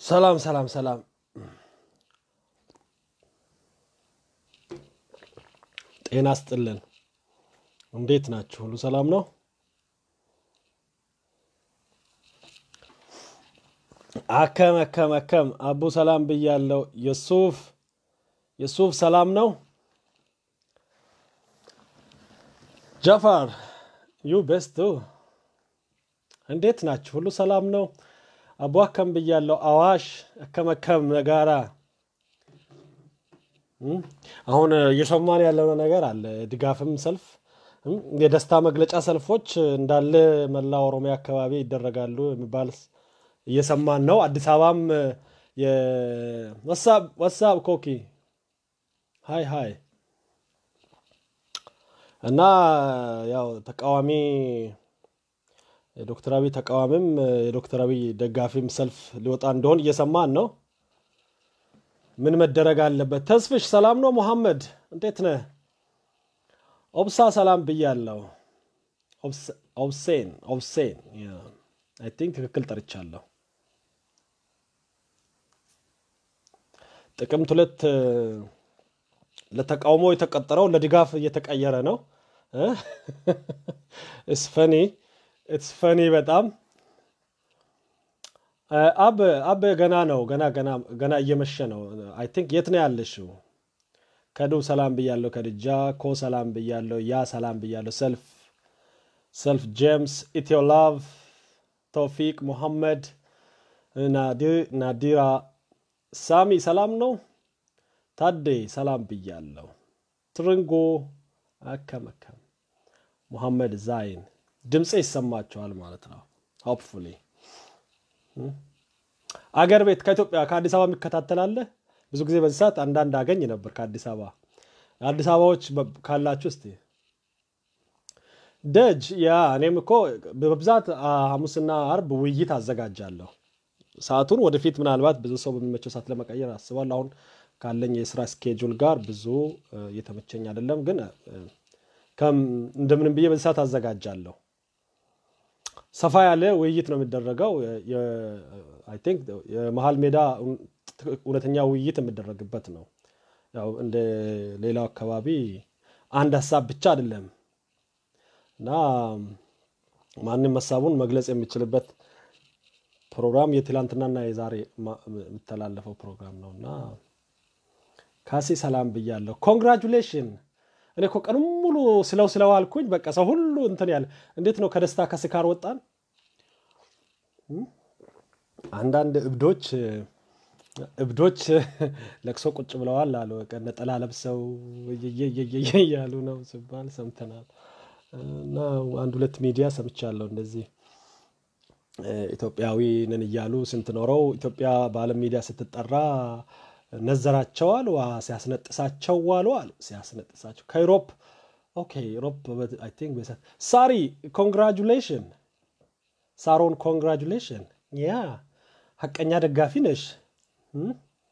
ሰላም ሰላም ሰላም። ጤና ስጥልን። እንዴት ናችሁ? ሁሉ ሰላም ነው? አከም አከም አከም አቡ ሰላም ብያለው። የሱፍ የሱፍ ሰላም ነው? ጃፋር ዩ ቤስቱ እንዴት ናችሁ? ሁሉ ሰላም ነው? አቡ አከም ብያለው። አዋሽ አከም አከም ነጋራ እም፣ አሁን እየሰማን ያለው ነገር አለ። ድጋፍም ሰልፍ እም፣ የደስታ መግለጫ ሰልፎች እንዳለ መላ ኦሮሚያ አካባቢ ይደረጋሉ የሚባል እየሰማን ነው። አዲስ አበባም ወሳብ ወሳብ ኮኪ ሀይ ሀይ እና ያው ተቃዋሚ የዶክተር አብይ ተቃዋሚም የዶክተር አብይ ደጋፊም ሰልፍ ሊወጣ እንደሆን እየሰማን ነው። ምን መደረግ አለበት? ተስፍሽ ሰላም ነው? መሐመድ እንዴት ነህ? ኦብሳ ሰላም ብያለሁ። ኦብስ- ኦብሴን ኦብሴን አይ ቲንክ ትክክል ጠርቻለሁ። ጥቅምት ሁለት እ፣ ለተቃውሞ የተቀጠረው ለድጋፍ እየተቀየረ ነው። ኢትስ ፈኒ ኢትስ ፈኒ በጣም እ፣ አብ አብ ገና ነው ገና ገና ገና እየመሸ ነው። አይ ቲንክ የት ነው ያለሽው? ከዱ ሰላም ብያለሁ። ከድጃ ኮ ሰላም ብያለሁ። ያ ሰላም ብያለሁ። ሰልፍ ሰልፍ ጄምስ ኢትዮ ላቭ ተውፊቅ ሙሐመድ ናዲ- ናዲራ ሳሚ ሰላም ነው። ታዴ ሰላም ብያለሁ። ትርንጎ አከም አከም ሙሐመድ ዛይን ድምፄ ይሰማቸዋል ማለት ነው። ሆፕፉሊ አገር ቤት ከኢትዮጵያ ከአዲስ አበባ የሚከታተላለ ብዙ ጊዜ በዚህ ሰዓት አንዳንድ አገኝ ነበር ከአዲስ አበባ አዲስ አበባዎች በ- ካላችሁ እስቲ ደጅ ያ እኔም እኮ በብዛት አ፣ ሐሙስና አርብ ውይይት አዘጋጃለሁ። ሰዓቱን ወደፊት ምናልባት ብዙ ሰው በሚመቸው ሰዓት ለመቀየር አስባለሁ። አሁን ካለኝ የስራ ስኬጁል ጋር ብዙ እ፣ እየተመቸኝ አይደለም፣ ግን እ፣ ከም- እንደምንም ብዬ በዚህ ሰዓት አዘጋጃለሁ። ሰፋ ያለ ውይይት ነው የሚደረገው። አይ ቲንክ የመሀል ሜዳ እው- እውነተኛ ውይይት የሚደረግበት ነው። ያው እንደ ሌላው አካባቢ አንድ ሀሳብ ብቻ አይደለም እና ማንም ሀሳቡን መግለጽ የሚችልበት ፕሮግራም የትላንትናና የዛሬ ማ- የሚተላለፈው ፕሮግራም ነው እና ካሴ ሰላም ብያለሁ። ኮንግራጁሌሽን። እኔ እኮ ቀኑን ሙሉ ስለው ስለዋልኩኝ በቃ ሰው ሁሉ እንትን ያለ እንዴት ነው ከደስታ ከስካር ወጣን። አንዳንድ እብዶች እብዶች ለቅሶ ቁጭ ብለዋል አሉ። በቃ ነጠላ ለብሰው እየየየየ እያሉ ነው ሲባል ሰምተናል። እና አንድ ሁለት ሚዲያ ሰምቻለሁ እንደዚህ እ፣ ኢትዮጵያዊ ነን እያሉ ስንት ኖረው ኢትዮጵያ በዓለም ሚዲያ ስትጠራ ነዘራቸው አሉ። ዋ ሲያስነጥሳቸው ዋሉ አሉ። ሲያስነጥሳቸው ከዩሮፕ ኦኬ ዩሮፕ አይ ቲንክ በሰ- ሳሪ ኮንግራጁሌሽን ሳሮን ኮንግራጁሌሽን ያ ሀቀኛ ደጋፊ ነሽ እም?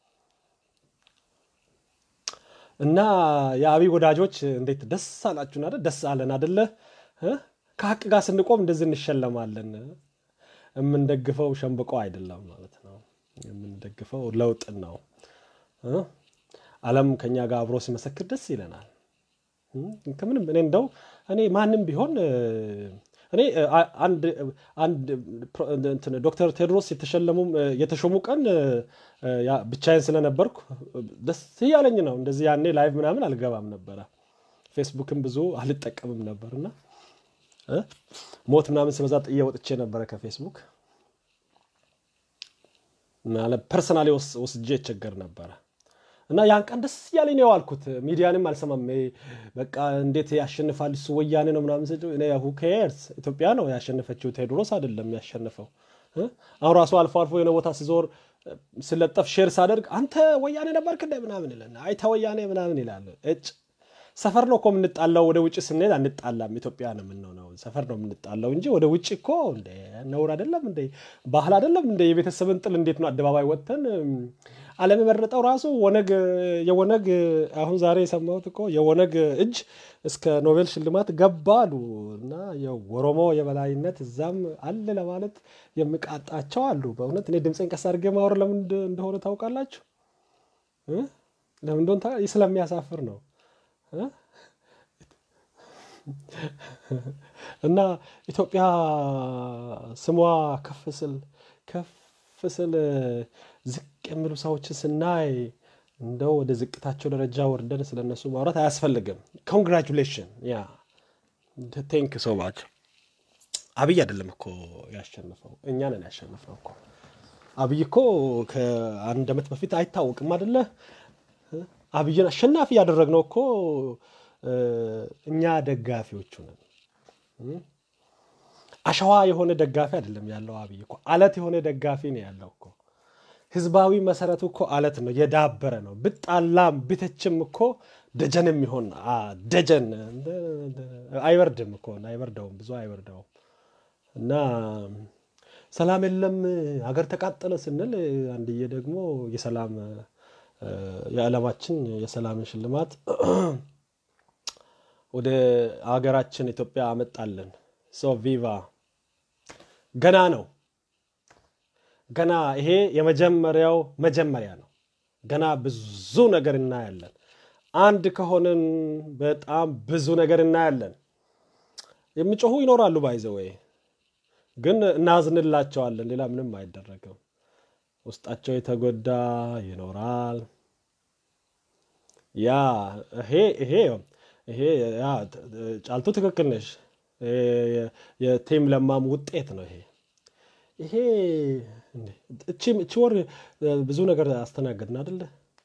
እና የአብይ ወዳጆች እንዴት ደስ አላችሁን? አይደል? ደስ አለን አደለ? እ? ከሀቅ ጋር ስንቆም እንደዚህ እንሸለማለን። የምንደግፈው ሸንብቆ አይደለም ማለት ነው። የምንደግፈው ለውጥን ነው። እ? ዓለም ከኛ ጋር አብሮ ሲመሰክር ደስ ይለናል። እም? ከምንም እኔ እንደው እኔ ማንም ቢሆን እ፣ እኔ እ፣ አ- አንድ አንድ ፕሮ- እንትን ዶክተር ቴድሮስ የተሸለሙ የተሾሙ ቀን እ፣ እ፣ ያ ብቻዬን ስለነበርኩ ደስ እያለኝ ነው። እንደዚህ ያኔ ላይቭ ምናምን አልገባም ነበረ። ፌስቡክም ብዙ አልጠቀምም ነበር እና እ፣ ሞት ምናምን ሲበዛ ጥዬ ወጥቼ ነበረ ከፌስቡክ ማለት ፐርሰናሊ ወስጄ ይቸገር ነበረ እና ያን ቀን ደስ እያለኝ ነው የዋልኩት። ሚዲያንም አልሰማም። ይሄ በቃ እንዴት ያሸንፋል እሱ ወያኔ ነው ምናምን ስል እኔ who cares ኢትዮጵያ ነው ያሸነፈችው፣ ቴዎድሮስ አይደለም ያሸነፈው። እ? አሁን ራሱ አልፎ አልፎ የሆነ ቦታ ሲዞር እ፣ ስለጠፍ ሼር ሳደርግ አንተ ወያኔ ነበርክ እንደ ምናምን ይለን አይተ ወያኔ ምናምን ይላል። እጭ ሰፈር ነው እኮ የምንጣላው። ወደ ውጭ ስንሄድ አንጣላም። ኢትዮጵያ ነው የምንሆነው። ሰፈር ነው የምንጣላው እንጂ ወደ ውጭ እኮ እንደ ነውር አይደለም እንደ ባህል አይደለም እንደ የቤተሰብን ጥል እንዴት ነው አደባባይ ወጥተን እም፣ ዓለም የመረጠው ራሱ ወነግ የወነግ አሁን ዛሬ የሰማሁት እኮ የወነግ እጅ እስከ ኖቤል ሽልማት ገባ አሉ እና የኦሮሞ የበላይነት እዛም አለ ለማለት የሚቃጣቸው አሉ። በእውነት እኔ ድምፄን ቀስ አድርጌ ማወር ለምን እንደሆነ ታውቃላችሁ? ለምን እንደሆነ ስለሚያሳፍር ነው። እና ኢትዮጵያ ስሟ ከፍ ስል ከፍ ስል ዝቅ የሚሉ ሰዎችን ስናይ እንደው ወደ ዝቅታቸው ደረጃ ወርደን ስለነሱ ማውራት አያስፈልግም። ኮንግራቹሌሽን ያ ቴንክ ሶ ማች። አብይ አይደለም እኮ ያሸነፈው፣ እኛ ነን ያሸነፍነው እኮ። አብይ እኮ ከአንድ ዓመት በፊት አይታወቅም አደለ? አብይን አሸናፊ ያደረግነው እኮ እኛ ደጋፊዎቹ ነን። አሸዋ የሆነ ደጋፊ አይደለም ያለው አብይ እኮ አለት የሆነ ደጋፊ ነው ያለው እኮ። ህዝባዊ መሰረቱ እኮ አለት ነው፣ የዳበረ ነው። ብጣላም ብተችም እኮ ደጀን የሚሆን ደጀን አይበርድም እኮ አይበርደውም፣ ብዙ አይበርደውም። እና ሰላም የለም ሀገር ተቃጠለ ስንል አንድዬ ደግሞ የሰላም የዓለማችን የሰላምን ሽልማት ወደ ሀገራችን ኢትዮጵያ አመጣለን። ሶ ቪቫ ገና ነው። ገና ይሄ የመጀመሪያው መጀመሪያ ነው። ገና ብዙ ነገር እናያለን። አንድ ከሆንን በጣም ብዙ ነገር እናያለን። የሚጮሁ ይኖራሉ። ባይዘወይ ግን እናዝንላቸዋለን። ሌላ ምንም አይደረግም። ውስጣቸው የተጎዳ ይኖራል። ያ ይሄ ይሄ ይሄ ያ ጫልቱ ትክክል ነሽ። የቲም ለማም ውጤት ነው ይሄ ይሄ እቺ ወር ብዙ ነገር አስተናገድን አደለ?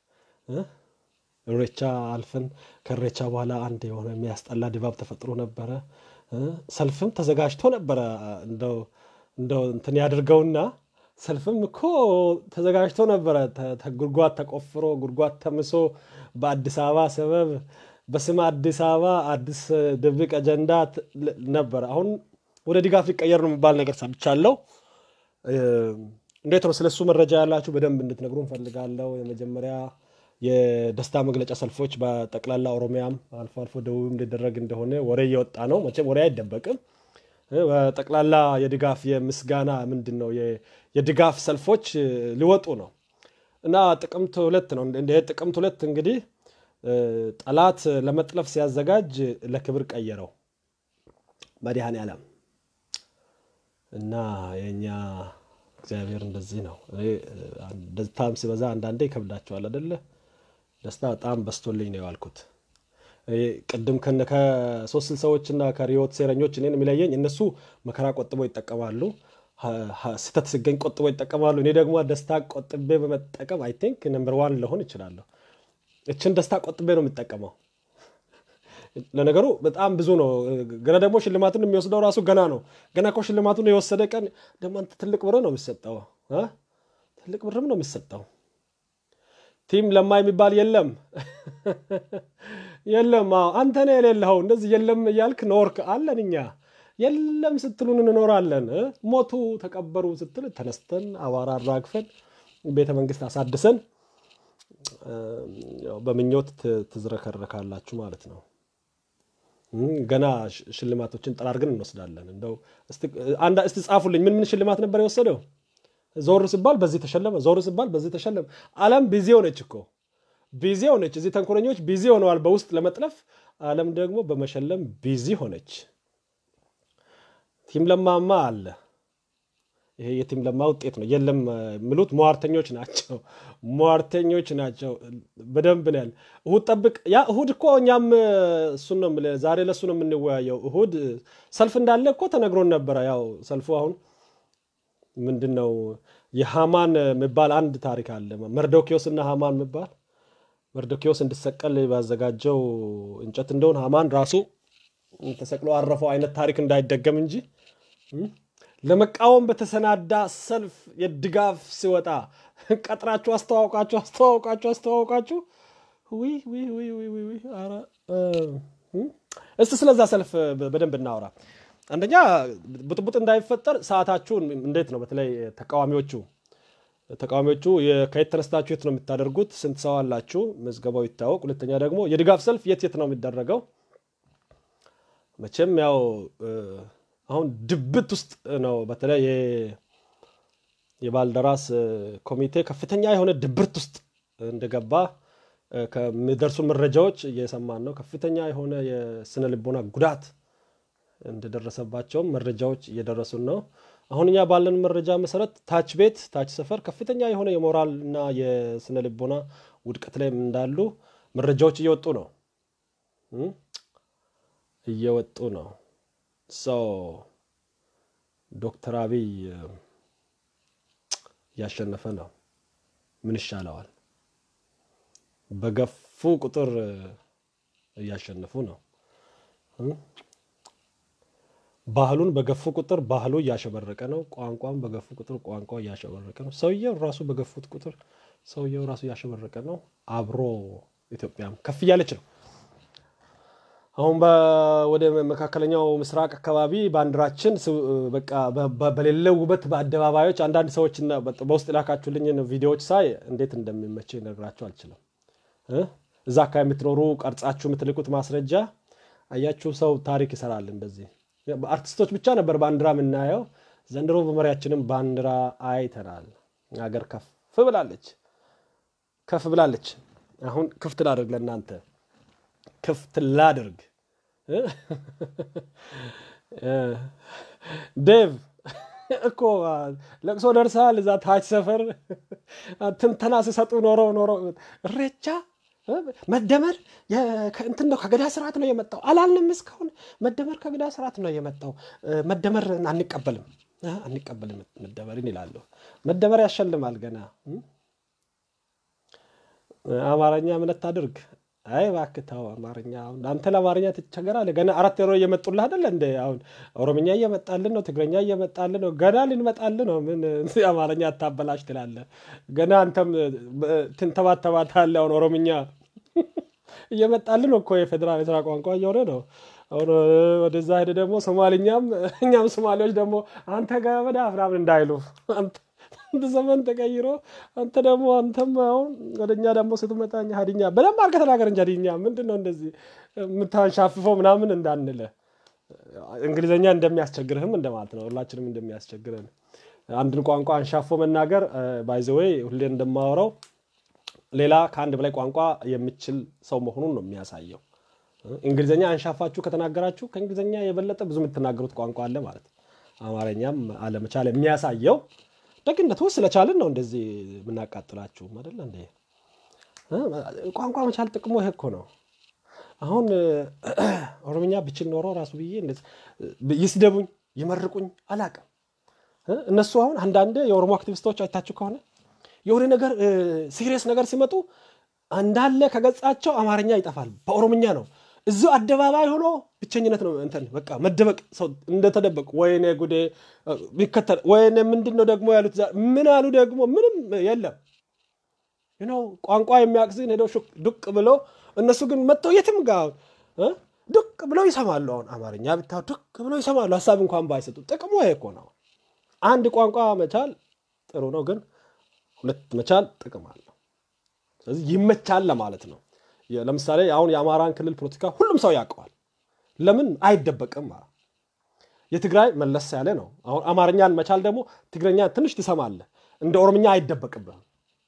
እሬቻ አልፈን ከእሬቻ በኋላ አንድ የሆነ የሚያስጠላ ድባብ ተፈጥሮ ነበረ። ሰልፍም ተዘጋጅቶ ነበረ። እንደው እንደው እንትን ያድርገውና ሰልፍም እኮ ተዘጋጅቶ ነበረ። ጉድጓድ ተቆፍሮ ጉድጓድ ተምሶ በአዲስ አበባ ሰበብ በስም አዲስ አበባ አዲስ ድብቅ አጀንዳ ነበረ። አሁን ወደ ድጋፍ ሊቀየር ነው የሚባል ነገር ሰምቻለሁ። እንዴት ነው? ስለሱ መረጃ ያላችሁ በደንብ እንድትነግሩ እንፈልጋለሁ። የመጀመሪያ የደስታ መግለጫ ሰልፎች በጠቅላላ ኦሮሚያም አልፎ አልፎ ደቡብም ሊደረግ እንደሆነ ወሬ እየወጣ ነው። መቼም ወሬ አይደበቅም። በጠቅላላ የድጋፍ የምስጋና ምንድን ነው የድጋፍ ሰልፎች ሊወጡ ነው እና ጥቅምት ሁለት ነው። ጥቅምት ሁለት እንግዲህ ጠላት ለመጥለፍ ሲያዘጋጅ ለክብር ቀየረው መድኃኔ ዓለም እና የእኛ እግዚአብሔር እንደዚህ ነው። ደስታም ሲበዛ አንዳንዴ ይከብዳቸዋል አደለ? ደስታ በጣም በስቶልኝ ነው የዋልኩት። ቅድም ከሶስት ስልሳዎችና ከሪዮት ሴረኞች እኔን የሚለየኝ እነሱ መከራ ቆጥበው ይጠቀማሉ፣ ስህተት ሲገኝ ቆጥበው ይጠቀማሉ። እኔ ደግሞ ደስታ ቆጥቤ በመጠቀም አይ ቲንክ ነምበር ዋን ልሆን ይችላለሁ። እችን ደስታ ቆጥቤ ነው የምጠቀመው። ለነገሩ በጣም ብዙ ነው። ገና ደግሞ ሽልማቱን የሚወስደው ራሱ ገና ነው። ገና እኮ ሽልማቱን የወሰደ ቀን ደግሞ አንተ ትልቅ ብር ነው የሚሰጠው፣ ትልቅ ብርም ነው የሚሰጠው። ቲም ለማ የሚባል የለም የለም። አንተ ነህ የሌለኸው። እንደዚህ የለም እያልክ ኖርክ አለን እኛ የለም ስትሉን እንኖራለን። ሞቱ ተቀበሩ ስትል ተነስተን አቧራ አራግፈን ቤተ መንግስት አሳድሰን በምኞት ትዝረከረካላችሁ ማለት ነው። ገና ሽልማቶችን ጠራርገን እንወስዳለን። እንደው እስቲ ጻፉልኝ፣ ምን ምን ሽልማት ነበር የወሰደው? ዞር ሲባል በዚህ ተሸለመ፣ ዞር ሲባል በዚህ ተሸለመ። ዓለም ቢዚ ሆነች እኮ ቢዚ ሆነች። እዚህ ተንኮለኞች ቢዚ ሆነዋል በውስጥ ለመጥለፍ፣ ዓለም ደግሞ በመሸለም ቢዚ ሆነች። ቲም ለማማ አለ። ይሄ የቲም ለማ ውጤት ነው። የለም የሚሉት ሟርተኞች ናቸው፣ ሟርተኞች ናቸው። በደንብ ነው ያለ። እሁድ ጠብቅ። ያ እሁድ እኮ እኛም እሱን ነው የምልህ፣ ዛሬ ለእሱ ነው የምንወያየው። እሁድ ሰልፍ እንዳለ እኮ ተነግሮን ነበረ። ያው ሰልፉ አሁን ምንድን ነው የሃማን የሚባል አንድ ታሪክ አለ። መርዶኪዎስ እና ሃማን የሚባል መርዶኪዎስ እንዲሰቀል ባዘጋጀው እንጨት እንደሆን ሃማን ራሱ ተሰቅሎ አረፈው አይነት ታሪክ እንዳይደገም እንጂ ለመቃወም በተሰናዳ ሰልፍ የድጋፍ ሲወጣ ቀጥራችሁ አስተዋውቃችሁ አስተዋውቃችሁ አስተዋውቃችሁ እስቲ ስለዛ ሰልፍ በደንብ እናወራ። አንደኛ ብጥብጥ እንዳይፈጠር ሰዓታችሁን እንዴት ነው? በተለይ ተቃዋሚዎቹ ተቃዋሚዎቹ ከየት ተነስታችሁ የት ነው የምታደርጉት? ስንት ሰው አላችሁ? ምዝገባው ይታወቅ። ሁለተኛ ደግሞ የድጋፍ ሰልፍ የት የት ነው የሚደረገው? መቼም ያው አሁን ድብት ውስጥ ነው። በተለይ የባልደራስ ኮሚቴ ከፍተኛ የሆነ ድብርት ውስጥ እንደገባ ከሚደርሱ መረጃዎች እየሰማን ነው። ከፍተኛ የሆነ የስነ ልቦና ጉዳት እንደደረሰባቸውም መረጃዎች እየደረሱን ነው። አሁን እኛ ባለን መረጃ መሰረት ታች ቤት ታች ሰፈር ከፍተኛ የሆነ የሞራል እና የስነ ልቦና ውድቀት ላይ እንዳሉ መረጃዎች እየወጡ ነው እየወጡ ነው። ሰው ዶክተር አብይ እያሸነፈ ነው። ምን ይሻለዋል? በገፉ ቁጥር እያሸነፉ ነው። ባህሉን በገፉ ቁጥር ባህሉ እያሸበረቀ ነው። ቋንቋን በገፉ ቁጥር ቋንቋ እያሸበረቀ ነው። ሰውየው ራሱ በገፉት ቁጥር ሰውየው ራሱ እያሸበረቀ ነው። አብሮ ኢትዮጵያም ከፍ እያለች ነው። አሁን ወደ መካከለኛው ምስራቅ አካባቢ ባንዲራችን በቃ በሌለው ውበት በአደባባዮች አንዳንድ ሰዎች በውስጥ ላካችሁልኝን ቪዲዮዎች ሳይ እንዴት እንደሚመቸው ይነግራቸው አልችልም። እዛ አካባቢ የምትኖሩ ቀርጻችሁ የምትልቁት ማስረጃ አያችሁ። ሰው ታሪክ ይሰራል እንደዚህ አርቲስቶች ብቻ ነበር ባንዲራ የምናየው። ዘንድሮ በመሪያችንም ባንዲራ አይተናል። ሀገር ከፍ ብላለች፣ ከፍ ብላለች። አሁን ክፍት ላድርግ ለእናንተ ክፍት ላድርግ። ዴቭ እኮ ለቅሶ ደርሰሃል። እዛ ታች ሰፈር ትንተና ሲሰጡ ኖሮ ኖሮ እሬቻ መደመር እንትን ነው ከገዳ ስርዓት ነው የመጣው አላልንም። እስካሁን መደመር ከገዳ ስርዓት ነው የመጣው። መደመር አንቀበልም አንቀበልም መደመርን ይላሉ። መደመር ያሸልማል። ገና አማርኛ እምነት አድርግ። አይ እባክህ ተው አማርኛ። አሁን አንተ ለአማርኛ ትቸገራለህ። ገና አራት ሮ እየመጡልህ አይደለ እንደ አሁን ኦሮምኛ እየመጣልን ነው፣ ትግረኛ እየመጣልን ነው። ገና ልንመጣልን ነው። ምን አማርኛ አታበላሽ ትላለህ። ገና አንተም ትንተባተባታለህ። አሁን ኦሮምኛ እየመጣልን እኮ የፌዴራል የስራ ቋንቋ እየሆነ ነው። አሁን ወደዛ ሄደ ደግሞ ሶማልኛም እኛም ሶማሌዎች ደግሞ አንተ ገበዳ ምናምን እንዳይሉ አንድ ዘመን ተቀይሮ አንተ ደግሞ አንተም አሁን ወደ እኛ ደግሞ ስትመጣ ሀዲኛ በደንብ አድርገህ ተናገር እንጂ ሀዲኛ ምንድን ነው እንደዚህ የምታንሻፍፈው ምናምን እንዳንለ እንግሊዝኛ እንደሚያስቸግርህም እንደማለት ነው። ሁላችንም እንደሚያስቸግረን አንድን ቋንቋ አንሻፎ መናገር ባይዘወይ ሁሌ እንደማወራው ሌላ ከአንድ በላይ ቋንቋ የሚችል ሰው መሆኑን ነው የሚያሳየው። እንግሊዝኛ አንሻፋችሁ ከተናገራችሁ ከእንግሊዝኛ የበለጠ ብዙ የምትናገሩት ቋንቋ አለ ማለት ነው። አማርኛም አለመቻል የሚያሳየው ደግነቱ ስለቻልን ነው እንደዚህ የምናቃጥላችሁ አይደለ እንዴ? ቋንቋ መቻል ጥቅሙ ይሄ እኮ ነው። አሁን ኦሮምኛ ብችል ኖሮ ራሱ ብዬ ይስደቡኝ ይመርቁኝ አላቅም። እነሱ አሁን አንዳንድ የኦሮሞ አክቲቪስቶች አይታችሁ ከሆነ የሆነ ነገር ሲሪየስ ነገር ሲመጡ እንዳለ ከገጻቸው አማርኛ ይጠፋል፣ በኦሮምኛ ነው። እዚሁ አደባባይ ሆኖ ብቸኝነት ነው እንትን በቃ መደበቅ፣ ሰው እንደተደበቅ ወይኔ ጉዴ ቢከተል ወይኔ ምንድን ነው ደግሞ ያሉት ምን አሉ ደግሞ ምንም የለም። ነው ቋንቋ የሚያቅዝን ሄደው ዱቅ ብሎ እነሱ ግን መጥተው የትም ጋር ዱቅ ብለው ይሰማሉ። አሁን አማርኛ ብታ ዱቅ ብለው ይሰማሉ፣ ሀሳብ እንኳን ባይሰጡ። ጥቅሙ ይሄ እኮ ነው። አንድ ቋንቋ መቻል ጥሩ ነው፣ ግን ሁለት መቻል ጥቅም አለው። ስለዚህ ይመቻል ለማለት ነው። ለምሳሌ አሁን የአማራን ክልል ፖለቲካ ሁሉም ሰው ያውቀዋል። ለምን አይደበቅም? የትግራይ መለስ ያለ ነው። አሁን አማርኛን መቻል ደግሞ ትግረኛ ትንሽ ትሰማለህ፣ እንደ ኦሮምኛ አይደበቅብህም።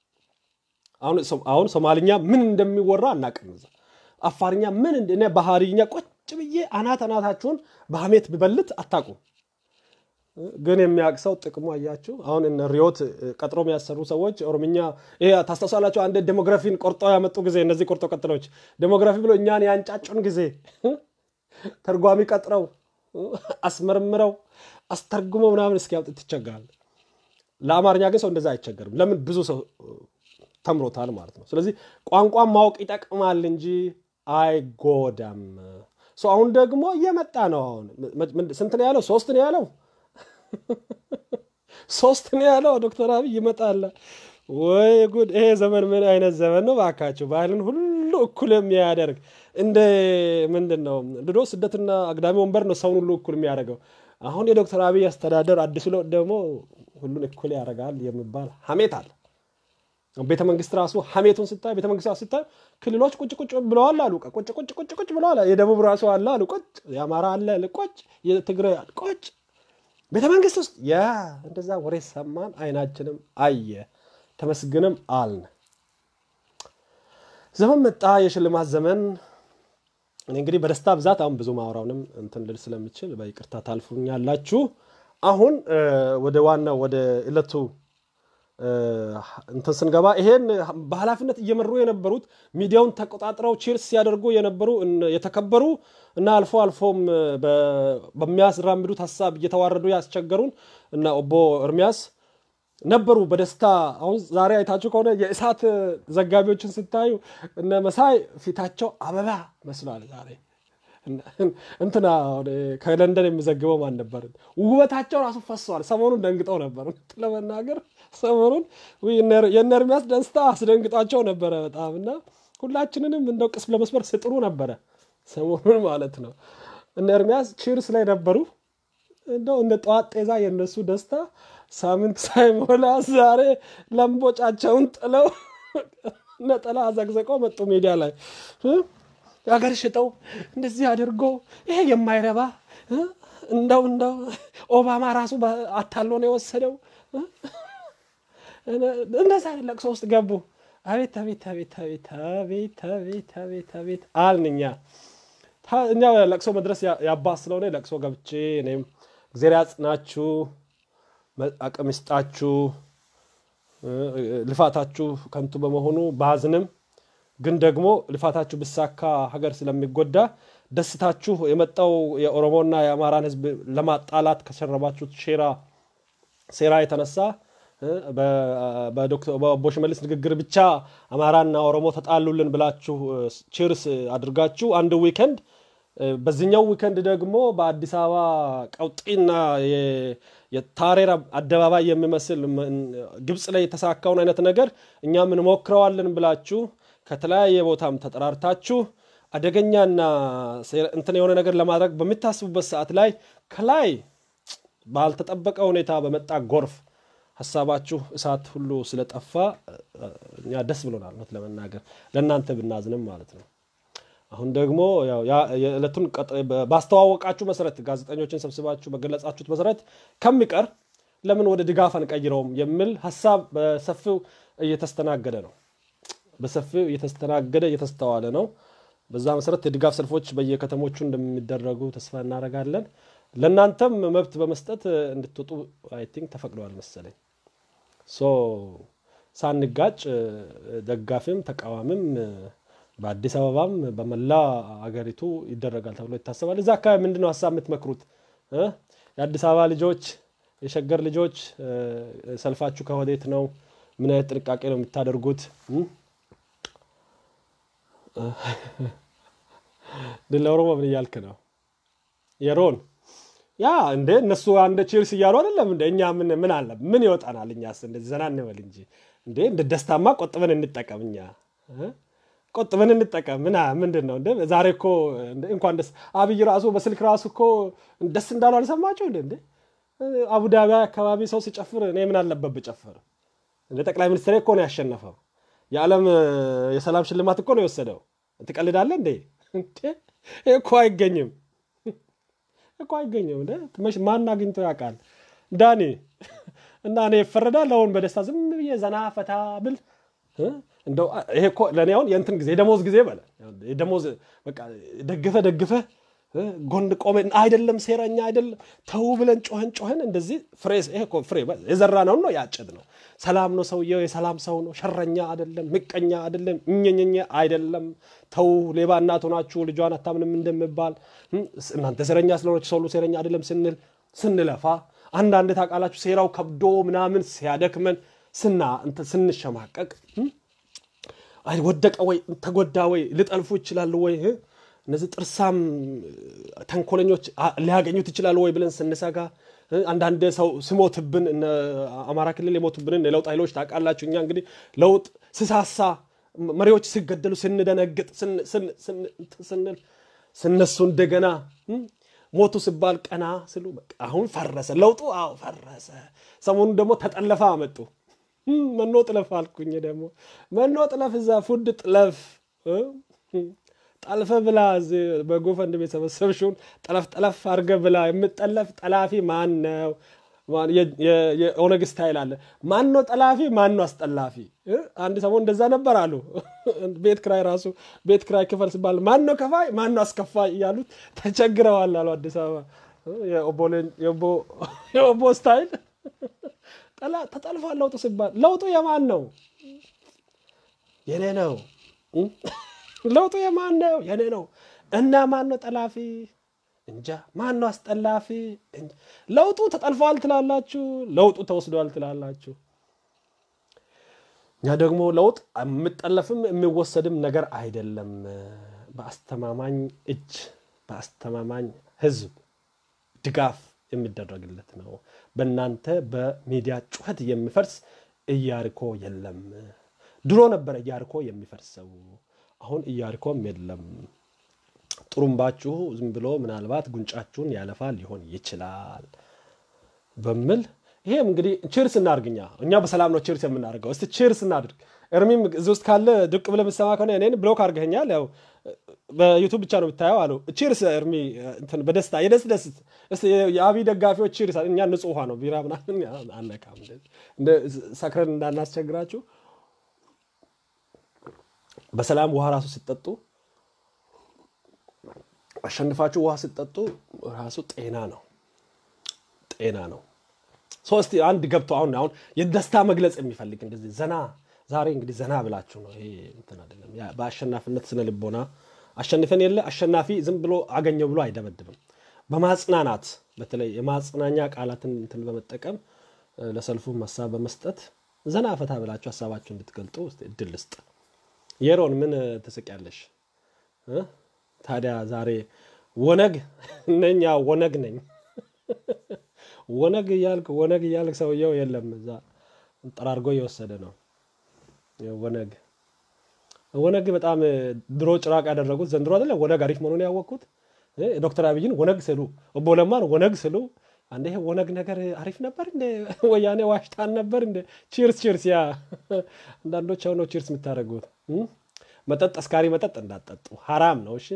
አሁን ሶማልኛ ምን እንደሚወራ አናውቅም። እዛ አፋርኛ ምን እኔ ባህርኛ ቁጭ ብዬ አናት አናታችሁን በሀሜት ብበልት አታውቁም። ግን የሚያቅሰው ጥቅሙ አያችሁ። አሁን እነ ሪዮት ቀጥሮ የሚያሰሩ ሰዎች ኦሮምኛ ይሄ ታስታውሳላችሁ። አንድ ዴሞግራፊን ቆርጦ ያመጡ ጊዜ እነዚህ ቆርጦ ቀጥሎች ዴሞግራፊ ብሎ እኛን ያንጫጩን ጊዜ ተርጓሚ ቀጥረው አስመርምረው አስተርጉመው ምናምን እስኪያውጥ ትቸገራል። ለአማርኛ ግን ሰው እንደዛ አይቸገርም። ለምን ብዙ ሰው ተምሮታል ማለት ነው። ስለዚህ ቋንቋን ማወቅ ይጠቅማል እንጂ አይጎዳም። አሁን ደግሞ እየመጣ ነው። አሁን ስንት ነው ያለው? ሶስት ነው ያለው ሶስት ነው ያለው ዶክተር አብይ ይመጣል። ወይ ጉድ! ይሄ ዘመን ምን አይነት ዘመን ነው ባካችሁ! ባህልን ሁሉ እኩል የሚያደርግ እንደ ምንድን ነው ድሮ ስደትና አግዳሚ ወንበር ነው ሰውን ሁሉ እኩል የሚያደርገው። አሁን የዶክተር አብይ አስተዳደር አዲሱ ለውጥ ደግሞ ሁሉን እኩል ያደርጋል የሚባል ሀሜት አለ። ቤተ መንግስት ራሱ ሀሜቱን ስታይ ቤተ መንግስት ራሱ ስታይ ክልሎች ቁጭ ቁጭ ብለዋል አሉ። ቁጭ ቁጭ ቁጭ ቁጭ ብለዋል። የደቡብ ራሱ አለ አሉ ቁጭ፣ የአማራ አለ ቁጭ፣ የትግራይ ቁጭ ቤተ መንግስት ውስጥ ያ እንደዛ ወሬ ሰማን፣ አይናችንም አየ፣ ተመስግንም አልን። ዘመን መጣ፣ የሽልማት ዘመን። እኔ እንግዲህ በደስታ ብዛት አሁን ብዙ ማውራውንም እንትን ልል ስለምችል በይቅርታ ታልፉኛላችሁ። አሁን ወደ ዋናው ወደ ዕለቱ እንትን ስንገባ ይሄን በኃላፊነት እየመሩ የነበሩት ሚዲያውን ተቆጣጥረው ቺርስ ሲያደርጉ የነበሩ የተከበሩ እና አልፎ አልፎም በሚያስራምዱት ሀሳብ እየተዋረዱ ያስቸገሩን እና ኦቦ ኤርሚያስ ነበሩ በደስታ አሁን ዛሬ አይታችሁ ከሆነ የእሳት ዘጋቢዎችን ስታዩ እነ መሳይ ፊታቸው አበባ መስሏል። ዛሬ እንትና ከለንደን የሚዘግበው ማን ነበር? ውበታቸው ራሱ ፈሷል። ሰሞኑን ደንግጠው ነበር ለመናገር ሰሞኑን የእነ ኤርሚያስ ደስታ አስደንግጧቸው ነበረ በጣም እና ሁላችንንም እንደው ቅስ ለመስበር ስጥሩ ነበረ ሰሞኑን ማለት ነው። እነ ኤርሚያስ ቺርስ ላይ ነበሩ። እንደው እንደ ጠዋት ጤዛ የእነሱ ደስታ ሳምንት ሳይሞላ ዛሬ ለምቦጫቸውን ጥለው ነጠላ አዘግዘቀው መጡ ሚዲያ ላይ ሀገር ሽጠው እንደዚህ አድርጎ ይሄ የማይረባ እንደው እንደው ኦባማ ራሱ አታሎ ነው የወሰደው። እንደዛ ለቅሶ ውስጥ ገቡ። አቤት አቤት አቤት አቤት አቤት አቤት አቤት አቤት አልን እኛ እኛ ለቅሶ መድረስ ያባ ስለሆነ ለቅሶ ገብቼ እኔም እግዜር ያጽናችሁ፣ አቅም ይስጣችሁ፣ ልፋታችሁ ከንቱ በመሆኑ ባዝንም ግን ደግሞ ልፋታችሁ ብሳካ ሀገር ስለሚጎዳ ደስታችሁ የመጣው የኦሮሞና የአማራን ሕዝብ ለማጣላት ከሸረባችሁት ሴራ ሴራ የተነሳ በአቦ ሽመልስ ንግግር ብቻ አማራና ኦሮሞ ተጣሉልን ብላችሁ ቺርስ አድርጋችሁ አንድ ዊከንድ በዚህኛው ዊከንድ ደግሞ በአዲስ አበባ ቀውጢና የታሬር አደባባይ የሚመስል ግብፅ ላይ የተሳካውን አይነት ነገር እኛም እንሞክረዋለን ብላችሁ ከተለያየ ቦታም ተጠራርታችሁ አደገኛና እንትን የሆነ ነገር ለማድረግ በሚታስቡበት ሰዓት ላይ ከላይ ባልተጠበቀ ሁኔታ በመጣ ጎርፍ ሀሳባችሁ እሳት ሁሉ ስለጠፋ እኛ ደስ ብሎናል። እውነት ለመናገር ለእናንተ ብናዝንም ማለት ነው። አሁን ደግሞ የዕለቱን ባስተዋወቃችሁ መሰረት ጋዜጠኞችን ሰብስባችሁ በገለጻችሁት መሰረት ከሚቀር ለምን ወደ ድጋፍ አንቀይረውም የሚል ሀሳብ በሰፊው እየተስተናገደ ነው። በሰፊው እየተስተናገደ እየተስተዋለ ነው። በዛ መሰረት የድጋፍ ሰልፎች በየከተሞቹ እንደሚደረጉ ተስፋ እናደርጋለን። ለእናንተም መብት በመስጠት እንድትወጡ አይ ቲንክ ተፈቅደዋል መሰለኝ። ሶ ሳንጋጭ ደጋፊም ተቃዋሚም በአዲስ አበባም በመላ አገሪቱ ይደረጋል ተብሎ ይታሰባል። እዛ አካባቢ ምንድነው ሀሳብ የምትመክሩት? የአዲስ አበባ ልጆች፣ የሸገር ልጆች ሰልፋችሁ ከወዴት ነው? ምን አይነት ጥንቃቄ ነው የምታደርጉት? ድል ለኦሮሞ ምን እያልክ ነው? የሮን ያ እንደ እነሱ አንደ ቺርስ እያሉ አይደለም እንደ እኛ ምን ምን አለ ምን ይወጣናል? እኛስ እንደዚህ ዘና እንበል እንጂ እንዴ እንደ ደስታማ ቆጥበን እንጠቀም። እኛ ቆጥበን እንጠቀም። ምን ምንድን ነው እንደ ዛሬ እኮ እንኳን ደስ አብይ ራሱ በስልክ ራሱ እኮ ደስ እንዳሉ አልሰማቸው እንደ እንደ አቡዳቢ አካባቢ ሰው ሲጨፍር እኔ ምን አለበት ብጨፍር? እንደ ጠቅላይ ሚኒስትር እኮ ነው ያሸነፈው። የዓለም የሰላም ሽልማት እኮ ነው የወሰደው። ትቀልዳለህ እንዴ? እኮ አይገኝም እኮ አይገኝም። ማን አግኝቶ ያውቃል? ዳኒ እና እኔ ይፈረዳል። አሁን በደስታ ዝም ብዬ ዘና ፈታ ብል እንደው ይሄ እኮ ለእኔ አሁን የእንትን ጊዜ የደሞዝ ጊዜ በለ የደሞዝ በቃ ደግፈ ደግፈ ጎን ቆመ አይደለም ሴረኛ አይደለም ተው ብለን ጮኸን ጮኸን እንደዚህ ፍሬ ይሄ እኮ ፍሬ የዘራ ነው ነው ያጭድ ነው። ሰላም ነው ሰውየው፣ የሰላም ሰው ነው። ሸረኛ አይደለም፣ ምቀኛ አይደለም፣ እኘኘኘ አይደለም። ተው ሌባ እናት ሆናችሁ ልጇን አታምንም እንደሚባል እናንተ ሴረኛ ስለሆነች ሰው ሁሉ ሴረኛ አይደለም ስንል ስንለፋ አንዳንድ ታውቃላችሁ ሴራው ከብዶ ምናምን ሲያደክመን ስና ስንሸማቀቅ ወደቀ ወይ ተጎዳ ወይ ሊጠልፉ ይችላሉ ወይ እነዚህ ጥርሳም ተንኮለኞች ሊያገኙት ይችላሉ ወይ ብለን ስንሰጋ አንዳንድ ሰው ስሞትብን አማራ ክልል የሞቱብንን የለውጥ ኃይሎች ታውቃላችሁ። እኛ እንግዲህ ለውጥ ስሳሳ መሪዎች ሲገደሉ ስንደነግጥ ስንል ስነሱ እንደገና ሞቱ ሲባል ቀና ስሉ በቃ አሁን ፈረሰ ለውጡ። አዎ ፈረሰ። ሰሞኑን ደግሞ ተጠለፈ አመጡ። መኖ ጥለፍ አልኩኝ ደግሞ መኖ ጥለፍ፣ እዛ ፉድ ጥለፍ ጠልፈ ብላ በጎፈንድም የሰበሰብሽውን ጠለፍ ጠለፍ አድርገ ብላ። የምጠለፍ ጠላፊ ማን ነው? የኦነግ ስታይል አለ። ማን ነው ጠላፊ? ማን ነው አስጠላፊ? አንድ ሰሞን እንደዛ ነበር አሉ። ቤት ክራይ ራሱ ቤት ክራይ ክፈል ሲባል ማን ነው ከፋይ? ማን ነው አስከፋይ? እያሉት ተቸግረዋል አሉ። አዲስ አበባ የኦቦ ስታይል ተጠልፏል። ለውጡ ሲባል ለውጡ የማን ነው? የኔ ነው። ለውጡ የማን ነው? የኔ ነው። እና ማን ነው ጠላፊ? እንጃ። ማን ነው አስጠላፊ? ለውጡ ተጠልፏል ትላላችሁ፣ ለውጡ ተወስዷል ትላላችሁ። እኛ ደግሞ ለውጥ የምጠለፍም የሚወሰድም ነገር አይደለም። በአስተማማኝ እጅ በአስተማማኝ ሕዝብ ድጋፍ የሚደረግለት ነው። በእናንተ በሚዲያ ጩኸት የሚፈርስ ኢያሪኮ የለም። ድሮ ነበረ ኢያሪኮ የሚፈርሰው፣ አሁን ኢያሪኮም የለም። ጥሩምባችሁ ዝም ብሎ ምናልባት ጉንጫችሁን ያለፋል ሊሆን ይችላል በሚል ይሄም እንግዲህ ቺርስ እናድርግኛ እኛ በሰላም ነው ቺርስ የምናደርገው። እስቲ ቺርስ እናድርግ። እርሚም እዚህ ውስጥ ካለ ድቅ ብለህ የምትሰማ ከሆነ እኔን ብሎክ አድርገኛል። ያው በዩቱብ ብቻ ነው ብታየው አሉ። ቺርስ እርሚ እንትን በደስታ የደስ ደስ እስቲ የአብይ ደጋፊዎች ቺርስ። እኛ ንጹህ ውሃ ነው ቢራ ምናምን አነካም፣ ሰክረን እንዳናስቸግራችሁ። በሰላም ውሃ ራሱ ሲጠጡ አሸንፋችሁ ውሃ ሲጠጡ ራሱ ጤና ነው ጤና ነው። ሶስት አንድ ገብቶ አሁን አሁን የደስታ መግለጽ የሚፈልግ እንደዚህ ዘና ዛሬ እንግዲህ ዘና ብላችሁ ነው። ይሄ እንትን አይደለም። በአሸናፊነት ስነ ልቦና አሸንፈን የለ አሸናፊ ዝም ብሎ አገኘው ብሎ አይደበድብም። በማጽናናት በተለይ የማጽናኛ ቃላትን እንትን በመጠቀም ለሰልፉ ሀሳብ በመስጠት ዘና ፈታ ብላችሁ ሀሳባችሁ እንድትገልጡ እድል ልስጥ። የሮን ምን ትስቂያለሽ? ታዲያ ዛሬ ወነግ ነኝ ወነግ ነኝ ወነግ እያልክ ወነግ እያልክ ሰውየው የለም እዛ ጠራርጎ እየወሰደ ነው። ወነግ ወነግ በጣም ድሮ ጭራቅ ያደረጉት ዘንድሮ አይደለ ወነግ አሪፍ መሆኑን ያወቅኩት። ዶክተር አብይን ወነግ ስሉ ኦቦ ለማን ወነግ ስሉ አንዴ ይሄ ወነግ ነገር አሪፍ ነበር እንደ ወያኔ ዋሽታን ነበር እንደ ቺርስ ቺርስ። ያ አንዳንዶች አሁን ነው ቺርስ የምታደርጉት። መጠጥ አስካሪ መጠጥ እንዳጠጡ ሀራም ነው። እሺ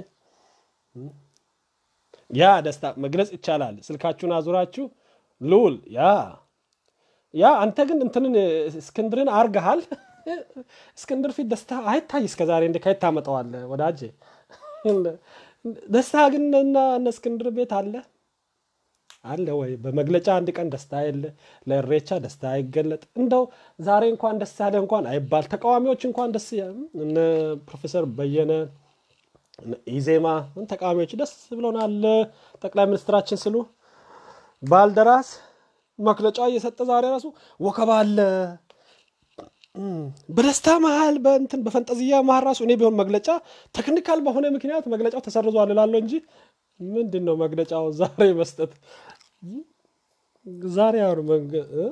ያ ደስታ መግለጽ ይቻላል። ስልካችሁን አዙራችሁ ልውል ያ ያ አንተ ግን እንትንን እስክንድርን አርገሃል። እስክንድር ፊት ደስታ አይታይ እስከዛሬ እንደ ከየት ታመጣዋለህ ወዳጄ? ደስታ ግን እና እነ እስክንድር ቤት አለ አለ ወይ? በመግለጫ አንድ ቀን ደስታ የለ፣ ለእሬቻ ደስታ አይገለጥ። እንደው ዛሬ እንኳን ደስ ያለ እንኳን አይባል። ተቃዋሚዎች እንኳን ደስ እነ ፕሮፌሰር በየነ ኢዜማ ተቃዋሚዎች ደስ ብሎናል ጠቅላይ ሚኒስትራችን ስሉ ባልደራስ መግለጫ እየሰጠ ዛሬ ራሱ ወከባ አለ። በደስታ መሀል በእንትን በፈንጠዝያ መሀል ራሱ እኔ ቢሆን መግለጫ ቴክኒካል በሆነ ምክንያት መግለጫው ተሰርዟል እላለሁ እንጂ ምንድን ነው መግለጫው ዛሬ መስጠት ዛሬ አሁን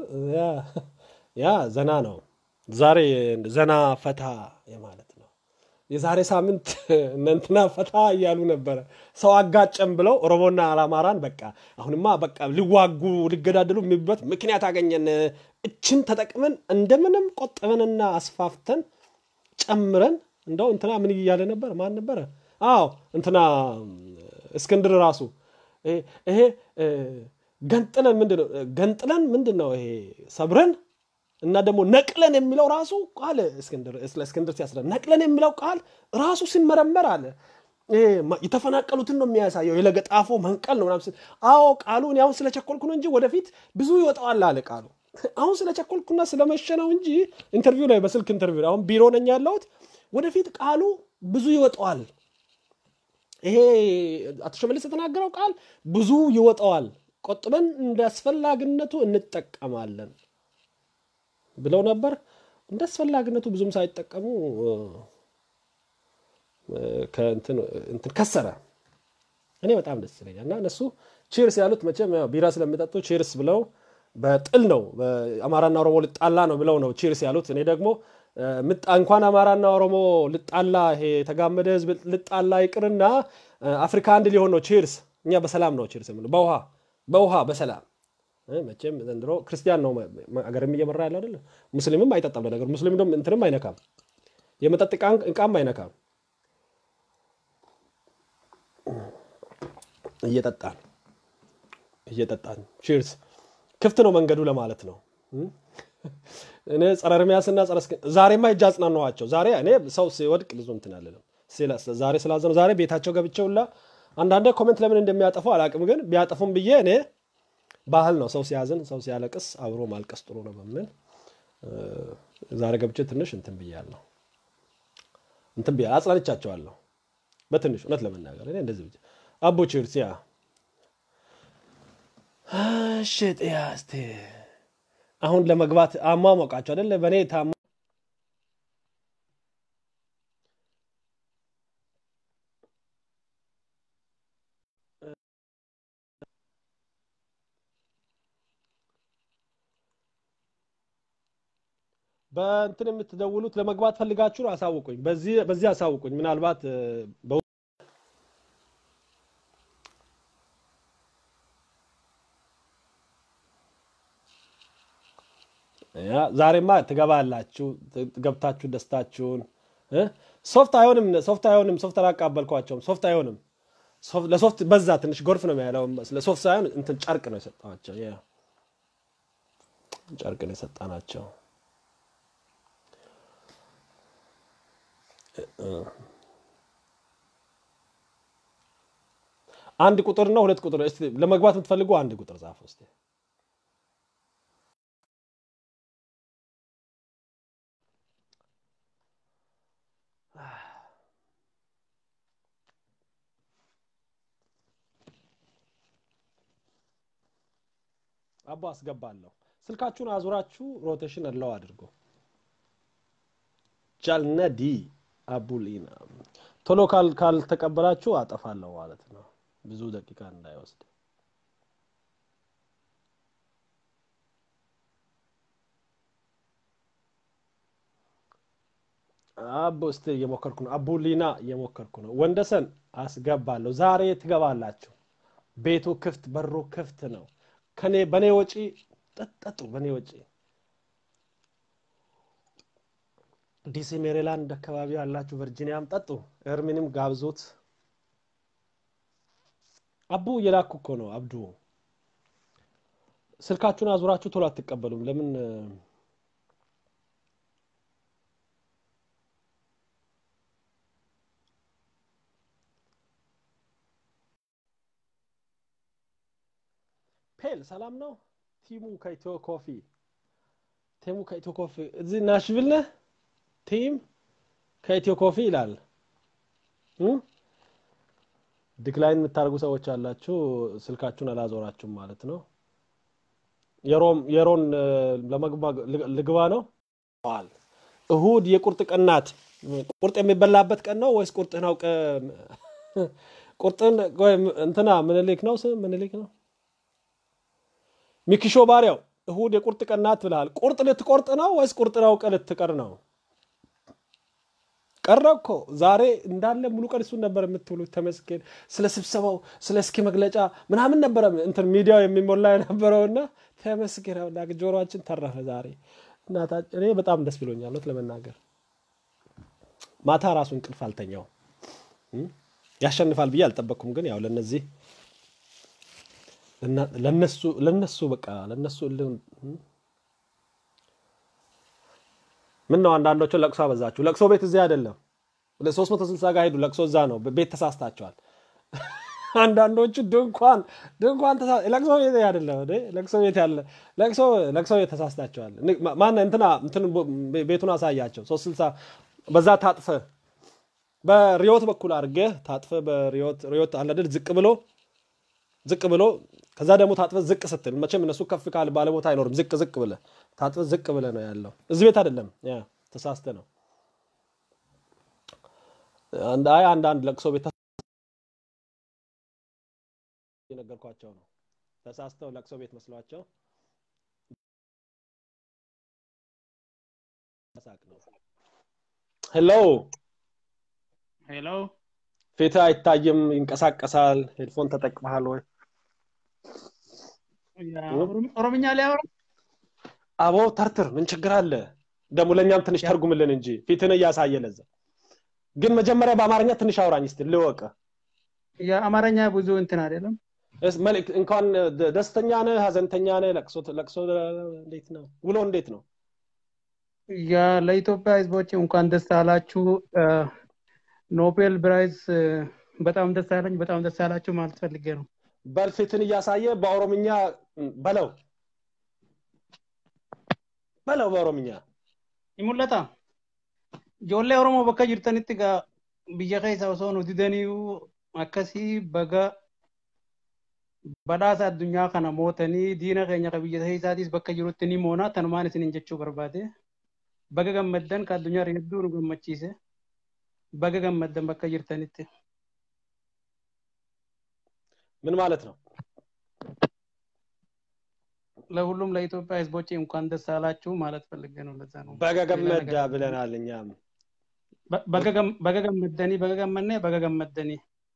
ያ ዘና ነው ዛሬ ዘና ፈታ የማለት ነው። የዛሬ ሳምንት እነንትና ፈታ እያሉ ነበረ። ሰው አጋጨም ብለው ኦሮሞና አማራን በቃ አሁንማ በቃ ሊዋጉ ሊገዳደሉ የሚበት ምክንያት አገኘን። እችን ተጠቅመን እንደምንም ቆጥበንና አስፋፍተን ጨምረን እንደው እንትና ምን እያለ ነበር? ማን ነበረ? አዎ እንትና እስክንድር ራሱ ይሄ ገንጥለን ምንድን ነው ገንጥለን ምንድን ነው ይሄ ሰብረን እና ደግሞ ነቅለን የሚለው ራሱ ቃል ስለ እስክንድር ሲያስረ ነቅለን የሚለው ቃል ራሱ ሲመረመር አለ የተፈናቀሉትን ነው የሚያሳየው። የለገጣፎ መንቀል ነው ምናምን። አዎ ቃሉ እኔ አሁን ስለቸኮልኩ ነው እንጂ ወደፊት ብዙ ይወጣዋል አለ ቃሉ። አሁን ስለቸኮልኩና ስለመሸ ነው እንጂ ኢንተርቪው ላይ በስልክ ኢንተርቪው አሁን ቢሮ ነኝ ያለሁት። ወደፊት ቃሉ ብዙ ይወጣዋል። ይሄ አቶ ሸመልስ የተናገረው ቃል ብዙ ይወጣዋል። ቆጥበን እንደ አስፈላጊነቱ እንጠቀማለን ብለው ነበር። እንደ አስፈላጊነቱ ብዙም ሳይጠቀሙ እንትን ከሰረ። እኔ በጣም ደስ ይለኛል። እና እነሱ ቺርስ ያሉት መቼም ቢራ ስለሚጠጡ ቺርስ ብለው በጥል ነው አማራና ኦሮሞ ልጣላ ነው ብለው ነው ቺርስ ያሉት። እኔ ደግሞ እንኳን አማራና ኦሮሞ ልጣላ ይሄ የተጋመደ ህዝብ ልጣላ ይቅርና አፍሪካ አንድ ሊሆን ነው ቺርስ እኛ በሰላም ነው ቺርስ የምንለው በውሃ በውሃ በሰላም መቼም ዘንድሮ ክርስቲያን ነው አገርም እየመራ ያለው አይደለ ሙስሊምም አይጠጣም ለነገሩ ሙስሊም ደግሞ እንትንም አይነካም የመጠጥ እቃም አይነካም እየጠጣን እየጠጣን ቺርስ ክፍት ነው መንገዱ ለማለት ነው እኔ ጸረ እርሚያስና ጸረ ዛሬማ እጅ አጽናናኋቸው ዛሬ እኔ ሰው ሲወድቅ ብዙ እንትን አልልም ዛሬ ስላዘኑ ዛሬ ቤታቸው ገብቼውላ አንዳንዴ ኮሜንት ለምን እንደሚያጠፉ አላቅም ግን ቢያጠፉም ብዬ እኔ ባህል ነው ሰው ሲያዝን ሰው ሲያለቅስ አብሮ ማልቀስ ጥሩ ነው በምን ዛሬ ገብቼ ትንሽ እንትን ብያለሁ እንትን ብያ አጽናንቻቸዋለሁ በትንሽ እውነት ለመናገር እኔ እንደዚህ ብቻ አቦ ቺርስ ያ እሺ ጥያ እስቲ አሁን ለመግባት አሟሟቃቸው አይደለ በእኔ ታማ በእንትን የምትደውሉት ለመግባት ፈልጋችሁ አሳውቁኝ በዚህ አሳውቁኝ ምናልባት ዛሬማ ትገባላችሁ ገብታችሁ ደስታችሁን ሶፍት አይሆንም ሶፍት አይሆንም ሶፍት አላቃበልኳቸውም ሶፍት አይሆንም ለሶፍት በዛ ትንሽ ጎርፍ ነው ያለው ለሶፍት ሳይሆን እንትን ጨርቅ ነው የሰጠናቸው ጨርቅ ነው የሰጣናቸው አንድ ቁጥር ነው ሁለት ቁጥር ለመግባት የምትፈልጉ አንድ ቁጥር ጻፉ እስቲ አቦ አስገባለሁ ስልካችሁን አዙራችሁ ሮቴሽን እለው አድርጎ ጃልነዲ አቡሊና ቶሎ ካልተቀበላችሁ አጠፋለሁ ማለት ነው ብዙ ደቂቃ እንዳይወስድ አቦ እስቲ እየሞከርኩ ነው አቡሊና እየሞከርኩ ነው ወንደሰን አስገባለሁ ዛሬ ትገባላችሁ ቤቱ ክፍት በሩ ክፍት ነው ከኔ በኔ ወጪ ጠጠጡ በኔ ወጪ ዲሲ ሜሪላንድ አካባቢ ያላችሁ ቨርጂኒያም ጠጡ ኤርሚንም ጋብዙት አቡ እየላኩ እኮ ነው አብዱ ስልካችሁን አዙራችሁ ቶሎ አትቀበሉም ለምን ፔል ሰላም ነው ቲሙ ከኢትዮ ኮፊ ቲሙ ከኢትዮ ኮፊ እዚህ ናሽቪል ነህ ቲም ከኢትዮ ኮፊ ይላል ዲክላይን የምታደርጉ ሰዎች አላችሁ ስልካችሁን አላዞራችሁም ማለት ነው የሮን ልግባ ነው እሁድ የቁርጥ ቀን ናት ቁርጥ የሚበላበት ቀን ነው ወይስ ቁርጥህን አውቀ ቁርጥን እንትና ምንሊክ ነው ምንሊክ ነው ሚኪሾ ባሪያው እሁድ የቁርጥ ቀን ናት ብልሃል ቁርጥ ልትቆርጥ ነው ወይስ ቁርጥን አውቀ ልትቀር ነው ቀረ እኮ ዛሬ እንዳለ ሙሉ ቀን እሱን ነበር የምትውሉት ተመስገን ስለ ስብሰባው ስለ እስኪ መግለጫ ምናምን ነበረ እንትን ሚዲያው የሚሞላ የነበረውና ተመስገን አምላክ ጆሮችን ተረፈ ዛሬ እኔ በጣም ደስ ብሎኛል ነት ለመናገር ማታ ራሱ እንቅልፍ አልተኛው ያሸንፋል ብዬ አልጠበቅኩም ግን ያው ለነዚህ ለነሱ ለነሱ በቃ ለነሱ ምን ነው አንዳንዶቹ ለቅሶ አበዛችሁ ለቅሶ ቤት እዚህ አይደለም ሶስት መቶ ስልሳ ጋር ሄዱ ለቅሶ እዛ ነው ቤት ተሳስታቸዋል አንዳንዶቹ ድንኳን ድንኳን ለቅሶ ቤት አይደለም ለቅሶ ቤት ያለ ለቅሶ ለቅሶ ቤት ተሳስታቸዋል ማን እንትና እንትን ቤቱን አሳያቸው ሶስት ስልሳ በዛ ታጥፈ በሪዮት በኩል አድርገ ታጥፈ በሪዮት ሪዮት አለድል ዝቅ ብሎ ዝቅ ብሎ ከዛ ደግሞ ታጥፈ ዝቅ ስትል መቼም እነሱ ከፍ ካል ባለ ቦታ አይኖርም ዝቅ ዝቅ ብለ ታጥፈ ዝቅ ብለ ነው ያለው እዚህ ቤት አይደለም ያ ተሳስተ ነው አይ አንዳንድ ለቅሶ ቤት የነገርኳቸው ነው ተሳስተው ለቅሶ ቤት መስሏቸው ሄሎ ሄሎ ፊትህ አይታይም፣ ይንቀሳቀሳል። ሄድፎን ተጠቅመሃል ወይ? ኦሮምኛ ሊያወራ አቦ ተርትር፣ ምን ችግር አለ? ደግሞ ለእኛም ትንሽ ተርጉምልን እንጂ ፊትን እያሳየ ለዛ። ግን መጀመሪያ በአማርኛ ትንሽ አውራኝ እስቲ ልወቅ። የአማርኛ ብዙ እንትን አይደለም። መልእክት እንኳን ደስተኛ ነህ፣ ሀዘንተኛ ነህ፣ ለቅሶ ለቅሶ እንዴት ነው? ውሎ እንዴት ነው? ያ ለኢትዮጵያ ህዝቦች እንኳን ደስ አላችሁ። ኖቤል ፕራይዝ በጣም ደስ አለኝ፣ በጣም ደስ አላችሁ ማለት ፈልጌ ነው። በል ፊትን እያሳየ በኦሮምኛ በለው በለው በኦሮምኛ ይሙለታ ijoollee oromoo bakka jirtanitti gaa biyya keessa osoo nu didaniiyu akkasii baga badhaasa addunyaa kana mootanii diina keenya ka biyya keessaatis bakka jirutti ni moona tanumaan isinin jechuu barbaade baga gammaddan ka addunyaa hedduu nu gammachiise baga gammaddan bakka jirtanitti ምን ማለት ነው? ለሁሉም ለኢትዮጵያ ህዝቦች እንኳን ደስ አላችሁ ማለት ፈልጌ ነው። ለዛ ነው በገገመዳ ብለናል እኛም በገገመደኒ በገገመነ በገገመደኒ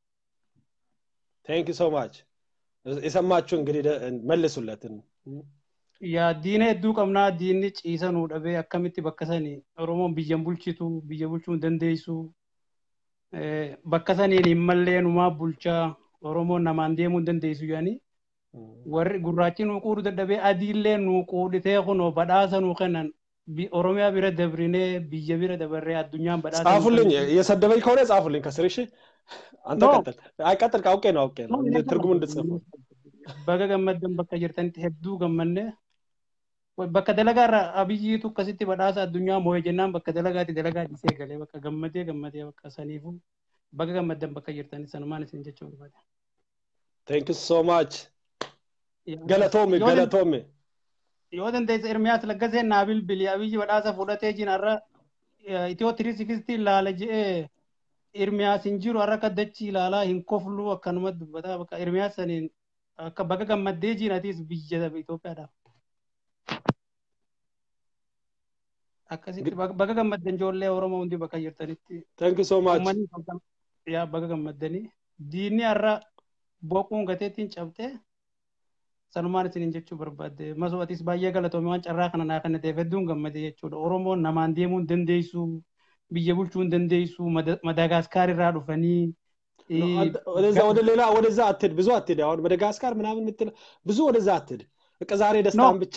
ቴንክ ሶ ማች የሰማችሁ እንግዲህ መልሱለትን yaa diina hedduu qabnaa diinni ciisa nuu dhabee akkamitti bakka sani oromoon biyyan bulchitu biyya bulchuu hin dandeessu bakka saniin hin mallee numaa bulchaa oromoon namaan deemuu hin dandeessu yaani warri gurraachi nuu quudhu dadhabee adiillee nuu quudhitee kunoo badhaasa nuu kennan ኦሮሚያ ቢረ ደብሪኔ ብየ ቢረ ደበሬ አዱኛን በዳ ጻፉልኝ እየሰደበኝ ከሆነ ጻፉልኝ ከስር እሺ አንተ ቀጥል አይቀጥል አውቄ ነው አውቄ ነው ትርጉሙ እንድጽፍ baga gammaddan bakka jirtanitti hedduu gammanne bakka dalagaarra abiyyiitu akkasitti badhaasa addunyaa moo'e jennaan bakka dalagaatti dalagaa dhisee galee bakka gammadee gammadee bakka saniifu baga gammaddan bakka jirtanitti sanumaan isin jechuu barbaade. Thank you so much. Galatoomi galatoomi. yoo dandeessa Ermiyaas Laggasee naa bilbili abiyyi badhaasa fudhatee jin har'a itiyoo tirii sikistii ilaala je'ee Ermiyaas hin jiru har'a kaddachi ilaalaa hin koflu akkanuma dubbataa bakka Ermiyaas saniin akka baga gammaddee jin atiis biyya Itoophiyaadhaaf. Akkasitti baga gammaddan ijoollee Oromoo hundi bakka jirtanitti. Thank you so much. Yaa baga gammaddanii diinni har'a boquun gateettiin cabxee sanumaan isinin jechuu barbaadde masoo atis baay'ee galatoome waan carraa kana naa kennateef hedduun gammade jechuudha oromoon namaan deemuu hin dandeessu biyya bulchuu hin dandeessu ማዳጋስካር irraa dhufanii ወደዛ ወደ ሌላ ወደዛ አትሄድ ብዙ አትሄድ አሁን መደጋስካር ምናምን የምትል ብዙ ወደዛ አትሄድ በቃ ዛሬ ደስታን ብቻ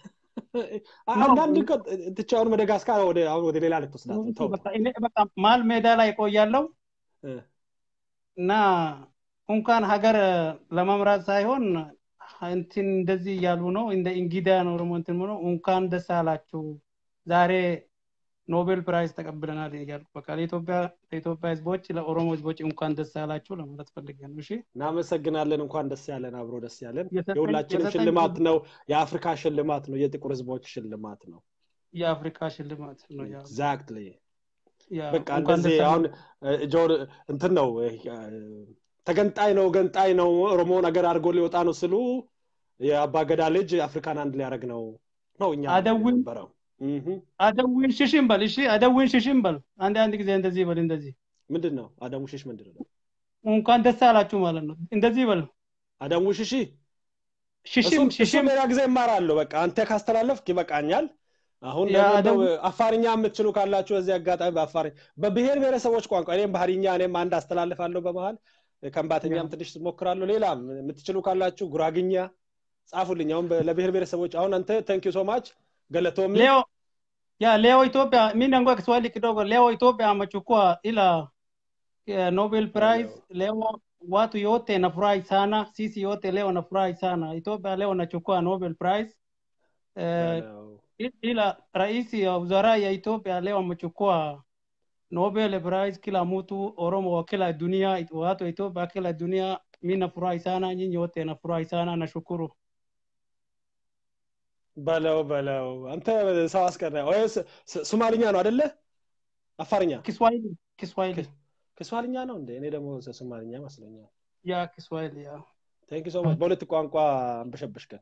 አንዳንድ ትቻ አሁን መደጋስካር ወደ አሁን ወደ ሌላ ልትወስዳት ማል ሜዳ ላይ ቆያለው እና እንኳን ሀገር ለመምራት ሳይሆን እንትን እንደዚህ እያሉ ነው እንደ እንግዳ ነው ኦሮሞ እንትን ነው እንኳን ደስ አላችሁ ዛሬ ኖቤል ፕራይዝ ተቀብለናል እያልኩ በቃ ለኢትዮጵያ ለኢትዮጵያ ህዝቦች ለኦሮሞ ህዝቦች እንኳን ደስ ያላችሁ ለማለት ፈልጌ ነው እሺ እናመሰግናለን እንኳን ደስ ያለን አብሮ ደስ ያለን የሁላችንም ሽልማት ነው የአፍሪካ ሽልማት ነው የጥቁር ህዝቦች ሽልማት ነው የአፍሪካ ሽልማት ነው ኤግዛክትሊ በቃ እንደዚህ አሁን ጆር እንትን ነው ተገንጣይ ነው ገንጣይ ነው ኦሮሞ ነገር አድርጎ ሊወጣ ነው ስሉ የአባገዳ ልጅ አፍሪካን አንድ ሊያደረግ ነው ነው እኛ አደዊን ነበረው አደዊን ሽሽን በል እሺ አደዊን ሽሽን በል አንድ አንድ ጊዜ እንደዚህ በል እንደዚህ ምንድን ነው አደሙ ሽሽ ምንድን ነው እንኳን ደስ አላችሁ ማለት ነው እንደዚህ በል አደሙ ሽሺ ሽሽም ሽሽም ሌላ ጊዜ እማራለሁ በቃ አንተ ካስተላለፍክ ይበቃኛል አሁን ደግሞ አፋርኛ የምትችሉ ካላችሁ በዚህ አጋጣሚ በአፋር በብሔር ብሔረሰቦች ቋንቋ እኔም ባህርኛ እኔም አንድ አስተላልፋለሁ በመሀል ከምባተኛም ትንሽ ሞክራለሁ ሌላም የምትችሉ ካላችሁ ጉራግኛ ጻፉልኝ አሁን ለብሔር ብሔረሰቦች አሁን አንተ ተንኪ ሶ ማች ገለቶሚ leo ya leo ethiopia mi nangoa kiswahili kidogo leo ethiopia amechukua ila ya nobel prize leo watu yote nafurahi sana sisi yote leo nafurahi sana ethiopia leo nachukua nobel prize eh, ila rais ya wizara ya ethiopia leo amechukua nobel prize kila mtu oromo wa kila dunia watu wa ethiopia kila dunia mi nafurahi sana nyinyi wote nafurahi sana nashukuru በለው በለው አንተ ሰው አስቀረ ወይ ሶማሊኛ ነው አደለ አፋርኛ kiswahili kiswahili kiswahልኛ ነው እንዴ እኔ ደግሞ ሶማሊኛ መስለኛል ya kiswahili ya ቴንክ ሶ ማች በሁለት ቋንቋ አንበሸበሽከን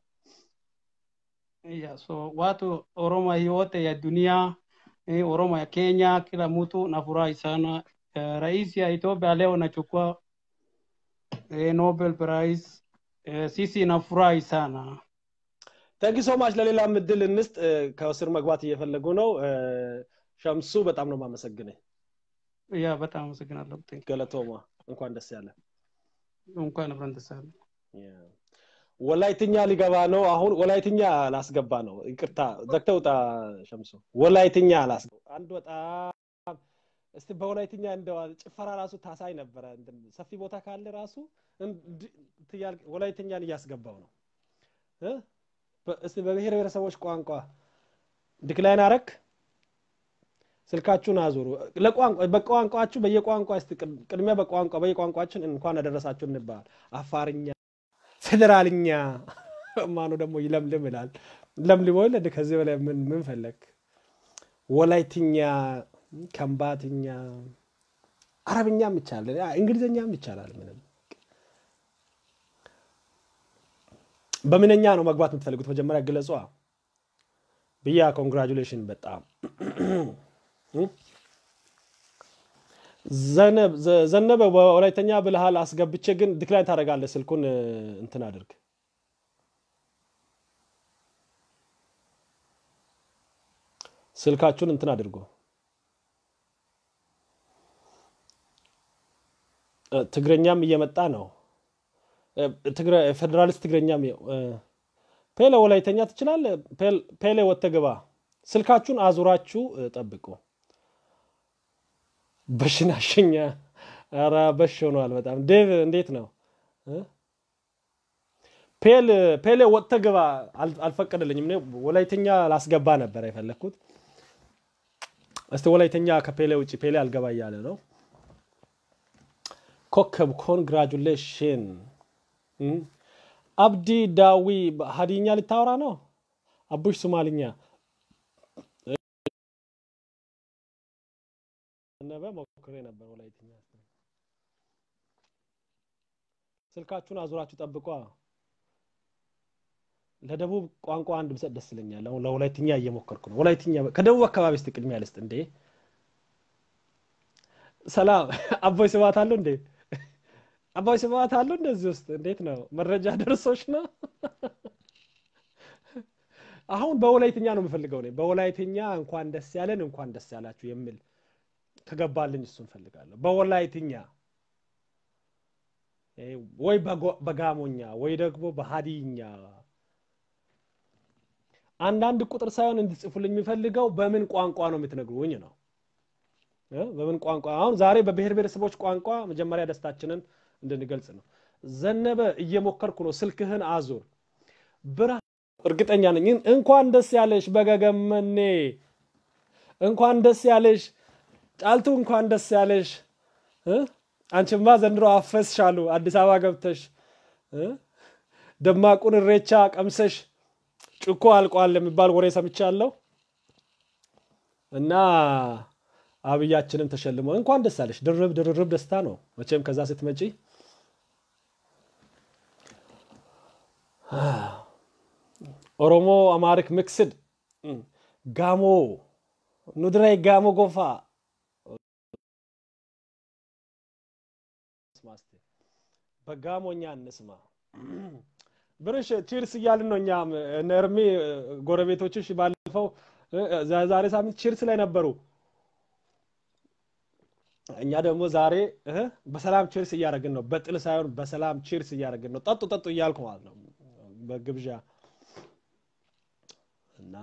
ya so watu oromo yote ya dunia eh, oromo ya kenya kila mtu nafurahi sana eh, rais ya Ethiopia leo nachukua eh, Nobel Prize. Eh, sisi nafurahi sana. ተንኪ ሶ ማች ለሌላም እድል እንስጥ እ፣ ከስር መግባት እየፈለጉ ነው እ፣ ሸምሱ በጣም ነው ማመሰግነኝ ያ በጣም አመሰግናለሁ። Thank you። ገለቶማ እንኳን ደስ ያለ እንኳን አብረን ደስ አለን። ወላይትኛ ሊገባ ነው አሁን ወላይትኛ ላስገባ ነው ይቅርታ ዘግተህ ውጣ ሸምሱ ወላይትኛ ላስገባ አንድ በጣም እስቲ በወላይትኛ እንደው ጭፈራ ራሱ ታሳይ ነበረ እንትን ሰፊ ቦታ ካለ ራሱ እንድ- ትያል- ወላይትኛን እያስገባው ነው እ? በ- እስቲ በብሔር ብሔረሰቦች ቋንቋ ዲክላይን አረክ ስልካችሁን አዙሩ ለቋንቋ በቋንቋችሁ በየቋንቋ እስቲ ቅድ- ቅድሚያ በቋንቋ በየቋንቋችን እንኳን አደረሳችሁ እንባል አፋርኛ ፌዴራልኛ ማኑ ደግሞ ይለምልም ይላል ለምልሞ ይለድ ከዚህ በላይ ምን ምን ፈለግ ወላይትኛ ከምባትኛ አረብኛም ይቻላል ያ እንግሊዝኛም ይቻላል ምንም በምንኛ ነው መግባት የምትፈልጉት መጀመሪያ ግለጿ ብያ ኮንግራጁሌሽን በጣም ዘነብ ዘ- ዘነበ በወላይተኛ ብልሃል አስገብቼ ግን ዲክላይን ታደርጋለህ ስልኩን እ፣ እንትን አድርግ ስልካችሁን እንትን አድርጎ እ፣ ትግረኛም እየመጣ ነው እ፣ ትግረ- ፌዴራሊስት ትግረኛም የ- እ፣ ፔሌ ወላይተኛ ትችላለህ ፔል- ፔሌ ወጥተህ ግባ ስልካችሁን አዙራችሁ እ፣ ጠብቁ በሽናሸኛ ኧረ በሽ ሆኗል በጣም ዴቭ እንዴት ነው እ? ፔል ፔሌ ወጥተህ ግባ አል- አልፈቀደልኝም እኔ ወላይተኛ ላስገባ ነበር የፈለግኩት እስቲ ወላይተኛ ከፔሌ ውጭ ፔሌ አልገባ እያለ ነው ኮከብ ኮንግራጁሌሽን እም። አብዲ ዳዊ ሀዲኛ ልታወራ ነው አቡሽ ሶማልኛ ነበ ሞክሬ ነበር ወላይትኛ ስልካችሁን አዙራችሁ ጠብቋ ለደቡብ ቋንቋ አንድ ብሰጥ ደስ ይለኛል አሁን ለወላይትኛ እየሞከርኩ ነው ወላይትኛ ከደቡብ አካባቢ እስቲ ቅድሚያ ልስጥ እንዴ ሰላም አቦይ ስብሐት አሉ እንዴ አቦይ ስብሐት አሉ እንደዚህ ውስጥ እንዴት ነው መረጃ ደርሶች ነው አሁን በወላይትኛ ነው የምፈልገው እኔ በወላይትኛ እንኳን ደስ ያለን እንኳን ደስ ያላችሁ የሚል ከገባልኝ እሱን ፈልጋለሁ በወላይትኛ እ፣ ወይ በጎ- በጋሞኛ ወይ ደግሞ በሀዲኛ አንዳንድ ቁጥር ሳይሆን እንድጽፉልኝ የሚፈልገው በምን ቋንቋ ነው የምትነግሩኝ ነው እ? በምን ቋንቋ አሁን ዛሬ በብሔር ብሔረሰቦች ቋንቋ መጀመሪያ ደስታችንን እንድንገልጽ ነው ዘነበ እየሞከርኩ ነው ስልክህን አዙር ብራ እርግጠኛ ነኝ እንኳን ደስ ያለሽ በገገመኔ እንኳን ደስ ያለሽ ጫልቱ እንኳን ደስ ያለሽ እ? አንቺማ ዘንድሮ አፈስሻሉ አዲስ አበባ ገብተሽ እ? ደማቁን እሬቻ ቀምሰሽ ጭኮ አልቋል የሚባል ወሬ ሰምቻለሁ እና አብያችንም ተሸልሞ እንኳን ደስ አለሽ ድርብ ድርብ ደስታ ነው መቼም ከዛ ስትመጪ ኦሮሞ አማሪክ ሚክስድ እም፣ ጋሞ ኑድራይ ጋሞ ጎፋ እንስማ እስቲ። በጋሞኛ እንስማ ብርሽ ቺርስ እያልን ነው እኛም እነ እርሜ ጎረቤቶችሽ ባለፈው እ፣ ዛ- ዛሬ ሳምንት ቺርስ ላይ ነበሩ እኛ ደግሞ ዛሬ እ፣ በሰላም ቺርስ እያደረግን ነው በጥል ሳይሆን በሰላም ቺርስ እያደረግን ነው ጠጡ ጠጡ እያልኩ ማለት ነው በግብዣ እና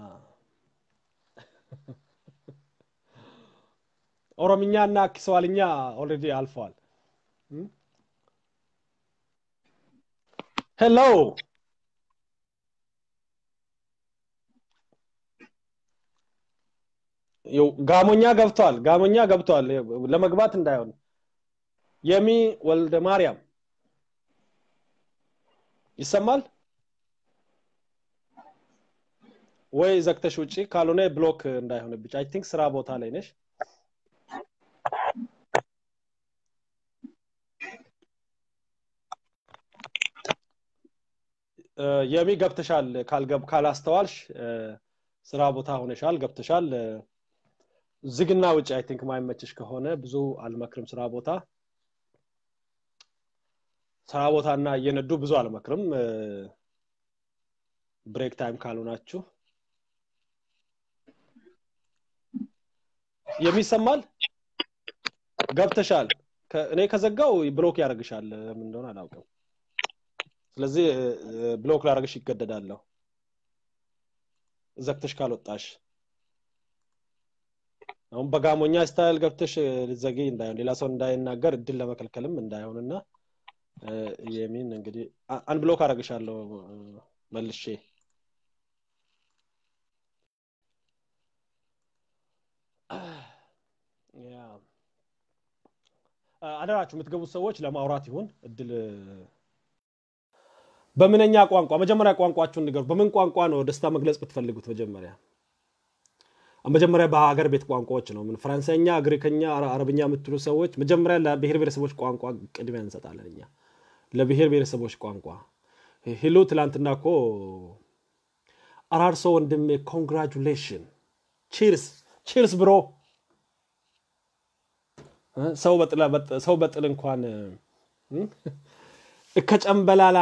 ኦሮምኛ እና ኪስዋልኛ ኦልሬዲ አልፈዋል ሄሎ ይኸው ጋሞኛ ገብቷል ጋሞኛ ገብቷል ለመግባት እንዳይሆን የሚ ወልደ ማርያም ይሰማል ወይ ዘግተሽ ውጪ ካልሆነ ብሎክ እንዳይሆንብሽ አይ ቲንክ ስራ ቦታ ላይ ነሽ እ፣ የሚ ገብተሻል ካልገብ ካላስተዋልሽ እ፣ ስራ ቦታ ሆነሻል ገብተሻል እ፣ ዝግና ውጭ አይ ቲንክ ማይመችሽ ከሆነ ብዙ አልመክርም ስራ ቦታ ስራ ቦታ እና እየነዱ ብዙ አልመክርም ብሬክ ታይም ካልሆናችሁ የሚሰማል ገብተሻል እኔ ከዘጋው ብሎክ ያደርግሻል ምን እንደሆነ አላውቅም ስለዚህ ብሎክ ላደርግሽ ይገደዳለሁ ዘግተሽ ካልወጣሽ አሁን በጋሞኛ ስታይል ገብተሽ ልዘጊ እንዳይሆን ሌላ ሰው እንዳይናገር እድል ለመከልከልም እንዳይሆንና የሚን እንግዲህ አንብሎክ አደርግሻለሁ መልሼ አደራችሁ የምትገቡት ሰዎች ለማውራት ይሁን እድል በምንኛ ቋንቋ መጀመሪያ ቋንቋችሁን ንገሩ በምን ቋንቋ ነው ደስታ መግለጽ ብትፈልጉት መጀመሪያ መጀመሪያ በሀገር ቤት ቋንቋዎች ነው ምን ፈረንሳይኛ ግሪከኛ አረብኛ የምትሉ ሰዎች መጀመሪያ ለብሔር ብሔረሰቦች ቋንቋ ቅድሚያ እንሰጣለን እኛ ለብሔር ብሔረሰቦች ቋንቋ ሂሉ ትላንትና እኮ አራርሶ ወንድሜ ኮንግራጁሌሽን ቺርስ ቺርስ ብሮ ሰው በጥል እንኳን እከጨንበላላ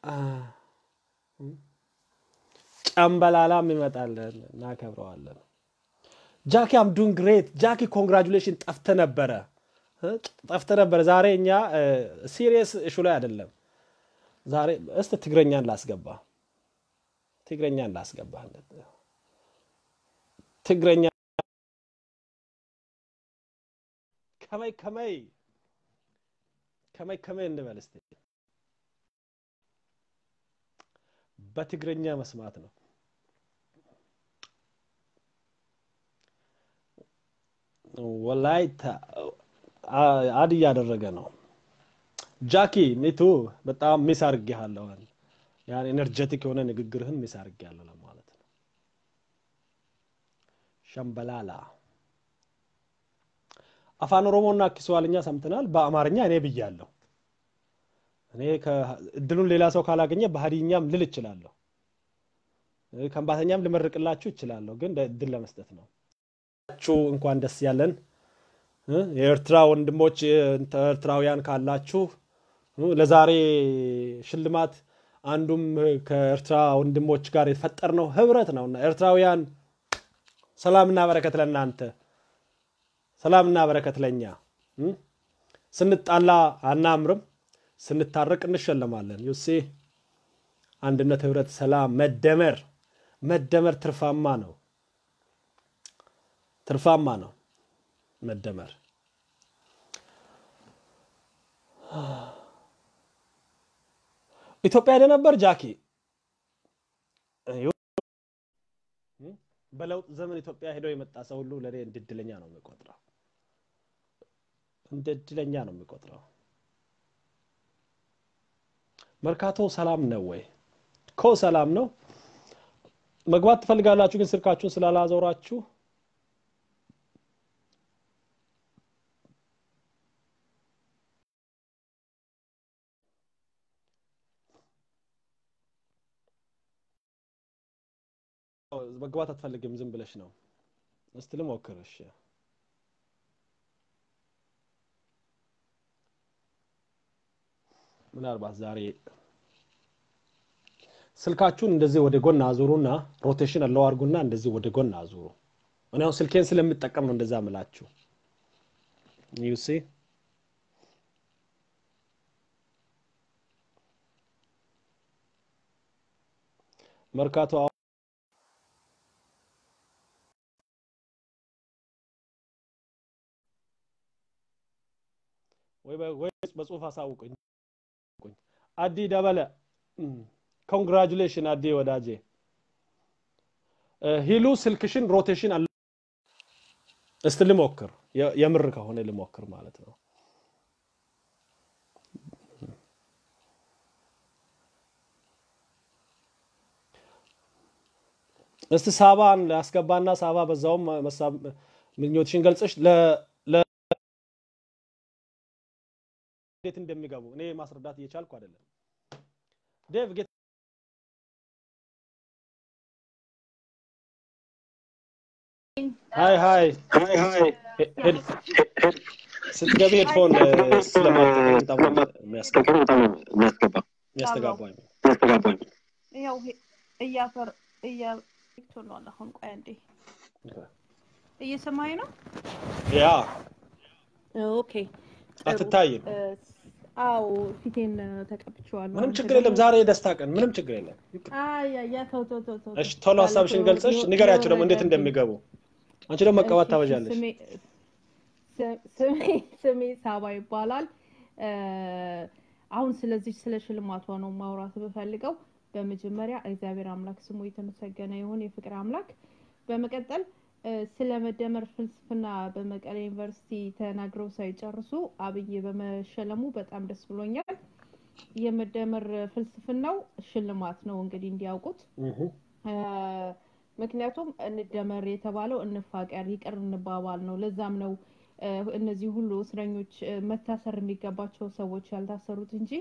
ጨንበላላም ይመጣለን እናከብረዋለን ጃኪ አም ዱን ግሬት ጃኪ ኮንግራጁሌሽን ጠፍተ ነበረ ጠፍተ ነበረ ዛሬ እኛ ሲሪየስ እሹ ላይ አይደለም ዛሬ እስተ ትግረኛን ላስገባ ትግረኛን ላስገባ ትግረኛ ከመይ ከመይ ከመይ ከመይ እንበል እስቲ በትግረኛ መስማት ነው ወላይታ አድ እያደረገ ነው ጃኪ ሚቱ በጣም ሚስ አርጌሃለሁ ያን ኤነርጀቲክ የሆነ ንግግርህን ሚስ አርጌያለሁ ለማለት ነው ሸምበላላ አፋን ኦሮሞና ኪስዋልኛ ሰምተናል በአማርኛ እኔ ብያለሁ እኔ እድሉን ሌላ ሰው ካላገኘ በሀዲኛም ልል እችላለሁ ከንባተኛም ልመርቅላችሁ እችላለሁ ግን እድል ለመስጠት ነው እንኳን ደስ ያለን የኤርትራ ወንድሞች ኤርትራውያን ካላችሁ ለዛሬ ሽልማት አንዱም ከኤርትራ ወንድሞች ጋር የፈጠርነው ህብረት ነው እና ኤርትራውያን ሰላምና በረከት ለእናንተ ሰላምና በረከት ለእኛ ስንጣላ አናምርም ስንታረቅ እንሸለማለን ዩሴ አንድነት ህብረት ሰላም መደመር መደመር ትርፋማ ነው ትርፋማ ነው መደመር ኢትዮጵያ ሄደ ነበር ጃኪ በለውጥ ዘመን ኢትዮጵያ ሄዶ የመጣ ሰው ሁሉ ለእኔ እንደ እድለኛ ነው የሚቆጥረው እንደ እድለኛ ነው የሚቆጥረው መርካቶ ሰላም ነው ወይ ኮ ሰላም ነው መግባት ትፈልጋላችሁ ግን ስልካችሁን ስላላዞራችሁ መግባት አትፈልግም ዝም ብለሽ ነው እስቲ ልሞክር እሺ ምናልባት ዛሬ ስልካችሁን እንደዚህ ወደ ጎን አዙሩና ሮቴሽን አለው አድርጉና እንደዚህ ወደ ጎን አዙሩ እኔ አሁን ስልኬን ስለምጠቀም ነው እንደዛ ምላችሁ ዩሲ መርካቶ ወይስ በጽሁፍ አሳውቁኝ አዲ ደበለ ኮንግራጁሌሽን አዲ ወዳጄ ሂሉ ስልክሽን ሮቴሽን አለ እስቲ ልሞክር የምር ከሆነ ልሞክር ማለት ነው እስቲ ሳባን ያስገባና ሳባ በዛውም ምኞትሽን ገልጸሽ እንዴት እንደሚገቡ እኔ ማስረዳት እየቻልኩ አይደለም ዴቭ ሃይ ሃይ ስትገቢ ሄድፎን ስለማጠቀም በጣም የሚያስተጋባ ያው እያፈር እያቶሏል አሁን ቆይ አንዴ እየሰማኝ ነው ያ ኦኬ አትታይም አዎ ፊቴን ተቀብቼዋለሁ ምንም ችግር የለም ዛሬ የደስታ ቀን ምንም ችግር የለም አያ ተው ተው ተው ተው እሺ ቶሎ ሀሳብሽን ገልጸሽ ንገሪያቸው ደግሞ እንዴት እንደሚገቡ አንቺ ደግሞ መቀባት ታበዣለሽ ስሜ ሳባ ይባላል አሁን ስለዚህ ስለ ሽልማቷ ነው ማውራት ብፈልገው በመጀመሪያ እግዚአብሔር አምላክ ስሙ የተመሰገነ ይሁን የፍቅር አምላክ በመቀጠል ስለ መደመር ፍልስፍና በመቀሌ ዩኒቨርሲቲ ተናግረው ሳይጨርሱ አብይ በመሸለሙ በጣም ደስ ብሎኛል የመደመር ፍልስፍናው ሽልማት ነው እንግዲህ እንዲያውቁት ምክንያቱም እንደመር የተባለው እንፋቀር ይቅር እንባባል ነው ለዛም ነው እነዚህ ሁሉ እስረኞች መታሰር የሚገባቸው ሰዎች ያልታሰሩት እንጂ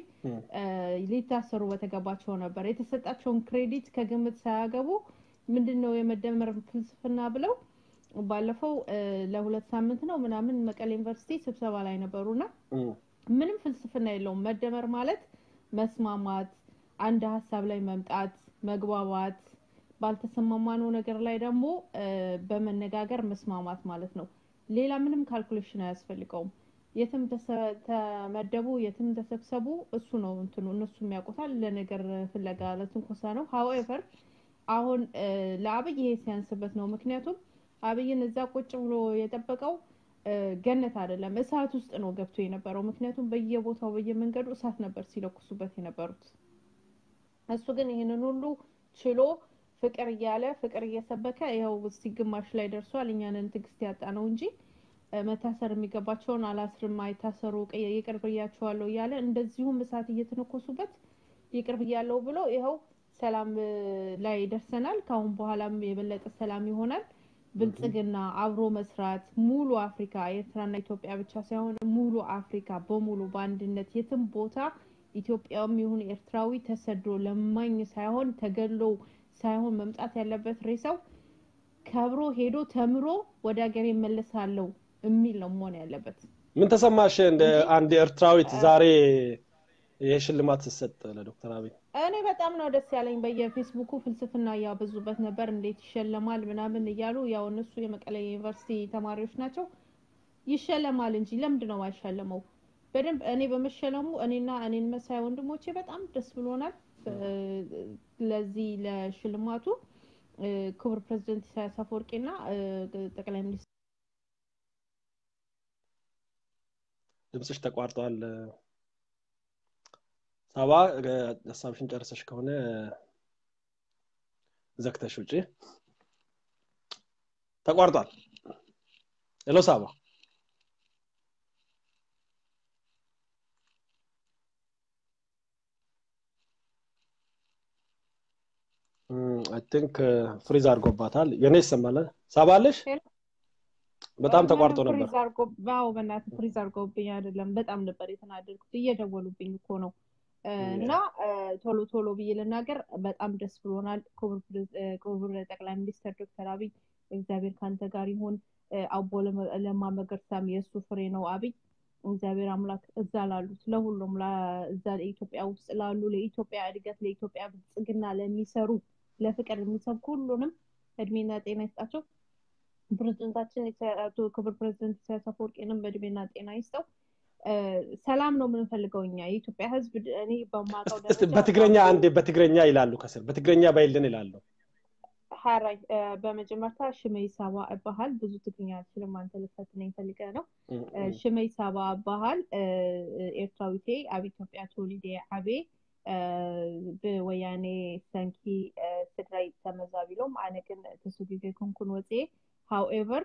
ሊታሰሩ በተገባቸው ነበር የተሰጣቸውን ክሬዲት ከግምት ሳያገቡ ምንድን ነው የመደመር ፍልስፍና ብለው ባለፈው ለሁለት ሳምንት ነው ምናምን መቀሌ ዩኒቨርሲቲ ስብሰባ ላይ ነበሩና ምንም ፍልስፍና የለውም መደመር ማለት መስማማት አንድ ሀሳብ ላይ መምጣት መግባባት ባልተሰማማነው ነገር ላይ ደግሞ በመነጋገር መስማማት ማለት ነው ሌላ ምንም ካልኩሌሽን አያስፈልገውም የትም ተመደቡ የትም ተሰብሰቡ እሱ ነው እንትኑ እነሱ የሚያውቁታል ለነገር ፍለጋ ለትንኮሳ ነው ሀዌቨር አሁን ለአብይ ይሄ ሲያንስበት ነው ምክንያቱም አብይን እዛ ቁጭ ብሎ የጠበቀው ገነት አይደለም እሳት ውስጥ ነው ገብቶ የነበረው ምክንያቱም በየቦታው በየመንገዱ እሳት ነበር ሲለኩሱበት የነበሩት እሱ ግን ይህንን ሁሉ ችሎ ፍቅር እያለ ፍቅር እየሰበከ ይኸው እስቲ ግማሽ ላይ ደርሷል እኛንን ትግስት ያጣ ነው እንጂ መታሰር የሚገባቸውን አላስርም አይታሰሩ ይቅር ብያቸዋለሁ እያለ እንደዚሁም እሳት እየተነኮሱበት ይቅር ብያለሁ ብሎ ይኸው ሰላም ላይ ደርሰናል ከአሁን በኋላም የበለጠ ሰላም ይሆናል ብልጽግና አብሮ መስራት ሙሉ አፍሪካ ኤርትራና ኢትዮጵያ ብቻ ሳይሆን ሙሉ አፍሪካ በሙሉ በአንድነት የትም ቦታ ኢትዮጵያም ይሁን ኤርትራዊ ተሰዶ ለማኝ ሳይሆን ተገሎ ሳይሆን መምጣት ያለበት ሬሳው ከብሮ ሄዶ ተምሮ ወደ ሀገር ይመለሳለው የሚል ነው መሆን ያለበት ምን ተሰማሽ እንደ አንድ ኤርትራዊት ዛሬ ይህ ሽልማት ስሰጥ ለዶክተር አብይ እኔ በጣም ነው ደስ ያለኝ በየፌስቡኩ ፍልስፍና እያበዙበት ነበር እንዴት ይሸለማል ምናምን እያሉ ያው እነሱ የመቀለ ዩኒቨርሲቲ ተማሪዎች ናቸው ይሸለማል እንጂ ለምንድ ነው አይሸለመው በደንብ እኔ በመሸለሙ እኔና እኔን መሳይ ወንድሞቼ በጣም ደስ ብሎናል ለዚህ ለሽልማቱ ክቡር ፕሬዚደንት ኢሳያስ አፈወርቂና ጠቅላይ ሚኒስትር ድምፅሽ ተቋርጧል ሳባ ሀሳብሽን ጨርሰሽ ከሆነ ዘግተሽ ውጪ ተቋርጧል ሄሎ ሳባ አይ ቲንክ ፍሪዝ አድርጎባታል የኔ ይሰማል ሳባለሽ በጣም ተቋርጦ ነበር አዎ በእናት ፍሪዝ አድርጎብኝ አይደለም በጣም ነበር የተናደድኩት እየደወሉብኝ እኮ ነው እና ቶሎ ቶሎ ብዬ ልናገር በጣም ደስ ብሎናል ክቡር ጠቅላይ ሚኒስትር ዶክተር አብይ እግዚአብሔር ከአንተ ጋር ይሁን አቦ ለማ መገርሳም የእሱ ፍሬ ነው አብይ እግዚአብሔር አምላክ እዛ ላሉት ለሁሉም እዛ ኢትዮጵያ ውስጥ ላሉ ለኢትዮጵያ እድገት ለኢትዮጵያ ብልጽግና ለሚሰሩ ለፍቅር የሚሰብኩ ሁሉንም እድሜና ጤና ይስጣቸው ፕሬዚደንታችን ክቡር ፕሬዚደንት ኢሳያስ አፈወርቂንም በእድሜና ጤና ይስጠው ሰላም ነው የምንፈልገው እኛ የኢትዮጵያ ህዝብ እኔ በማውቀው በትግረኛ አንድ በትግረኛ ይላሉ ከስር በትግረኛ ባይልን ይላሉ ሀራይ በመጀመርታ ሽመይ ሳባ እባሃል ብዙ ትግርኛ አልችልም አንተ ልፈትነኝ ፈልገ ነው ሽመይ ሳባ እባሃል ኤርትራዊቴ ኣብ ኢትዮጵያ ተወሊደ ዓቤ ብወያኔ ሰንኪ ትግራይ ተመዛቢሎም ኣነ ግን ተሰጊገ ኩንኩን ወፅየ ሃውኤቨር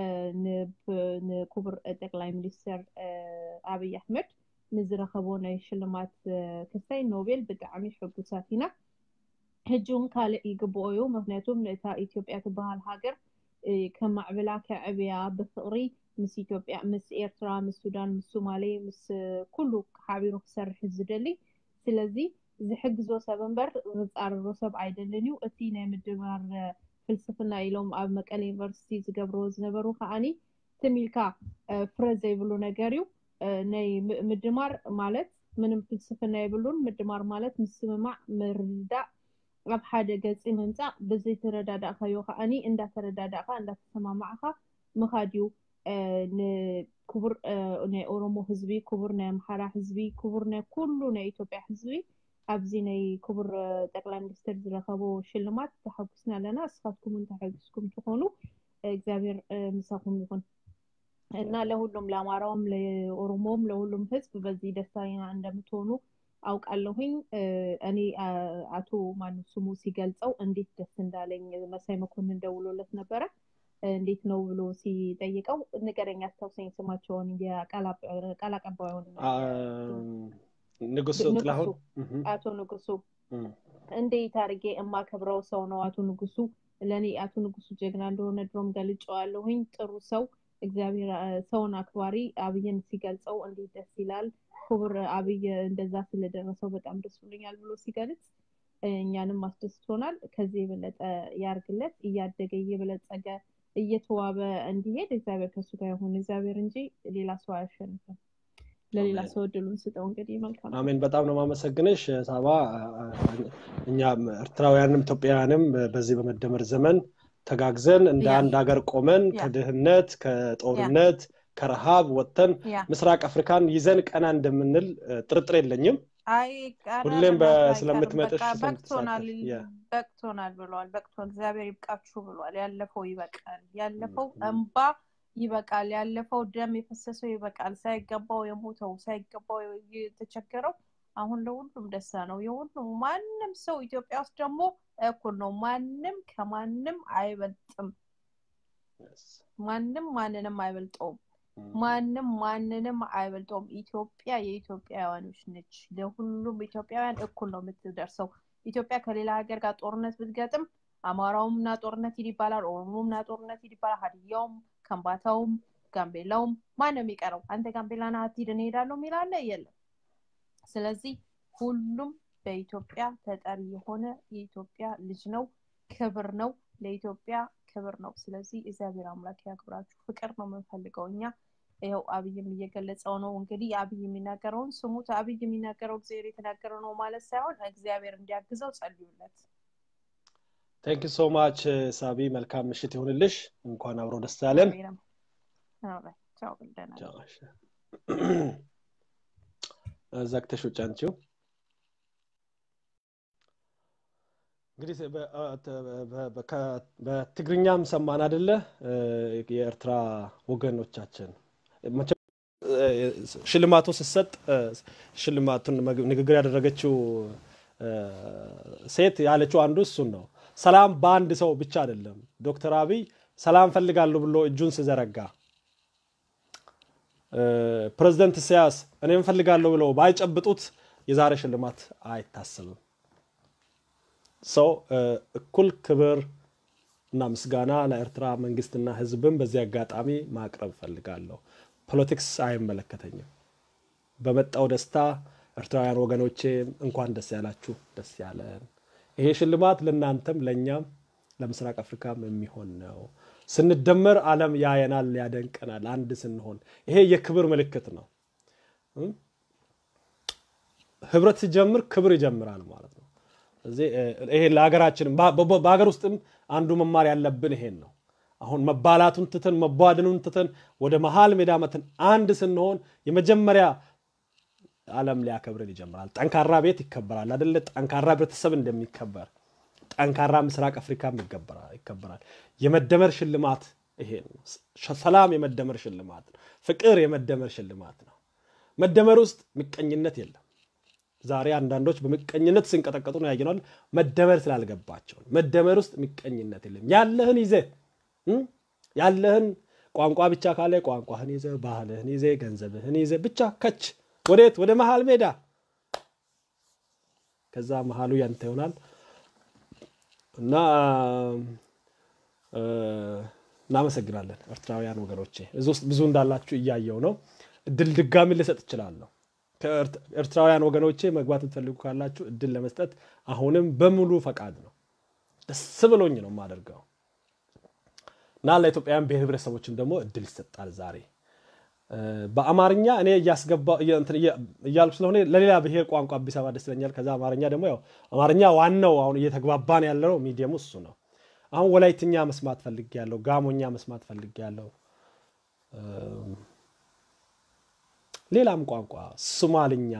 ንክቡር ጠቅላይ ሚኒስትር ኣብይ ኣሕመድ ንዝረኸቦ ናይ ሽልማት ክስታይ ኖቤል ብጣዕሚ ሕጉሳት ኢና ሕጂ እውን ካልእ ይግብኦ እዩ ምክንያቱም ነታ ኢትዮጵያ ትበሃል ሃገር ከማዕብላ ከዕብያ ብፍቅሪ ምስ ኢትዮጵያ ምስ ኤርትራ ምስ ሱዳን ምስ ሶማሌ ምስ ኩሉ ሓቢሩ ክሰርሕ ዝደሊ ስለዚ ዝሕግዞ ሰብ እምበር ዝፃርሮ ሰብ ኣይደልን እዩ እቲ ናይ ምድባር ፍልስፍና ኢሎም ኣብ መቀለ ዩኒቨርሲቲ ዝገብርዎ ዝነበሩ ከዓኒ ትሚልካ ፍረ ዘይብሉ ነገር እዩ ናይ ምድማር ማለት ምንም ፍልስፍና የብሉን ምድማር ማለት ምስምማዕ ምርዳእ ኣብ ሓደ ገፂ ምምፃእ ብዘይተረዳዳእካዮ ከዓኒ እንዳተረዳዳእካ እንዳተሰማማዕካ ምካድ እዩ ንክቡር ናይ ኦሮሞ ህዝቢ ክቡር ናይ ኣምሓራ ህዝቢ ክቡር ናይ ኩሉ ናይ ኢትዮጵያ ህዝቢ ኣብዚ ናይ ክቡር ጠቅላይ ሚኒስትር ዝረከቦ ሽልማት ተሓጉስና ኣለና እስካትኩም ተሓጊስኩም ትኾኑ እግዚአብሔር ምሳኩም ይሁን እና ለሁሉም ለአማራውም ለኦሮሞም ለሁሉም ህዝብ በዚህ ደስተኛ እንደምትሆኑ አውቃለሁኝ እኔ አቶ ማኑ ስሙ ሲገልጸው እንዴት ደስ እንዳለኝ መሳይ መኮንን ደውሎለት ነበረ እንዴት ነው ብሎ ሲጠይቀው ንገረኝ አስታውሰኝ ስማቸውን የቃል አቀባዩን ንጉሱ ጥላሁን አቶ ንጉሱ እንዴት አድርጌ የማከብረው ሰው ነው አቶ ንጉሱ ለእኔ አቶ ንጉሱ ጀግና እንደሆነ ድሮም ገልጨዋለሁኝ ጥሩ ሰው እግዚአብሔር ሰውን አክባሪ አብይን ሲገልጸው እንዴት ደስ ይላል ክቡር አብይ እንደዛ ስለደረሰው በጣም ደስ ብሎኛል ብሎ ሲገልጽ እኛንም አስደስቶናል ከዚህ የበለጠ ያርግለት እያደገ እየበለጸገ እየተዋበ እንዲሄድ እግዚአብሔር ከሱ ጋር ይሁን እግዚአብሔር እንጂ ሌላ ሰው አያሸንፍም ለሌላ ሰው እድሉን ስጠው እንግዲህ መልካም አሜን በጣም ነው ማመሰግንሽ ሳባ እኛም ኤርትራውያንም ኢትዮጵያውያንም በዚህ በመደመር ዘመን ተጋግዘን እንደ አንድ ሀገር ቆመን ከድህነት ከጦርነት ከረሃብ ወጥተን ምስራቅ አፍሪካን ይዘን ቀና እንደምንል ጥርጥር የለኝም ሁሌም ስለምትመጥሽ በቅቶናል ብለዋል በቅቶ እግዚአብሔር ይብቃችሁ ብሏል ያለፈው ይበቃል ያለፈው እንባ ይበቃል ያለፈው ደም የፈሰሰው ይበቃል ሳይገባው የሞተው ሳይገባው የተቸገረው አሁን ለሁሉም ደስታ ነው የሁሉም ማንም ሰው ኢትዮጵያ ውስጥ ደግሞ እኩል ነው ማንም ከማንም አይበልጥም ማንም ማንንም አይበልጠውም ማንም ማንንም አይበልጠውም ኢትዮጵያ የኢትዮጵያውያኖች ነች ለሁሉም ኢትዮጵያውያን እኩል ነው የምትደርሰው ኢትዮጵያ ከሌላ ሀገር ጋር ጦርነት ብትገጥም አማራውም ና ጦርነት ሂድ ይባላል ኦሮሞም ና ጦርነት ሂድ ይባላል ሀዲያውም ከምባታውም ጋምቤላውም ማን ነው የሚቀረው አንተ ጋምቤላ ና አትሂድ እንሄዳለሁ የሚላለ የለም ስለዚህ ሁሉም በኢትዮጵያ ተጠሪ የሆነ የኢትዮጵያ ልጅ ነው ክብር ነው ለኢትዮጵያ ክብር ነው ስለዚህ እግዚአብሔር አምላክ ያክብራችሁ ፍቅር ነው የምንፈልገው እኛ ይኸው አብይም እየገለጸው ነው እንግዲህ አብይ የሚናገረውን ስሙት አብይ የሚናገረው እግዚአብሔር የተናገረው ነው ማለት ሳይሆን እግዚአብሔር እንዲያግዘው ጸልዩለት ቴንክ ሶ ማች ሳቢ መልካም ምሽት ይሁንልሽ እንኳን አብሮ ደስ ያለን ዘግተሽ ውጭ አንቺው እንግዲህ በትግርኛም ሰማን አደለ የኤርትራ ወገኖቻችን ሽልማቱ ስሰጥ ሽልማቱን ንግግር ያደረገችው ሴት ያለችው አንዱ እሱን ነው ሰላም በአንድ ሰው ብቻ አይደለም ዶክተር አብይ ሰላም ፈልጋለሁ ብሎ እጁን ስዘረጋ ፕሬዚደንት ኢሳያስ እኔም ፈልጋለሁ ብለው ባይጨብጡት የዛሬ ሽልማት አይታሰብም ሰው እኩል ክብር እና ምስጋና ለኤርትራ መንግስትና ህዝብን በዚህ አጋጣሚ ማቅረብ ፈልጋለሁ ፖለቲክስ አይመለከተኝም በመጣው ደስታ ኤርትራውያን ወገኖቼ እንኳን ደስ ያላችሁ ደስ ያለን ይሄ ሽልማት ለእናንተም ለእኛም ለምስራቅ አፍሪካም የሚሆን ነው ስንደመር አለም ያየናል ያደንቀናል አንድ ስንሆን ይሄ የክብር ምልክት ነው ህብረት ሲጀምር ክብር ይጀምራል ማለት ነው ይሄ ለሀገራችንም በሀገር ውስጥም አንዱ መማር ያለብን ይሄን ነው አሁን መባላቱን ትተን መቧደኑን ትተን ወደ መሀል ሜዳ መትን አንድ ስንሆን የመጀመሪያ አለም ሊያከብርን ይጀምራል ጠንካራ ቤት ይከበራል አደለ ጠንካራ ህብረተሰብ እንደሚከበር ጠንካራ ምስራቅ አፍሪካም ይከበራል የመደመር ሽልማት ይሄ ነው ሰላም የመደመር ሽልማት ነው ፍቅር የመደመር ሽልማት ነው መደመር ውስጥ ምቀኝነት የለም ዛሬ አንዳንዶች በምቀኝነት ሲንቀጠቀጡ ነው ያየነዋል መደመር ስላልገባቸው መደመር ውስጥ ምቀኝነት የለም ያለህን ይዘ ያለህን ቋንቋ ብቻ ካለ ቋንቋህን ይዘ ባህልህን ይዘ ገንዘብህን ይዘ ብቻ ከች ወዴት ወደ መሀል ሜዳ ከዛ መሀሉ ያንተ ይሆናል እና እናመሰግናለን ኤርትራውያን ወገኖቼ እዚ ውስጥ ብዙ እንዳላችሁ እያየው ነው እድል ድጋሚ ልሰጥ እችላለሁ ኤርትራውያን ወገኖቼ መግባት የምትፈልጉ ካላችሁ እድል ለመስጠት አሁንም በሙሉ ፈቃድ ነው ደስ ብሎኝ ነው የማደርገው እና ለኢትዮጵያውያን ብሔር ብሔረሰቦችም ደግሞ እድል ይሰጣል ዛሬ በአማርኛ እኔ እያልኩ ስለሆነ ለሌላ ብሔር ቋንቋ ቢሰማ ደስ ይለኛል። ከዛ አማርኛ ደግሞ ያው አማርኛ ዋናው አሁን እየተግባባን ያለው ሚዲየሙ እሱ ነው። አሁን ወላይትኛ መስማት ፈልግ ያለው ጋሞኛ መስማት ፈልግ ያለው ሌላም ቋንቋ ሶማልኛ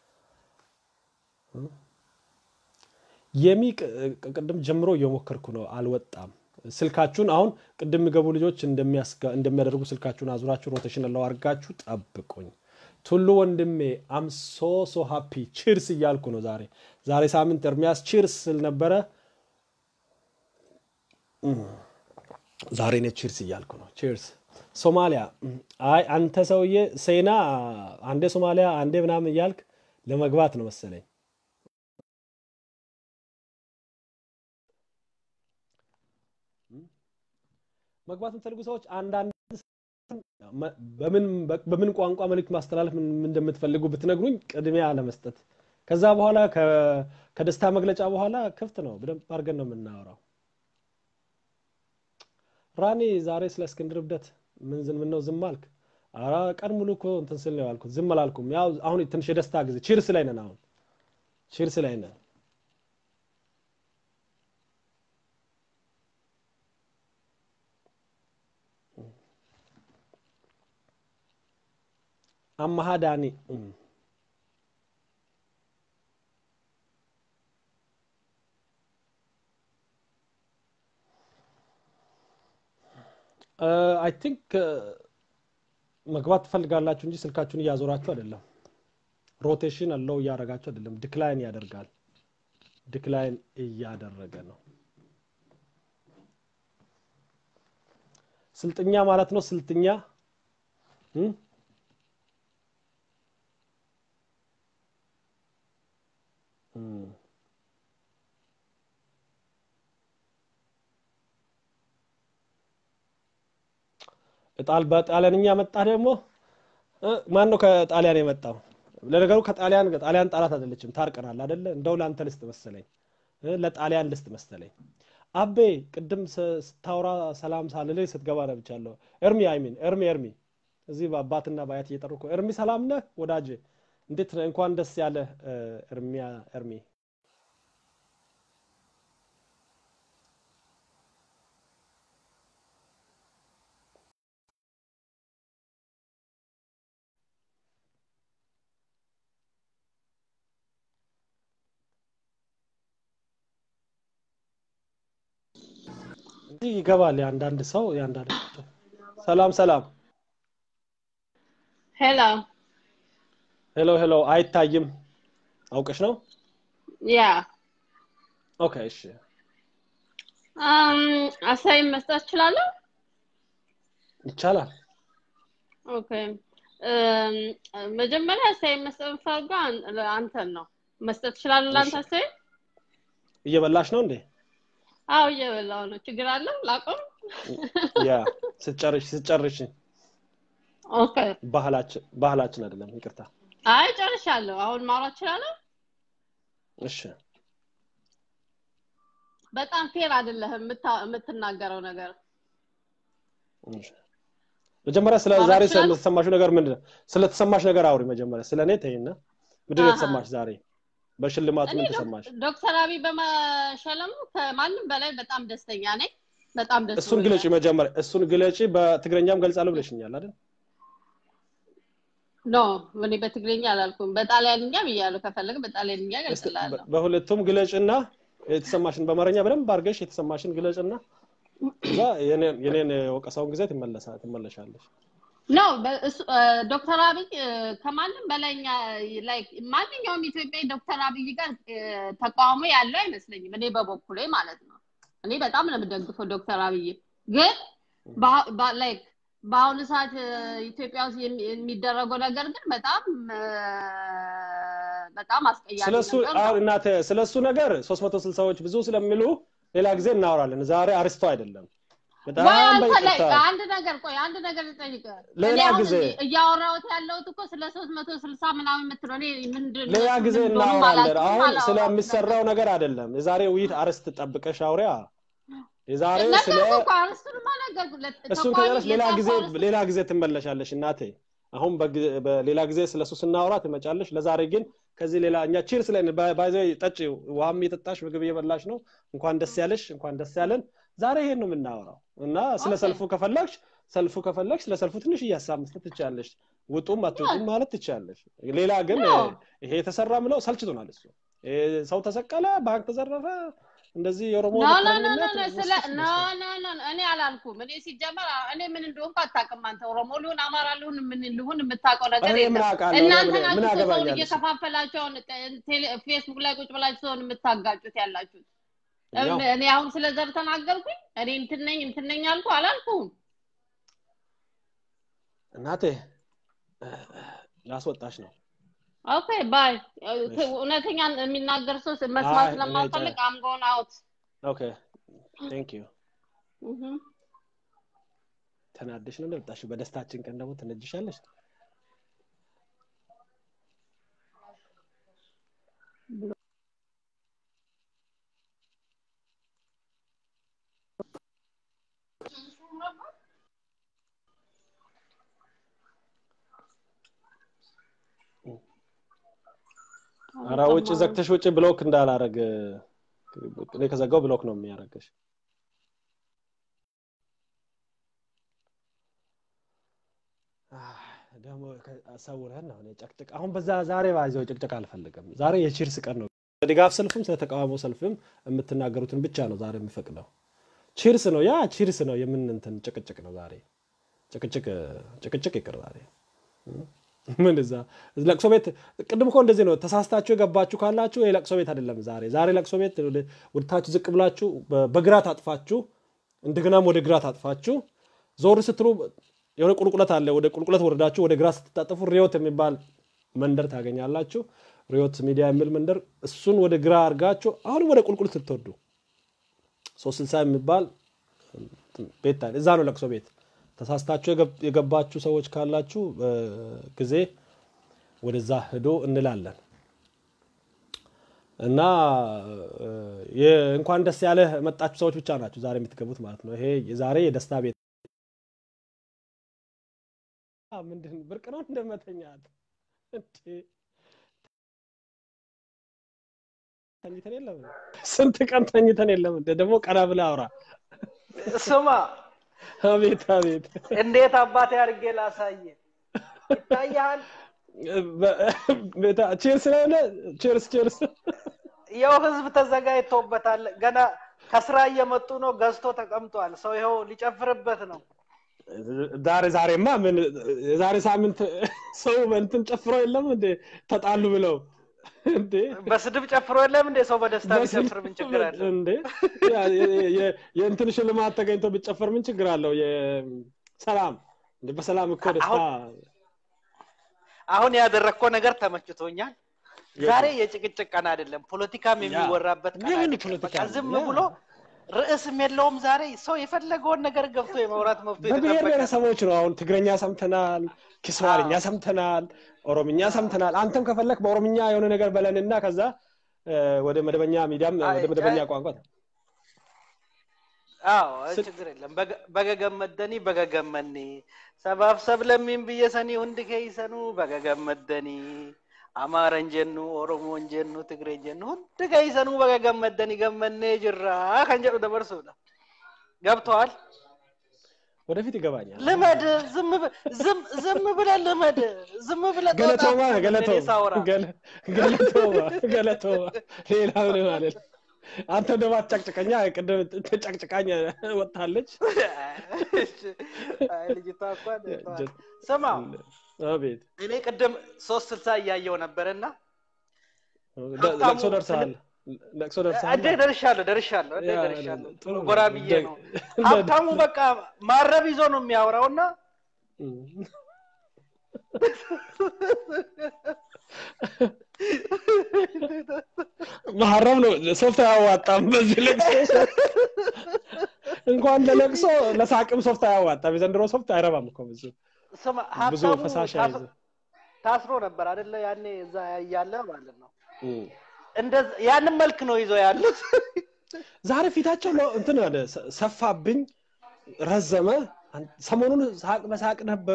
የሚ ቅድም ጀምሮ እየሞከርኩ ነው፣ አልወጣም። ስልካችሁን አሁን ቅድም የሚገቡ ልጆች እንደሚያደርጉ ስልካችሁን አዙራችሁ ሮቴሽን ለው አድርጋችሁ ጠብቁኝ። ቱሉ ወንድሜ አም ሶ ሶ ሃፒ ቺርስ እያልኩ ነው። ዛሬ ዛሬ ሳምንት ኤርሚያስ ቺርስ ስል ነበረ። ዛሬ እኔ ቺርስ እያልኩ ነው። ቺርስ ሶማሊያ። አይ አንተ ሰውዬ ሴና አንዴ ሶማሊያ አንዴ ምናምን እያልክ ለመግባት ነው መሰለኝ። መግባት የምትፈልጉ ሰዎች አንዳንድ በምን ቋንቋ መልእክት ማስተላለፍ እንደምትፈልጉ ብትነግሩኝ ቅድሚያ ለመስጠት ከዛ በኋላ ከደስታ መግለጫ በኋላ ክፍት ነው። በደንብ አድርገን ነው የምናወራው። ራኔ ዛሬ ስለ እስክንድር እብደት ምን ዝም ነው ዝም አልክ? ኧረ ቀን ሙሉ እኮ እንትን ስል ነው ያልኩት። ዝም አላልኩም። ያው አሁን ትንሽ የደስታ ጊዜ ቺርስ ላይ ነን። አሁን ቺርስ ላይ ነን። አማሃ ዳኒ አይ ቲንክ መግባት ትፈልጋላችሁ እንጂ ስልካችሁን እያዞራችሁ አይደለም። ሮቴሽን አለው እያደረጋችሁ አይደለም። ዲክላይን ያደርጋል። ዲክላይን እያደረገ ነው። ስልጥኛ ማለት ነው። ስልጥኛ ጣል በጣሊያንኛ መጣ ደግሞ ማን ነው ከጣሊያን የመጣው? ለነገሩ ከጣሊያን ጣሊያን ጣላት አይደለችም፣ ታርቀናል አይደለ? እንደው ለአንተ ልስጥ መሰለኝ፣ ለጣሊያን ልስጥ መሰለኝ። አቤ ቅድም ስታወራ ሰላም ሳልልህ ስትገባ ነብቻለሁ። ኤርሚ አይሚን ኤርሚ ኤርሚ እዚህ በአባትና በአያት እየጠሩ እኮ ኤርሚ ሰላም ነህ ወዳጄ? እንዴት ነህ? እንኳን ደስ ያለ ኤርሚያ ኤርሚ እንዲህ ይገባል። የአንዳንድ ሰው የአንዳንድ ሰላም ሰላም ሄሎ ሄሎ ሄሎ አይታይም። አውቀሽ ነው? ያ ኦኬ እሺ። አሳይን መስጠት እችላለሁ? ይቻላል። ኦኬ መጀመሪያ አሳይን መስጠት የምፈልገው አንተን ነው። መስጠት እችላለሁ ለአንተ አሳይን? እየበላሽ ነው እንዴ? አዎ እየበላሁ ነው። ችግር አለው? ላቆም? ያ ስትጨርሽ ስትጨርሽ ኦኬ ባህላችን ባህላችን አይደለም፣ ይቅርታ። አይ ጨርሻለሁ። አሁን ማውራት እችላለሁ? እሺ በጣም ፌር አይደለህም የምትናገረው ነገር። መጀመሪያ ስለ ማውራት ዛሬ እችላለሁ? ስለተሰማሽ ነገር ምንድን ነው? ስለተሰማሽ ነገር አውሪ መጀመሪያ። ስለ እኔ ተይና ምንድን ነው አሃ። የተሰማሽ ዛሬ? በሽልማቱ እኔ ምን ዶክ- ተሰማሽ? ዶክተር አብይ በመሸለሙ ከማንም በላይ በጣም ደስተኛ ነኝ። በጣም ደስ እሱን ብሎኛል። ግለጪ መጀመሪያ። እሱን ግለጪ። በትግረኛም ገልጻለሁ ብለሽኛል አይደል? ኖ እኔ በትግርኛ አላልኩም፣ በጣሊያንኛ ብያለሁ። ከፈለግ በጣሊያንኛ እስቲ ገልጽላለሁ። በ- በሁለቱም ግለጭና የተሰማሽን በአማርኛ በደንብ አድርገሽ የተሰማሽን ግለጭና እዛ የኔን የኔን የወቀሳውን ጊዜ ትመለሳ ትመለሻለሽ። ኖ በእሱ- እ፣ ዶክተር አብይ እ፣ ከማንም በላይ እኛ ላይክ ማንኛውም ኢትዮጵያዊ ዶክተር አብይ ጋር እ፣ ተቃውሞ ያለው አይመስለኝም። እኔ በበኩሌ ማለት ነው። እኔ በጣም ነው የምደግፈው ዶክተር አብይ ግን በአ- በ- ላይክ በአሁኑ ሰዓት እ፣ ኢትዮጵያ ውስጥ የሚ- የሚደረገው ነገር ግን በጣም እ፣ በጣም አስቀያሚ ስለሱ ነገር ነው። አሁን እናተ ስለሱ ነገር 360 ሰዎች ብዙ ስለሚሉ ሌላ ጊዜ እናወራለን። ዛሬ አርስቶ አይደለም። በጣም ወይ አንተ ላይ በይቅርታ አንድ ነገር ቆይ አንድ ነገር ልጠይቅህ። ሌላ እኔ አሁን ጊዜ እያወራሁት ያለሁት እኮ ስለ ሶስት መቶ ስልሳ ምናምን የምትለው እኔ ምንድን ሌላ እነሱ ጊዜ ምን እንደሆኑ እናወራለን። አላውቅም፣ አሁን አላወራሁም ነበር። ስለሚሰራው ነገር አይደለም። የዛሬ ውይይት አርስት ጠብቀሽ አውሪያ። የዛሬ ስለ ነገርኩህ እኮ አርስቱንማ ነገርኩህ። ለ- እሱን ተቋሚ ከጨረስ ሌላ ጊዜ የጻፈው አርስቱ ሌላ ጊዜ ትመለሻለሽ እናቴ። አሁን በግ- በሌላ ጊዜ ስለሱ ስናወራ ትመጫለሽ። ለዛሬ ግን ከዚህ ሌላ እኛ ቺርስ ላይ ባይዘ ጠጪ፣ ውሃም እየጠጣሽ ምግብ እየበላሽ ነው። እንኳን ደስ ያለሽ፣ እንኳን ደስ ያለን። ዛሬ ይሄን ነው የምናወራው እና ስለ ኦኬ ሰልፉ ከፈለግሽ ሰልፉ ከፈለግሽ ስለ ሰልፉ ትንሽ እያሳብ መስጠት ትችላለሽ። ውጡም አትውጡም ማለት ትችላለሽ። ሌላ ግን ኖ ይሄ የተሰራ ምለው ሰልችቶናል። እሱ ይሄ ሰው ተሰቀለ፣ ባንክ ተዘረፈ፣ እንደዚህ የኦሮሞ ኖ ኖ ኖ ኖ ብሔርተኝነት ኖ ስለ ውስጥ ኖ ኖ ኖ ኖ፣ እኔ አላልኩም። እኔ ሲጀመር እኔ ምን እንደሆንኩ አታውቅም አንተ። ኦሮሞ ልሁን አማራ ልሁን ምን ልሁን የምታውቀው ነገር እኔ ምን የለም። አውቃለሁ? እኔ እናንተ ምን ምን ናችሁ እኮ ሰውን ያገባኛል እሱ? እየከፋፈላችሁ አሁን ቴሌ- ፌስቡክ ላይ ቁጭ ብላችሁ ሰውን የምታጋጩት ያላችሁት። ያው እም- እኔ አሁን ስለ ዘር ተናገርኩኝ? እኔ እንትን ነኝ እንትን ነኝ አልኩ አላልኩም? እናቴ ላስወጣሽ ነው። ኦኬ ባይ። እሺ። እውነተኛ የሚናገር ሰው መስማት አይ እኔ ስለማልፈልግ ጨ- አም ጎን አውት። ኦኬ ቴንክ ዩ። ተናደሽ ነው እንደመጣሽ። በደስታችን ቀን ደግሞ ትነጅሻለሽ። ኧረ ውጭ ዘግተሽ ውጭ ብሎክ እንዳላረግ እኔ ከዘጋው ብሎክ ነው የሚያደርግሽ። አህ፣ ደግሞ ሰውረን ነው እኔ ጨቅጭቅ አሁን በዛ ዛሬ ባይዘው ጭቅጭቅ አልፈልግም። ዛሬ የቺርስ ቀን ነው። ድጋፍ ሰልፍም ስለ ተቃውሞ ሰልፍም የምትናገሩትን ብቻ ነው ዛሬ የምፈቅደው። ቺርስ ነው ያ ቺርስ ነው የምን እንትን ጭቅጭቅ ነው ዛሬ ጭቅጭቅ ጭቅጭቅ ይቅር ዛሬ ምን እዛ ለቅሶ ቤት ቅድም እኮ እንደዚህ ነው። ተሳስታችሁ የገባችሁ ካላችሁ ይሄ ለቅሶ ቤት አይደለም። ዛሬ ዛሬ ለቅሶ ቤት ወደ- ወደታች ዝቅ ብላችሁ በ- በግራ ታጥፋችሁ እንደገናም ወደ ግራ ታጥፋችሁ ዞር ስትሉ የሆነ ቁልቁለት አለ። ወደ ቁልቁለት ወረዳችሁ ወደ ግራ ስትታጠፉ ሪዮት የሚባል መንደር ታገኛላችሁ። ሪዮት ሚዲያ የሚል መንደር፣ እሱን ወደ ግራ አድርጋችሁ አሁንም ወደ ቁልቁለት ስትወርዱ ሶስት ስልሳ የሚባል ቤት አለ። እዛ ነው ለቅሶ ቤት። ተሳስታችሁ የገብ- የገባችሁ ሰዎች ካላችሁ ጊዜ ወደዛ ሂዶ እንላለን እና እ፣ የ- እንኳን ደስ ያለህ መጣችሁ ሰዎች ብቻ ናችሁ ዛሬ የምትገቡት ማለት ነው። ይሄ ዛሬ የደስታ ቤት አ፣ ምንድን ብርቅ ነው እንደመተኛት እንዴ? ተኝተን የለም ስንት ቀን ተኝተን የለም እንደ ደግሞ ቀና ብለህ አውራ። ስማ አቤት አቤት እንዴት አባቴ አድርጌ ላሳየ ይታያል። ቼርስ ስለሆነ ቼርስ ቼርስ ያው ህዝብ ተዘጋጅቶበታል። ገና ከስራ እየመጡ ነው። ገዝቶ ተቀምጧል። ሰው ይኸው ሊጨፍርበት ነው። ዛሬ ዛሬማ ምን የዛሬ ሳምንት ሰው እንትን ጨፍሮ የለም እንዴ ተጣሉ ብለው እንዴ በስድብ ጨፍሮ የለም እንዴ? ሰው በደስታ ቢጨፍር ምን ችግር አለ? እንዴ ያ- የ- የ- የእንትን ሽልማት ተገኝቶ ቢጨፈር ምን ችግር አለው? የሰላም እንዴ በሰላም እኮ ደስታ አሁን ያደረግከው ነገር ተመችቶኛል። ዛሬ የጭቅጭቅ ቀን አይደለም፣ ፖለቲካም የሚወራበት ቀን የምን አይደለም። ፖለቲካ በቃ ነው? ዝም ያ። ብሎ ርዕስም የለውም። ዛሬ ሰው የፈለገውን ነገር ገብቶ የማውራት መብቱ በብሔር የተጠበቀ ነው። ብሔረሰቦች ነው። አሁን ትግረኛ ሰምተናል፣ ኪስዋርኛ አዎ። ሰምተናል፣ ኦሮምኛ ሰምተናል። አንተም ከፈለክ በኦሮምኛ የሆነ ነገር በለንና ከዛ እ፣ ወደ መደበኛ ሚዲያም አይ፣ ወደ መደበኛ ጨ- ቋንቋ አዎ ስል- ችግር የለም። በገ- በገገመደኒ በገገመኒ ሰባፍ ሰብለሚን ብየሰኒ ሁንድ ከይሰኑ በገገመደኒ አማረን ጀኑ ኦሮሞን ጀኑ ትግሬን ጀኑ ሁንድ ከይሰኑ በገገመደኒ ገመኔ ጅራ ከንጀዱ ደበርሱዳ ገብተዋል። ወደፊት ይገባኛል። ልመድ ዝም ብ- ዝም- ዝም ብለህ ልመድ ዝም ብለህ ጦጣ ገለቶማ አትሁን ገለቶ እኔ ሳወራ ገለ- ገለቶማ ገለቶማ ሌላ ምን ማለት አንተ ደግሞ አትጨቅጭቀኛ። ቅድም ተጨቅጭቃኝ ወጥታለች። አይ ልጅቷ እንኳን ተዋት። ስማ አቤት እኔ ቅድም ሶስት ስልሳ እያየው ነበርና ደ- ሀብታሙ ለቅሶ ደርሰሃል። ለቅሶ ደርሰሃል። እንዴ ደርሻለሁ ደርሻለሁ እንዴ ያ፣ ደርሻለሁ ጥሩ ነው። ጎራ ብዬ እንደ- ነው እንደ- ሀብታሙ በቃ ማረብ ይዞ ነው የሚያወራው እና መሐረም ነው ሶፍት አያዋጣም። በዚህ ለቅሶ እንኳን ለለቅሶ ለሳቅም ሶፍት አያዋጣም። የዘንድሮ ሶፍት አይረባም እኮ ብዙ ስማ ብዙ ሀብታሙ ፈሳሽ ታስ- አይዝም። ታስሮ ነበር አይደለ ያኔ እዛ እያለ ማለት ነው እንደዛ ያንን መልክ ነው ይዞ ያሉት ዛሬ ፊታቸው ለ- እንትን አለ፣ ሰ- ሰፋብኝ፣ ረዘመ። አን- ሰሞኑን ሳቅ በሳቅ ነበሩ።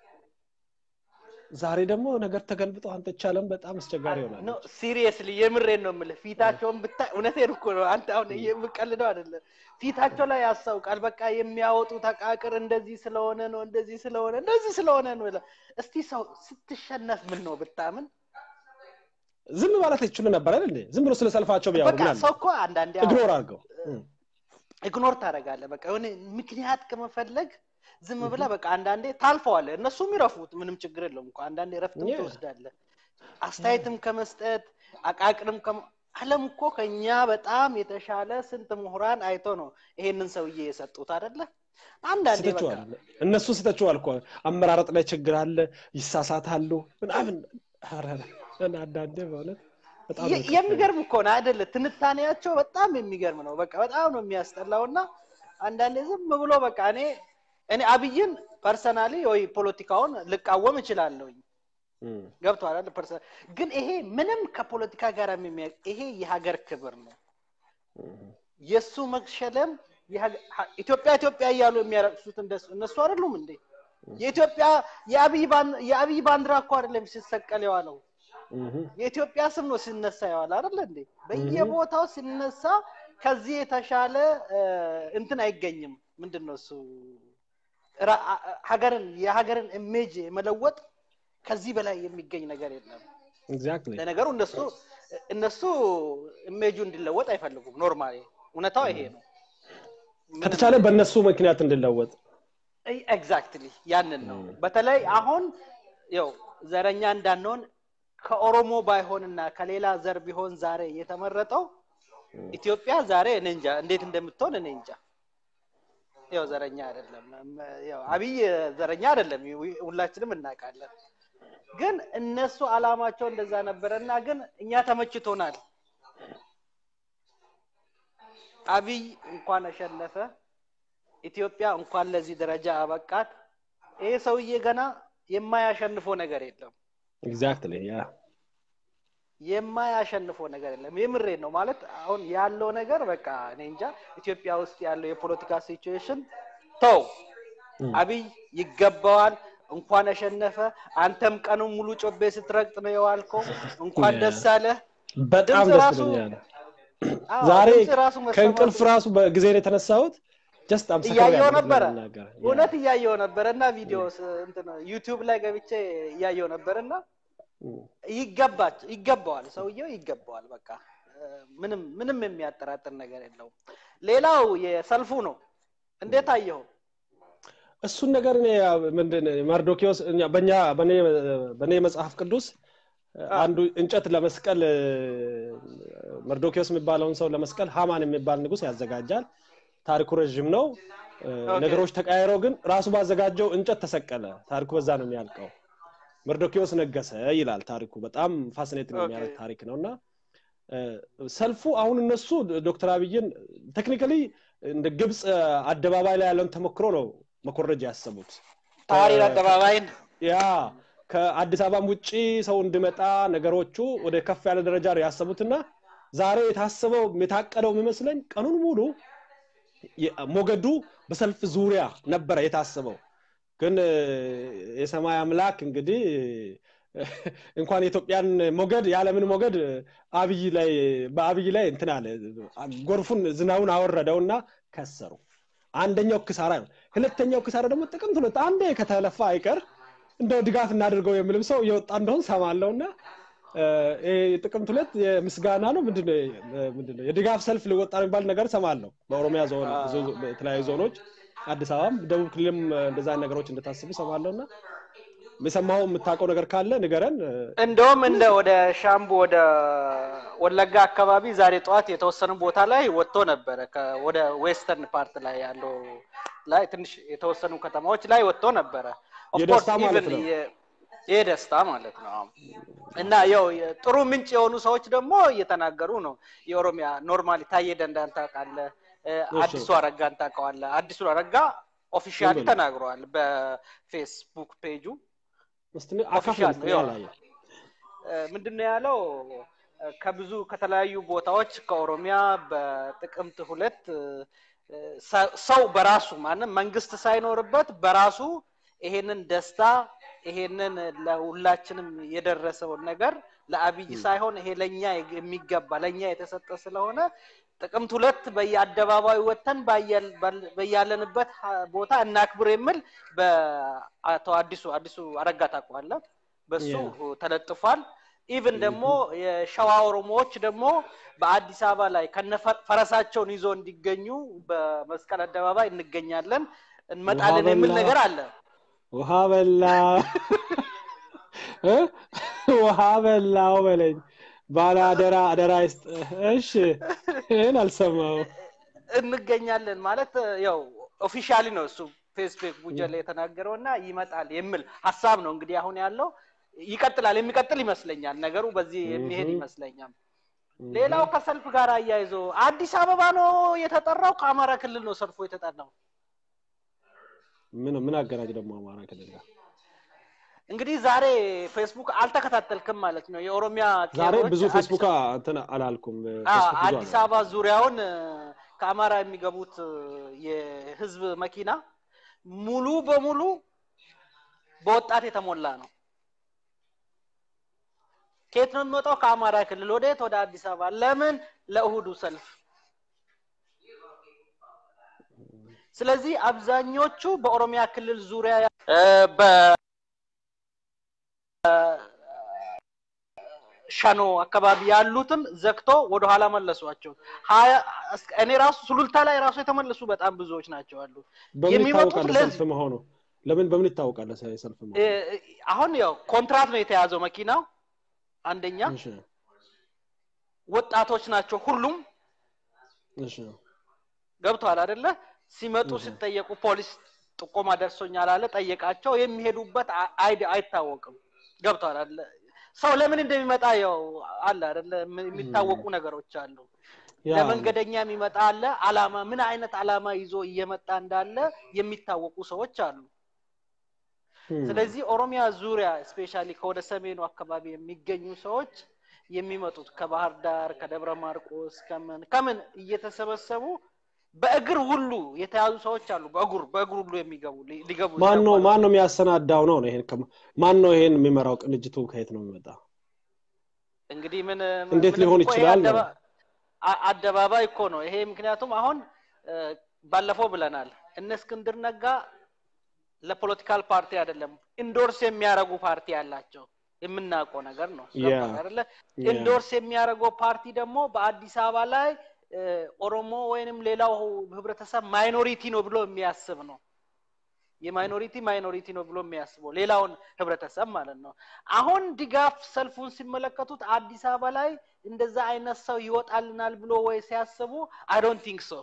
ዛሬ ደግሞ ነገር ተገልብጦ አንተ ቻለም በጣም አስቸጋሪ ኖ ይሆናል። ሲሪየስሊ የምሬን ነው የምልህ። ፊታቸውን ብታይ እውነቴን እኮ ነው። አንተ አሁን የምቀልደው አይደለም። ፊታቸው ላይ ያስታውቃል። በቃ የሚያወጡት አቃቅር እንደዚህ ስለሆነ ነው፣ እንደዚህ ስለሆነ እንደዚህ ስለሆነ ነው ይላል። እስቲ ሰው ስትሸነፍ ምን ነው ብታምን? ዝም ማለት ይችሉ ነበር አይደል እንዴ? ዝም ብሎ ስለ ሰልፋቸው ቢያወሩ በቃ ምን አለ? ሰው እኮ አንዳንዴ ኢግኖር አድርገው እም፣ ኢግኖር ታደርጋለህ። በቃ የሆነ ምክንያት ከመፈለግ ዝም ብለህ በቃ አንዳንዴ ታልፈዋለህ። እነሱም ይረፉት፣ ምንም ችግር የለውም እኮ አንዳንዴ ረፍትም Yeah. ትወስዳለህ። አስተያየትም ከመስጠት አቃቅርም ከ- ዓለም እኮ ከኛ በጣም የተሻለ ስንት ምሁራን አይቶ ነው ይሄንን ሰውዬ የሰጡት አይደለ? አንዳንዴ በቃ ስተችዋል። እነሱ ስተችዋል እኮ አመራረጥ ላይ ችግር አለ፣ ይሳሳታሉ ምናምን። ኧረ አንዳንዴ በእውነት በጣም ነው የ- ይከፋኝ። የሚገርም እኮ ነው አይደለ? ትንታኔያቸው በጣም የሚገርም ነው። በቃ በጣም ነው የሚያስጠላው እና አንዳንዴ ዝም ብሎ በቃ እኔ እኔ አብይን ፐርሰናሊ ወይ ፖለቲካውን ልቃወም እችላለሁኝ እም፣ ገብቶሃል አይደል? ፐርሰ ግን ይሄ ምንም ከፖለቲካ ጋር የሚያ ይሄ የሀገር ክብር ነው። እም። የእሱ መሸለም የሀገ- ሀ- ኢትዮጵያ ኢትዮጵያ እያሉ የሚያረቅሱት እንደሱ እነሱ አይደሉም እንዴ? የኢትዮጵያ የአብይ ባን- የአብይ ባንዲራ እኮ አይደለም ሲሰቀል የዋለው እም፣ የኢትዮጵያ ስም ነው ሲነሳ የዋለ አይደለ እንዴ? በየቦታው ሲነሳ ከዚህ የተሻለ እ፣ እንትን አይገኝም። ምንድን ነው እሱ ራ- አ- አ- ሀገርን የሀገርን ኢሜጅ መለወጥ ከዚህ በላይ የሚገኝ ነገር የለም። ኤግዛክትሊ ለነገሩ እነሱ እነሱ ኢሜጁ እንዲለወጥ አይፈልጉም። ኖርማሊ እውነታው ይሄ ነው። ከተቻለ በእነሱ ምክንያት እንድለወጥ ኤግዛክትሊ ያንን ነው። ም። በተለይ አሁን ያው ዘረኛ እንዳንሆን ከኦሮሞ ባይሆንና ከሌላ ዘር ቢሆን ዛሬ የተመረጠው ኢትዮጵያ ዛሬ እኔ እንጃ እንዴት እንደምትሆን እኔ እንጃ። ያው ዘረኛ አይደለም፣ ያው አብይ ዘረኛ አይደለም፣ ሁላችንም እናውቃለን። ግን እነሱ አላማቸው እንደዛ ነበረና ግን እኛ ተመችቶናል። አብይ እንኳን አሸነፈ፣ ኢትዮጵያ እንኳን ለዚህ ደረጃ አበቃት። ይሄ ሰውዬ ገና የማያሸንፈው ነገር የለም። ኤግዛክትሊ ያ የማያሸንፈው ነገር የለም። የምሬ ነው ማለት አሁን ያለው ነገር በቃ እኔ እንጃ ኢትዮጵያ ውስጥ ያለው የፖለቲካ ሲቹዌሽን ተው፣ አብይ ይገባዋል። እንኳን አሸነፈ። አንተም ቀኑን ሙሉ ጮቤ ስትረግጥ ነው የዋልከው። እንኳን ደስ አለህ። በጣም ድምፅ ደስ ራሱ- ብሎኛል። አዎ፣ ዛሬ ድምፅ ራሱ መሰማቱ- ከእንቅልፍ ራሱ በጊዜ ነው የተነሳሁት። ጀስት እያየው ነበረ ለመናገር ያ። እውነት እያየው ነበረ እና ቪዲዮ እንትን ዩቲዩብ ላይ ገብቼ እያየው ነበር እና እም። ይገባች ይገባዋል ሰውየው ይገባዋል። በቃ እ፣ ምንም ምንም የሚያጠራጥር ነገር የለውም። ሌላው የሰልፉ ነው። እንዴት አየኸው? እሱን ነገር እኔ ምንድን መርዶኪዎስ እኛ- በእኛ በእኔ በእኔ መጽሐፍ ቅዱስ አንዱ እንጨት ለመስቀል መርዶኪዎስ የሚባለውን ሰው ለመስቀል ሃማን የሚባል ንጉስ ያዘጋጃል። ታሪኩ ረዥም ነው። ነገሮች ተቀያይረው ግን ራሱ ባዘጋጀው እንጨት ተሰቀለ። ታሪኩ በዛ ነው የሚያልቀው። መርዶኪዎስ ነገሰ ይላል ታሪኩ። በጣም ፋሲኔቲንግ ኦኬ። የሚያደርግ ታሪክ ነው እና እ፣ ሰልፉ አሁን እነሱ ዶክተር አብይን ቴክኒካሊ እንደ ግብፅ አደባባይ ላይ ያለውን ተሞክሮ ነው መኮረጅ ያሰቡት። ታሪር አደባባይን ያ ከአዲስ አበባም ውጭ ሰው እንዲመጣ ነገሮቹ ወደ ከፍ ያለ ደረጃ ነው ያሰቡትና ዛሬ የታሰበው የታቀደው የሚመስለኝ ቀኑን ሙሉ የ- ሞገዱ በሰልፍ ዙሪያ ነበረ የታሰበው። ግን እ፣ የሰማይ አምላክ እንግዲህ እ፣ እንኳን የኢትዮጵያን ሞገድ የዓለምን ሞገድ አብይ ላይ በአብይ ላይ እንትን አለ ጎርፉን ዝናቡን አወረደውና ከሰሩ። አንደኛው ክሳራ ነው። ሁለተኛው ክሳራ ደግሞ ጥቅምት ሁለት አንዴ ከተለፋ አይቀር እንደው ድጋፍ እናድርገው የሚልም ሰው እየወጣ እንደሆን ሰማለው እና ጥቅምት ሁለት የምስጋና ነው ምንድነው የ- ምንድነው የድጋፍ ሰልፍ ሊወጣ ነው የሚባል ነገር ሰማለሁ በኦሮሚያ ዞን ዞ- በተለያዩ ዞኖች አዲስ አበባም ደቡብ ክልልም እንደዛ አይነት ነገሮች እንደታስቡ ሰማለሁ እና የሰማው የምታውቀው ነገር ካለ ንገረን እንደውም እንደ ወደ ሻምቡ ወደ ወለጋ አካባቢ ዛሬ ጠዋት የተወሰኑ ቦታ ላይ ወጥቶ ነበረ። ከ- ወደ ዌስተርን ፓርት ላይ ያለው ላይ ትንሽ የተወሰኑ ከተማዎች ላይ ወጥቶ ነበረ። Of የደስታ course, ማለት even ነው። የ- የደስታ ማለት ነው። አዎ። እና ያው የ- ጥሩ ምንጭ የሆኑ ሰዎች ደግሞ እየተናገሩ ነው። የኦሮሚያ ኖርማሊ ታዬ ደንዳን ታውቃለህ፣ እ፣ እሺ። አዲሱ አረጋን ታውቀዋለህ። አዲሱ አረጋ ኦፊሻሊ ዝም ብሎ። ተናግረዋል በፌስቡክ ፔጁ እስቲ አካፍል ኦፊሻል እስቲ ነው ያው። ያላየ ምንድን ነው ያለው? ከብዙ ከተለያዩ ቦታዎች ከኦሮሚያ በጥቅምት ሁለት ሰው በራሱ ማንም መንግስት ሳይኖርበት በራሱ ይሄንን ደስታ ይሄንን ለሁላችንም የደረሰውን ነገር ለአብይ ሳይሆን ይሄ ለኛ የሚገባ ለኛ የተሰጠ ስለሆነ ጥቅምት ሁለት በየአደባባዩ ወጥተን በያለንበት ቦታ እናክብር የሚል በአቶ አዲሱ አዲሱ አረጋ ታውቀዋለህ፣ በሱ ተለጥፏል። ኢቭን ደግሞ የሸዋ ኦሮሞዎች ደግሞ በአዲስ አበባ ላይ ከነ ፈረሳቸውን ይዞ እንዲገኙ በመስቀል አደባባይ እንገኛለን እንመጣለን የሚል ነገር አለ። ውሃ በላ ውሃ በላው በለኝ ባለ አደራ አደራ ይስጥ። እሺ ይህን አልሰማው እንገኛለን ማለት ያው ኦፊሻሊ ነው እሱ ፌስቡክ ቡጀ ላይ የተናገረው እና ይመጣል የሚል ሀሳብ ነው እንግዲህ አሁን ያለው ይቀጥላል የሚቀጥል ይመስለኛል ነገሩ በዚህ የሚሄድ ይመስለኛል ሌላው ከሰልፍ ጋር አያይዞ አዲስ አበባ ነው የተጠራው ከአማራ ክልል ነው ሰልፎ የተጠራው ምን ምን አገናኝ ደግሞ አማራ ክልል ጋር እንግዲህ ዛሬ ፌስቡክ አልተከታተልክም ማለት ነው የኦሮሚያ ዛሬ ብዙ ፌስቡክ እንትን አላልኩም አዲስ አበባ ዙሪያውን ከአማራ የሚገቡት የህዝብ መኪና ሙሉ በሙሉ በወጣት የተሞላ ነው ከየት ነው የሚወጣው ከአማራ ክልል ወደየት ወደ አዲስ አበባ ለምን ለእሁዱ ሰልፍ ስለዚህ አብዛኞቹ በኦሮሚያ ክልል ዙሪያ ሸኖ አካባቢ ያሉትን ዘግቶ ወደኋላ መለሷቸው እኔ ራሱ ሱሉልታ ላይ ራሱ የተመለሱ በጣም ብዙዎች ናቸው አሉ በምን ይታወቃል ሰልፍ መሆኑ ለምን በምን ይታወቃል ሰልፍ መሆኑ አሁን ያው ኮንትራት ነው የተያዘው መኪናው አንደኛ ወጣቶች ናቸው ሁሉም ገብተዋል አደለ ሲመጡ ሲጠየቁ ፖሊስ ጥቆማ ደርሶኛል አለ ጠየቃቸው የሚሄዱበት አይታወቅም ገብተዋል አለ ሰው ለምን እንደሚመጣ ያው አለ አደለ የሚታወቁ ነገሮች አሉ ለመንገደኛ የሚመጣ አለ አላማ ምን አይነት አላማ ይዞ እየመጣ እንዳለ የሚታወቁ ሰዎች አሉ ስለዚህ ኦሮሚያ ዙሪያ ስፔሻሊ ከወደ ሰሜኑ አካባቢ የሚገኙ ሰዎች የሚመጡት ከባህር ዳር ከደብረ ማርቆስ ከምን ከምን እየተሰበሰቡ በእግር ሁሉ የተያዙ ሰዎች አሉ በእግር በእግር ሁሉ የሚገቡ ሊገቡ ማን ነው ማን ነው የሚያሰናዳው ነው ይሄን ማን ነው ይሄን የሚመራው ቅንጅቱ ከየት ነው የሚመጣ እንግዲህ ምን እንዴት ሊሆን ይችላል አደባባይ እኮ ነው ይሄ ምክንያቱም አሁን ባለፈው ብለናል እነ እስክንድር ነጋ ለፖለቲካል ፓርቲ አይደለም ኢንዶርስ የሚያደርጉ ፓርቲ ያላቸው የምናውቀው ነገር ነው አይደለ ኢንዶርስ የሚያደርገው ፓርቲ ደግሞ በአዲስ አበባ ላይ ኦሮሞ ወይንም ሌላው ህብረተሰብ ማይኖሪቲ ነው ብሎ የሚያስብ ነው የማይኖሪቲ ማይኖሪቲ ነው ብሎ የሚያስበው ሌላውን ህብረተሰብ ማለት ነው አሁን ድጋፍ ሰልፉን ሲመለከቱት አዲስ አበባ ላይ እንደዛ አይነት ሰው ይወጣልናል ብሎ ወይ ሲያስቡ አይ ዶንት ቲንክ ሶ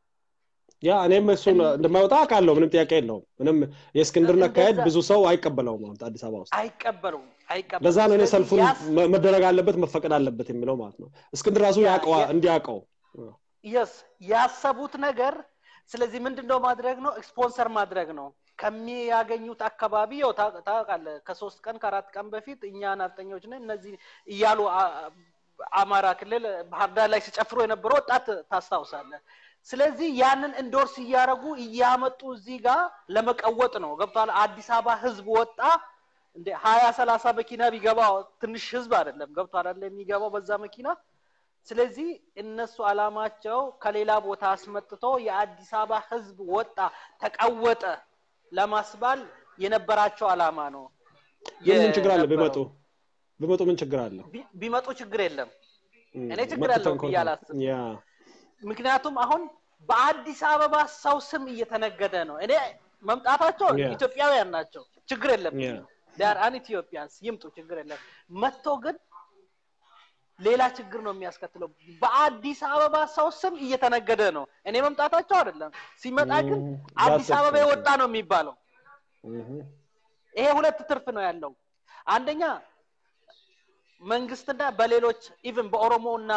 ያ እኔም እሱ እንደማይወጣ አውቃለሁ ምንም ጥያቄ የለውም ምንም የእስክንድርን አካሄድ ብዙ ሰው አይቀበለውም አሁን አዲስ አበባ ውስጥ አይቀበሉም አይቀበሉም ለዛ ነው እኔ ሰልፉን መደረግ አለበት መፈቀድ አለበት የሚለው ማለት ነው እስክንድር ራሱ ያቀዋ እንዲያውቀው የስ ያሰቡት ነገር ስለዚህ ምንድነው ማድረግ ነው ስፖንሰር ማድረግ ነው ከሚያገኙት አካባቢ ያው ታውቃለህ ከሶስት ቀን ከአራት ቀን በፊት እኛ ናፍጠኞች ነን እነዚህ እያሉ አማራ ክልል ባህር ዳር ላይ ሲጨፍሩ የነበረ ወጣት ታስታውሳለህ ስለዚህ ያንን እንዶርስ እያደረጉ እያመጡ እዚህ ጋር ለመቀወጥ ነው ገብቷል አዲስ አበባ ህዝብ ወጣ እንደ ሀያ ሰላሳ መኪና ቢገባ ትንሽ ህዝብ አይደለም ገብቷል አለ የሚገባው በዛ መኪና ስለዚህ እነሱ አላማቸው ከሌላ ቦታ አስመጥቶ የአዲስ አበባ ህዝብ ወጣ ተቀወጠ ለማስባል የነበራቸው አላማ ነው ግን ምን ችግር አለ ቢመጡ ቢመጡ ምን ችግር አለ ቢመጡ ችግር የለም እኔ ችግር አለው ብዬ አላስብም ምክንያቱም አሁን በአዲስ አበባ ሰው ስም እየተነገደ ነው እኔ መምጣታቸው ኢትዮጵያውያን ናቸው ችግር የለም ዳር አን ኢትዮጵያንስ ይምጡ ችግር የለም መጥቶ ግን ሌላ ችግር ነው የሚያስከትለው በአዲስ አበባ ሰው ስም እየተነገደ ነው እኔ መምጣታቸው አይደለም ሲመጣ ግን አዲስ አበባ የወጣ ነው የሚባለው ይሄ ሁለት ትርፍ ነው ያለው አንደኛ መንግስትና በሌሎች ኢቭን በኦሮሞ እና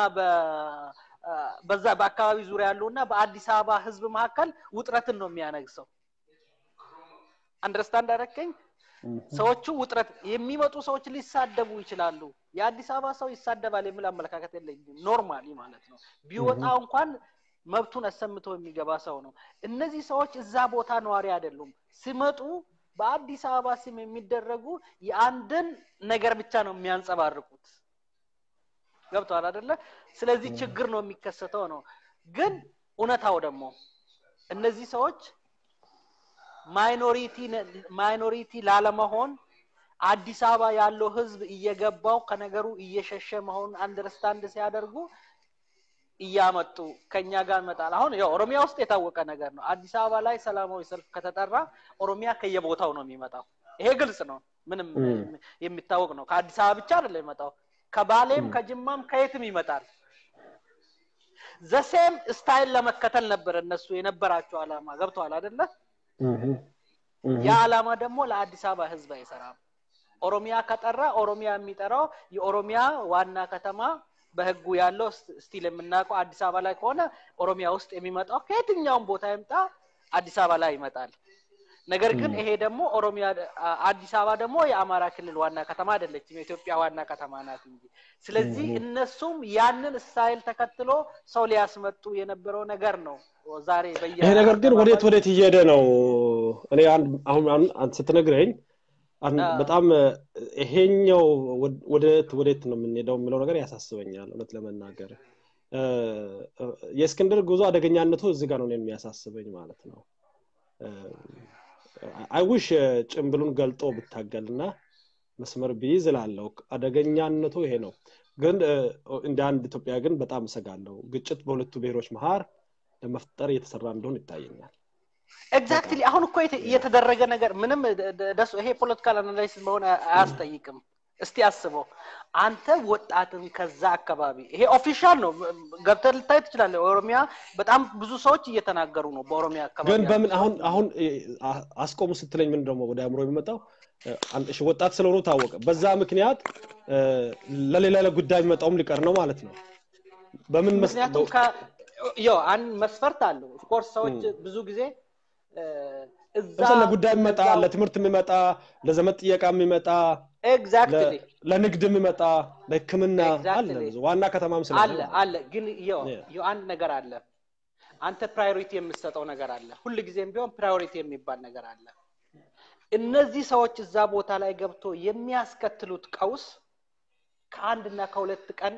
በዛ በአካባቢ ዙሪያ ያሉ እና በአዲስ አበባ ህዝብ መካከል ውጥረትን ነው የሚያነግሰው አንደርስታንድ አደረከኝ ሰዎቹ ውጥረት የሚመጡ ሰዎች ሊሳደቡ ይችላሉ። የአዲስ አበባ ሰው ይሳደባል የሚል አመለካከት የለኝም። ኖርማሊ ማለት ነው። ቢወጣ እንኳን መብቱን አሰምቶ የሚገባ ሰው ነው። እነዚህ ሰዎች እዛ ቦታ ነዋሪ አይደሉም። ሲመጡ በአዲስ አበባ ስም የሚደረጉ የአንድን ነገር ብቻ ነው የሚያንጸባርቁት። ገብተዋል አይደለ? ስለዚህ ችግር ነው የሚከሰተው ነው። ግን እውነታው ደግሞ እነዚህ ሰዎች ማይኖሪቲ ማይኖሪቲ ላለመሆን አዲስ አበባ ያለው ህዝብ እየገባው ከነገሩ እየሸሸ መሆኑን አንደርስታንድ ሲያደርጉ እያመጡ ከኛ ጋር ይመጣል። አሁን ያው ኦሮሚያ ውስጥ የታወቀ ነገር ነው። አዲስ አበባ ላይ ሰላማዊ ሰልፍ ከተጠራ ኦሮሚያ ከየቦታው ነው የሚመጣው። ይሄ ግልጽ ነው፣ ምንም የሚታወቅ ነው። ከአዲስ አበባ ብቻ አይደለም የሚመጣው፣ ከባሌም ከጅማም ከየትም ይመጣል። ዘሴም ስታይል ለመከተል ነበር እነሱ የነበራቸው አላማ። ገብተዋል አይደለ? ያ አላማ ደግሞ ለአዲስ አበባ ህዝብ አይሰራም። ኦሮሚያ ከጠራ ኦሮሚያ የሚጠራው የኦሮሚያ ዋና ከተማ በህጉ ያለው ስቲል የምናውቀው አዲስ አበባ ላይ ከሆነ ኦሮሚያ ውስጥ የሚመጣው ከየትኛውም ቦታ ይምጣ አዲስ አበባ ላይ ይመጣል። ነገር ግን ይሄ ደግሞ ኦሮሚያ አዲስ አበባ ደግሞ የአማራ ክልል ዋና ከተማ አይደለችም፣ የኢትዮጵያ ዋና ከተማ ናት እንጂ። ስለዚህ እነሱም ያንን ስታይል ተከትሎ ሰው ሊያስመጡ የነበረው ነገር ነው። ዛሬ በየ ይሄ ነገር ግን ወዴት ወዴት እየሄደ ነው? እኔ አሁን አንተ ስትነግረኝ በጣም ይሄኛው ወዴት ወዴት ነው የምንሄደው የሚለው ነገር ያሳስበኛል። እውነት ለመናገር የእስክንድር ጉዞ አደገኛነቱ እዚህ ጋር ነው የሚያሳስበኝ ማለት ነው። አይውሽ ጭንብሉን ገልጦ ብታገልና መስመር ቢይዝ እላለሁ። አደገኛነቱ ይሄ ነው። ግን እንደ አንድ ኢትዮጵያ ግን በጣም እሰጋለሁ። ግጭት በሁለቱ ብሔሮች መሀል ለመፍጠር እየተሰራ እንደሆን ይታየኛል። ኤግዛክትሊ አሁን እኮ እየተደረገ ነገር ምንም ደሱ ይሄ ፖለቲካል አናላይሲስ መሆን አያስጠይቅም። እስቲ አስበው አንተ ወጣትን ከዛ አካባቢ ይሄ ኦፊሻል ነው ገብተህ ልታይ ትችላለህ። ኦሮሚያ በጣም ብዙ ሰዎች እየተናገሩ ነው በኦሮሚያ አካባቢ። ግን በምን አሁን አሁን አስቆሙ ስትለኝ ምን ደግሞ ወደ አእምሮ የሚመጣው እሺ ወጣት ስለሆኑ ታወቀ። በዛ ምክንያት ለሌላ ለጉዳይ የሚመጣውም ሊቀር ነው ማለት ነው። በምን ምክንያቱም ያው አንድ መስፈርት አለው። ኦፍኮርስ ሰዎች ብዙ ጊዜ እዛ ለጉዳይ የሚመጣ ለትምህርት የሚመጣ ለዘመድ ጥየቃ የሚመጣ ኤግዛክትሊ ለንግድ የሚመጣ ለህክምና አለ ዋና ከተማም ስለ አለ አለ ግን ይኸው አንድ ነገር አለ አንተ ፕራዮሪቲ የምትሰጠው ነገር አለ ሁል ጊዜም ቢሆን ፕራዮሪቲ የሚባል ነገር አለ እነዚህ ሰዎች እዛ ቦታ ላይ ገብቶ የሚያስከትሉት ቀውስ ከአንድና ከሁለት ቀን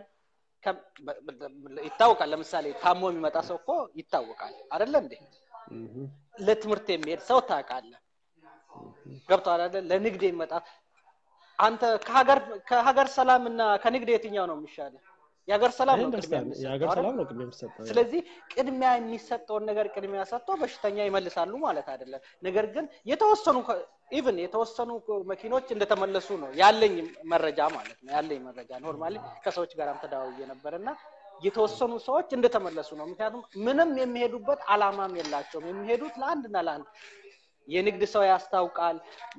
ይታወቃል ለምሳሌ ታሞ የሚመጣ ሰው እኮ ይታወቃል አደለ እንዴ ለትምህርት የሚሄድ ሰው ታውቃለህ ገብተዋል አይደል ለንግድ የሚመጣ አንተ ከሀገር ሰላም እና ከንግድ የትኛው ነው የሚሻለ የሀገር ሰላም ነው ቅድሚያ ስለዚህ ቅድሚያ የሚሰጠውን ነገር ቅድሚያ ሰጥቶ በሽተኛ ይመልሳሉ ማለት አይደለም ነገር ግን የተወሰኑ ኢቭን የተወሰኑ መኪኖች እንደተመለሱ ነው ያለኝ መረጃ ማለት ነው ያለኝ መረጃ ኖርማሊ ከሰዎች ጋርም ተደዋውዬ ነበር እና የተወሰኑ ሰዎች እንደተመለሱ ነው ምክንያቱም ምንም የሚሄዱበት አላማም የላቸውም የሚሄዱት ለአንድና ለአንድ የንግድ ሰው ያስታውቃል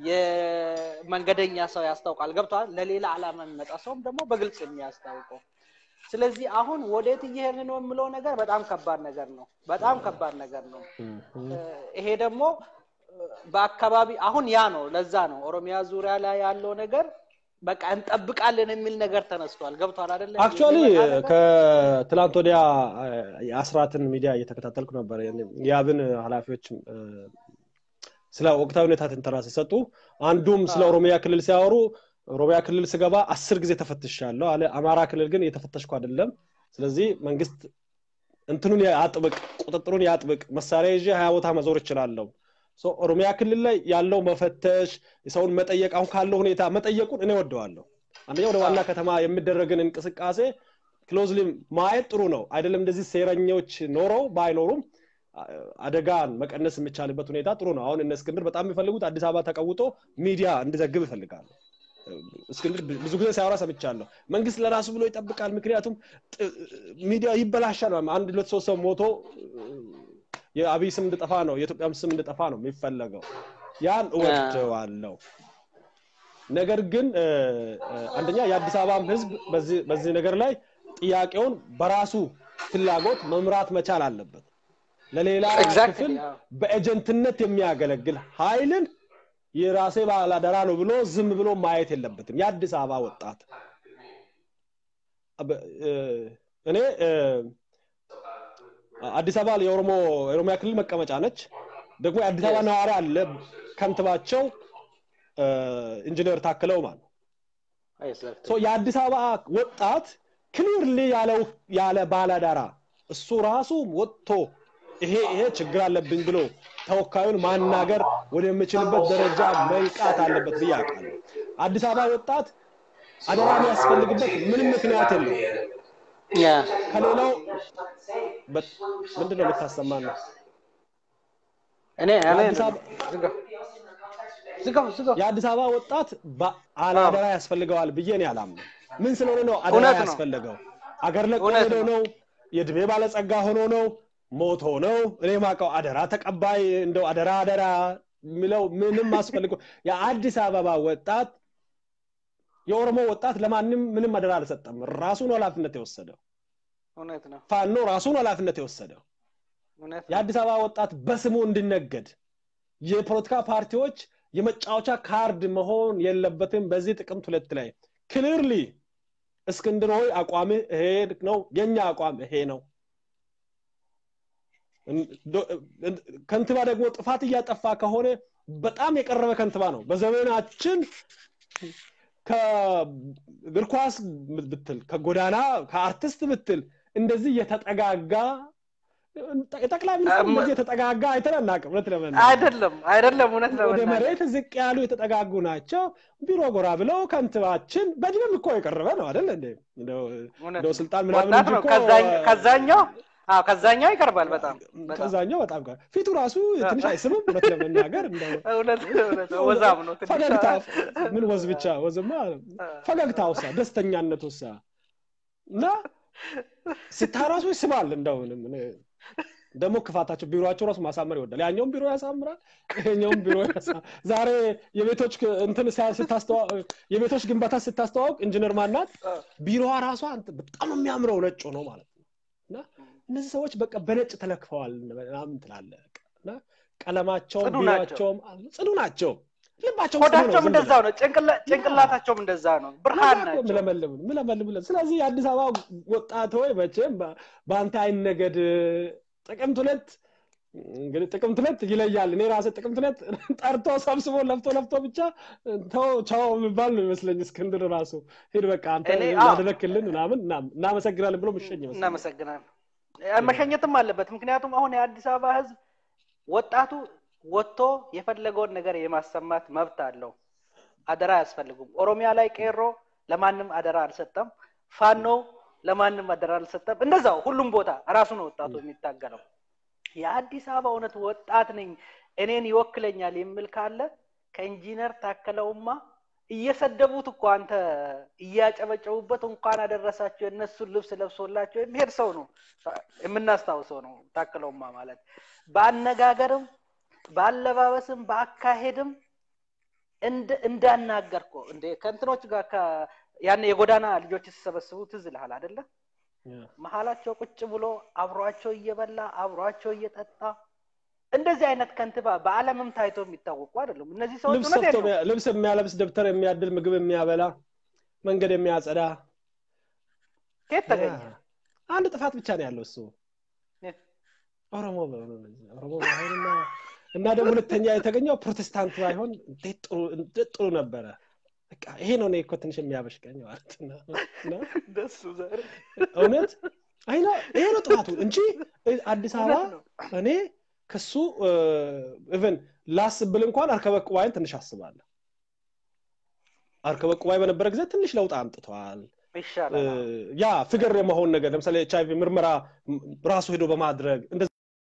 የመንገደኛ ሰው ያስታውቃል ገብተዋል ለሌላ አላማ የሚመጣ ሰውም ደግሞ በግልጽ የሚያስታውቀው ስለዚህ አሁን ወዴት እየሄድ ነው የምለው ነገር በጣም ከባድ ነገር ነው በጣም ከባድ ነገር ነው ይሄ ደግሞ በአካባቢ አሁን ያ ነው ለዛ ነው ኦሮሚያ ዙሪያ ላይ ያለው ነገር በቃ እንጠብቃለን የሚል ነገር ተነስቷል ገብቷል አደለ አክቹዋሊ ከትላንት ወዲያ የአስራትን ሚዲያ እየተከታተልኩ ነበር የአብን ኃላፊዎች ስለ ወቅታዊ ሁኔታ ትንተና ሲሰጡ አንዱም ስለ ኦሮሚያ ክልል ሲያወሩ ኦሮሚያ ክልል ስገባ አስር ጊዜ ተፈትሻለሁ አለ አማራ ክልል ግን እየተፈተሽኩ አይደለም ስለዚህ መንግስት እንትኑን ያጥብቅ ቁጥጥሩን ያጥብቅ መሳሪያ ይዤ ሀያ ቦታ መዞር እችላለሁ ኦሮሚያ ክልል ላይ ያለው መፈተሽ የሰውን መጠየቅ አሁን ካለው ሁኔታ መጠየቁን እኔ ወደዋለሁ አንደኛ ወደ ዋና ከተማ የሚደረግን እንቅስቃሴ ክሎዝሊ ማየት ጥሩ ነው አይደለም እንደዚህ ሴረኞች ኖረው ባይኖሩም አደጋን መቀነስ የሚቻልበት ሁኔታ ጥሩ ነው አሁን እነ እስክንድር በጣም የሚፈልጉት አዲስ አበባ ተቀውጦ ሚዲያ እንዲዘግብ ይፈልጋሉ እስክንድር ብዙ ጊዜ ሲያወራ ሰምቻለሁ መንግስት ለራሱ ብሎ ይጠብቃል ምክንያቱም ሚዲያ ይበላሻል አንድ ሁለት ሶስት ሰው ሞቶ የአብይ ስም እንድጠፋ ነው የኢትዮጵያም ስም እንድጠፋ ነው የሚፈለገው ያን እወደዋለሁ ነገር ግን አንደኛ የአዲስ አበባም ህዝብ በዚህ ነገር ላይ ጥያቄውን በራሱ ፍላጎት መምራት መቻል አለበት ለሌላ ክፍል በኤጀንትነት የሚያገለግል ኃይልን የራሴ ባላደራ ነው ብሎ ዝም ብሎ ማየት የለበትም የአዲስ አበባ ወጣት አበ- እ፣ እኔ እ፣ አዲስ አበባ የኦሮሞ የኦሮሚያ ክልል መቀመጫ ነች ደግሞ የአዲስ አበባ ነዋሪ አለ ከንትባቸው እ፣ ኢንጂነር ታክለው ማለት ነው ኤግዛክት ሶ የአዲስ አበባ ወጣት ክሊርሊ ያለው ያለ ባላዳራ እሱ ራሱ ወጥቶ ይሄ ይሄ ችግር አለብኝ ብሎ ተወካዩን ማናገር ወደሚችልበት ደረጃ መንቃት አለበት ብዬ አውቃለሁ። አዲስ አበባ ወጣት አደራ የሚያስፈልግበት ምንም ምክንያት የለም። ያ ከሌላው በ- ምንድን ነው የምታሰማን ነው? እኔ እኔ የአዲስ አበባ ዝጋው ዝጋው ዝጋው የአዲስ አበባ ወጣት አደራ ያስፈልገዋል ብዬ እኔ አላምንም። ምን ስለሆነ ነው አደራ እውነት ነው። ያስፈለገው? አገር ለቆ እውነት ሄዶ ነው። ነው? የእድሜ ባለጸጋ ሆኖ ነው? ሞቶ ነው? እኔ ማውቀው አደራ ተቀባይ እንደው አደራ አደራ የሚለው ምንም አስፈልገው የአዲስ አበባ ወጣት የኦሮሞ ወጣት ለማንም ምንም አደራ አልሰጠም። ራሱን ኃላፊነት የወሰደው እውነት ነው ፋኖ ራሱን ኃላፊነት የወሰደው እውነት ነው የአዲስ አበባ ወጣት በስሙ እንዲነገድ የፖለቲካ ፓርቲዎች የመጫወቻ ካርድ መሆን የለበትም። በዚህ ጥቅምት ሁለት ላይ ክሊርሊ እስክንድር ሆይ አቋምህ ይሄ ነው፣ የኛ አቋም ይሄ ነው። ከንቲባ ደግሞ ጥፋት እያጠፋ ከሆነ በጣም የቀረበ ከንቲባ ነው። በዘመናችን ከእግር ኳስ ብትል ከጎዳና ከአርቲስት ብትል እንደዚህ የተጠጋጋ የጠቅላይ ሚኒስትር እንደዚህ የተጠጋጋ አይተን አናውቅም። እውነት ለመናገር አይደለም አይደለም እውነት ወደ ለመናገር መሬት ዝቅ ያሉ የተጠጋጉ ናቸው። ቢሮ ጎራ ብለው ከንቲባችን በእድሜም እኮ የቀረበ ነው አይደል እንዴ? እንደው እውነት እንደው ነው። ስልጣን ምናምን ወጣት እንጂ ነው እኮ ከዛኝ- ከዛኛው አዎ ከዛኛው ይቀርባል በጣም በጣም ከዛኛው በጣም ጋር ፊቱ ራሱ ትንሽ አይስብም። እውነት ለመናገር እንደው እውነት እውነት ወዛም ነው ትንሽ ፈገግታ ምን ወዝ ብቻ ወዝማ ፈገግታ ውሳ ደስተኛነት ውሳ እና ስታራሱ ይስባል። እንደው ምንም እኔ ደግሞ ክፋታቸው ቢሮቸው ራሱ ማሳመር ይወዳል። ያኛውም ቢሮ ያሳምራል፣ ይሄኛውም ቢሮ ያሳ- ዛሬ የቤቶች ክ- እንትን ሲያ- ስታስተዋ- የቤቶች ግንባታ ስታስተዋውቅ ኢንጂነር ማናት ቢሮዋ ራሷ አንተ- በጣም የሚያምረው ነጭ ነው ማለት ነው። እና እነዚህ ሰዎች በቃ በነጭ ተለክፈዋል ምናምን ትላለህ በቃ። እና ቀለማቸውም ጽዱ ናቸው። ቢሮቸውም ጽዱ ናቸው። ልባቸው ጽዱ ነው። ሆዳቸውም ዝም እንደዛው ብለው። ነው ጭንቅላ- ጭንቅላታቸውም እንደዛ ነው ብርሃን ናቸው ምለመልም ምለመልም ስለዚህ የአዲስ አበባ ወጣት ሆይ መቼም በ- በአንተ አይነገድ ጥቅምት ሁለት እንግዲህ ጥቅምት ሁለት ይለያል እኔ ራሴ ጥቅምት ሁለት ጠርቶ ሰብስቦ ለፍቶ ለፍቶ ብቻ ተው ቻው የሚባል ነው ይመስለኝ እስክንድር ራሱ ሂድ በቃ አንተ እኔ- አዎ። ያደረክልን ምናምን እና- እናመሰግናለን ብሎ ምሸኝ ይመስለኝ እናመሰግናለን መሸኘትም አለበት ምክንያቱም አሁን የአዲስ አበባ ህዝብ ወጣቱ ወጥቶ የፈለገውን ነገር የማሰማት መብት አለው አደራ አያስፈልጉም ኦሮሚያ ላይ ቄሮ ለማንም አደራ አልሰጠም ፋኖ ለማንም አደራ አልሰጠም እንደዛው ሁሉም ቦታ ራሱ ነው ወጣቱ የሚታገለው የአዲስ አበባ እውነት ወጣት ነኝ እኔን ይወክለኛል የሚል ካለ ከኢንጂነር ታከለውማ እየሰደቡት እኮ አንተ እያጨበጨቡበት እንኳን አደረሳቸው የእነሱን ልብስ ለብሶላቸው የሚሄድ ሰው ነው የምናስታውሰው ነው ታክለውማ ማለት በአነጋገርም በአለባበስም በአካሄድም እንደ- እንዳናገርኮ እንደ ከእንትኖች ጋር ከ- ያን የጎዳና ልጆች ሲሰበስቡ ትዝ ይልሃል አይደለ መሀላቸው ቁጭ ብሎ አብሯቸው እየበላ አብሯቸው እየጠጣ እንደዚህ አይነት ከንቲባ በአለምም ታይቶ የሚታወቁ አይደሉም እነዚህ ሰዎች ልብስ እውነት ሰፍቶ ነው የሚያ- ልብስ የሚያለብስ ደብተር የሚያድል ምግብ የሚያበላ መንገድ የሚያጸዳ ከየት ተገኘ አንድ ጥፋት ብቻ ነው ያለው እሱ የት? ኦሮሞ በሆኑ ኦሮሞ ባይሆንና እና ደግሞ ሁለተኛ የተገኘው ፕሮቴስታንት ባይሆን እንዴት ጥሩ እንዴት ጥሩ ነበረ በቃ ይሄ ነው እኔ እኮ ትንሽ የሚያበሽቀኝ ማለት ነው እና ደሱ ዛሬ እውነት አይ ነው ይሄ ነው ጥፋቱ እንጂ አዲስ አበባ እውነት ነው እኔ ከሱ ኢቨን ላስብል እንኳን አርከበ ቁባይን ትንሽ አስባለሁ አርከበ ቁባይ በነበረ ጊዜ ትንሽ ለውጥ አምጥተዋል ይሻላል አዎ። ያ ፍቅር የመሆን ነገር ለምሳሌ ኤች አይቪ ምርመራ ም- ራሱ ሄዶ በማድረግ እንደዚ-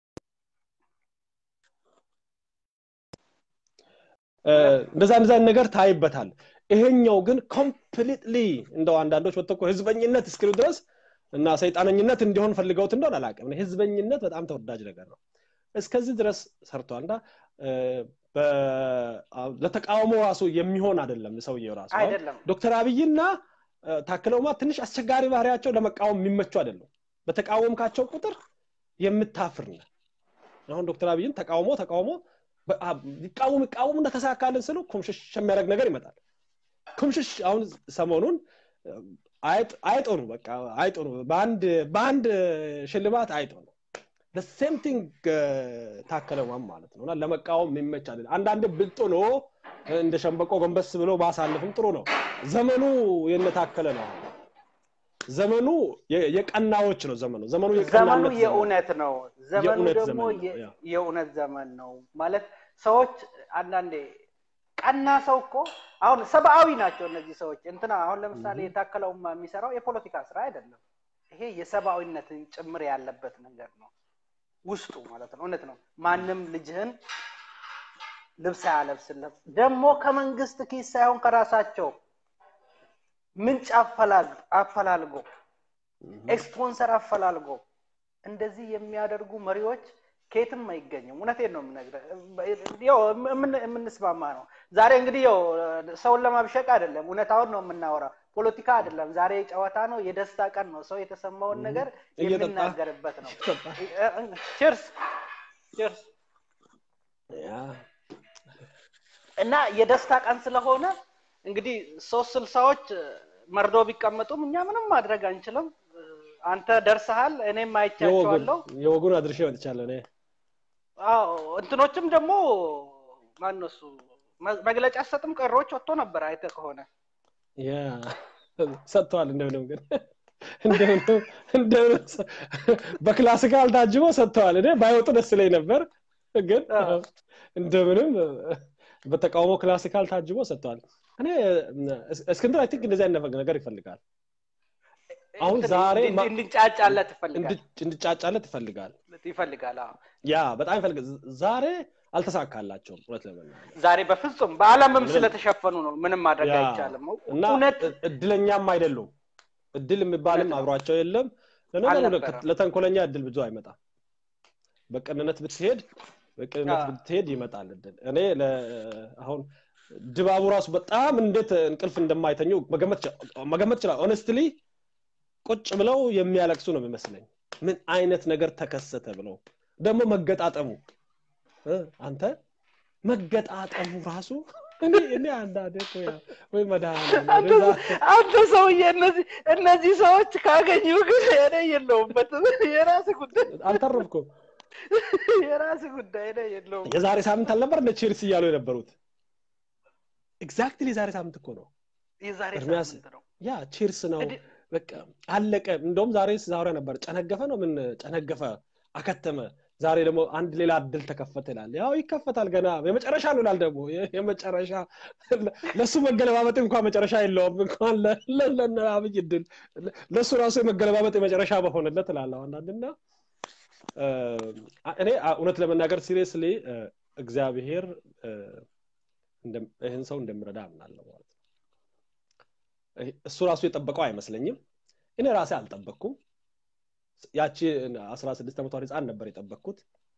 እ፣ እንደዛ እንደዛ አይነት ነገር ታይበታል ይሄኛው ግን ኮምፕሊትሊ እንደው አንዳንዶች ወጥቶ እኮ ህዝበኝነት እስኪሉ ድረስ እና ሰይጣነኝነት እንዲሆን ፈልገውት እንደሆነ አላውቅም እኔ ህዝበኝነት በጣም ተወዳጅ ነገር ነው እስከዚህ ድረስ ሰርቷል እና እ፣ በ- አ- ለተቃውሞ ራሱ የሚሆን አይደለም ሰውየው ራሱ አሁን አይደለም ዶክተር አብይና እ፣ ታክለውማ ትንሽ አስቸጋሪ ባህሪያቸው ለመቃወም የሚመቹ አይደለም በተቃወምካቸው ቁጥር የምታፍር ነህ አሁን ዶክተር አብይን ተቃውሞ ተቃውሞ ይቃወም ይቃወም እንደተሳካልን ስሉ ኩምሽሽ የሚያደርግ ነገር ይመጣል ኩምሽሽ አሁን ሰሞኑን አይጦ ነው በቃ አይጦ ነው በአንድ በአንድ ሽልማት አይጦ ነው ሴም ቲንግ ታከለ ማም ማለት ነው እና ለመቃወም የሚመቻል አንዳንድ ብልጦ ነው እንደ ሸንበቆ ጎንበስ ብሎ ማሳለፍም ጥሩ ነው ዘመኑ የነታከለ ነው ዘመኑ የቀናዎች ነው ዘመኑ ዘመኑ ዘመኑ የእውነት ነው ዘመኑ ደግሞ የእውነት ዘመን ነው ማለት ሰዎች አንዳንዴ ቀና ሰው እኮ አሁን ሰብአዊ ናቸው እነዚህ ሰዎች እንትና አሁን ለምሳሌ የታከለውማ የሚሰራው የፖለቲካ ስራ አይደለም ይሄ የሰብአዊነትን ጭምር ያለበት ነገር ነው ውስጡ ማለት ነው እውነት ነው ማንም ልጅህን ልብስ አያለብስለም ደግሞ ከመንግስት ኪስ ሳይሆን ከራሳቸው ምንጭ አፈላልጎ ኤክስፖንሰር አፈላልጎ እንደዚህ የሚያደርጉ መሪዎች ከየትም አይገኝም እውነቴን ነው የምንስማማ ነው ዛሬ እንግዲህ ው ሰውን ለማብሸቅ አይደለም እውነታውን ነው የምናወራ ፖለቲካ አይደለም ዛሬ ጨዋታ ነው የደስታ ቀን ነው ሰው የተሰማውን ነገር የሚናገርበት ነው ችርስ ችርስ እና የደስታ ቀን ስለሆነ እንግዲህ ሶስት ስልሳዎች መርዶ ቢቀመጡም እኛ ምንም ማድረግ አንችልም አንተ ደርሰሃል እኔም አይቻቸዋለሁ የወጉን አድርሼ መጥቻለሁ እኔ አዎ እንትኖችም ደግሞ ማነሱ መግለጫ ሰጥም ቀሮች ወጥቶ ነበር አይተ ከሆነ ያ ሰጥተዋል እንደምንም ግን እንደምንም በክላሲካል ታጅቦ ሰጥተዋል እኔ ባይወጡ ደስ ላይ ነበር ግን እንደምንም በተቃውሞ ክላሲካል ታጅቦ ሰጥተዋል እኔ እስክንድር አይ ቲንክ እንደዚህ አይነት ነገር ይፈልጋል አሁን ዛሬ እንድጫጫለት ይፈልጋል እንድጫጫለት ይፈልጋል ይፈልጋል ያ በጣም ይፈልጋል ዛሬ አልተሳካላቸውም እውነት ለመናገር ዛሬ በፍጹም በአለምም ስለተሸፈኑ ነው ምንም ማድረግ አይቻልም እና እድለኛም አይደሉም እድል የሚባልም አብሯቸው የለም ለነገሩ ለተንኮለኛ እድል ብዙ አይመጣም በቅንነት ብትሄድ በቅንነት ብትሄድ ይመጣል እድል እኔ አሁን ድባቡ ራሱ በጣም እንዴት እንቅልፍ እንደማይተኙ መገመት ይችላል ኦነስትሊ ቁጭ ብለው የሚያለቅሱ ነው የሚመስለኝ ምን አይነት ነገር ተከሰተ ብለው ደግሞ መገጣጠሙ አንተ መገጣጠሙ ራሱ እኔ አንዳንዴ ወይ አንተ ሰውዬ እነዚህ እነዚህ ሰዎች ካገኙ ግን እኔ የለውበትም የራስ ጉዳይ አልተረፍኩም የራስ ጉዳይ ነው የለውም የዛሬ ሳምንት አልነበር እንደ ቼልሲ እያሉ የነበሩት ኤግዛክትሊ የዛሬ ሳምንት እኮ ነው የዛሬ ሳምንት ነው ያ ቺርስ ነው በቃ አለቀ እንደውም ዛሬ ዛሬ ነበር ጨነገፈ ነው ምን ጨነገፈ አከተመ ዛሬ ደግሞ አንድ ሌላ እድል ተከፈተ ይላል ያው ይከፈታል ገና የመጨረሻ ነው ይላል ደግሞ የመጨረሻ ለእሱ መገለባበጥ እንኳን መጨረሻ የለውም እንኳን ለአብይ እድል ለእሱ ራሱ የመገለባበጥ የመጨረሻ በሆነለት እላለሁ አንዳንድና እኔ እውነት ለመናገር ሲሪየስሊ እግዚአብሔር ይህን ሰው እንደምረዳ አምናለሁ ማለት ነው እሱ ራሱ የጠበቀው አይመስለኝም እኔ ራሴ አልጠበቅኩም ያቺ አስራ ስድስት ዓመቷ ህፃን ነበር የጠበቅኩት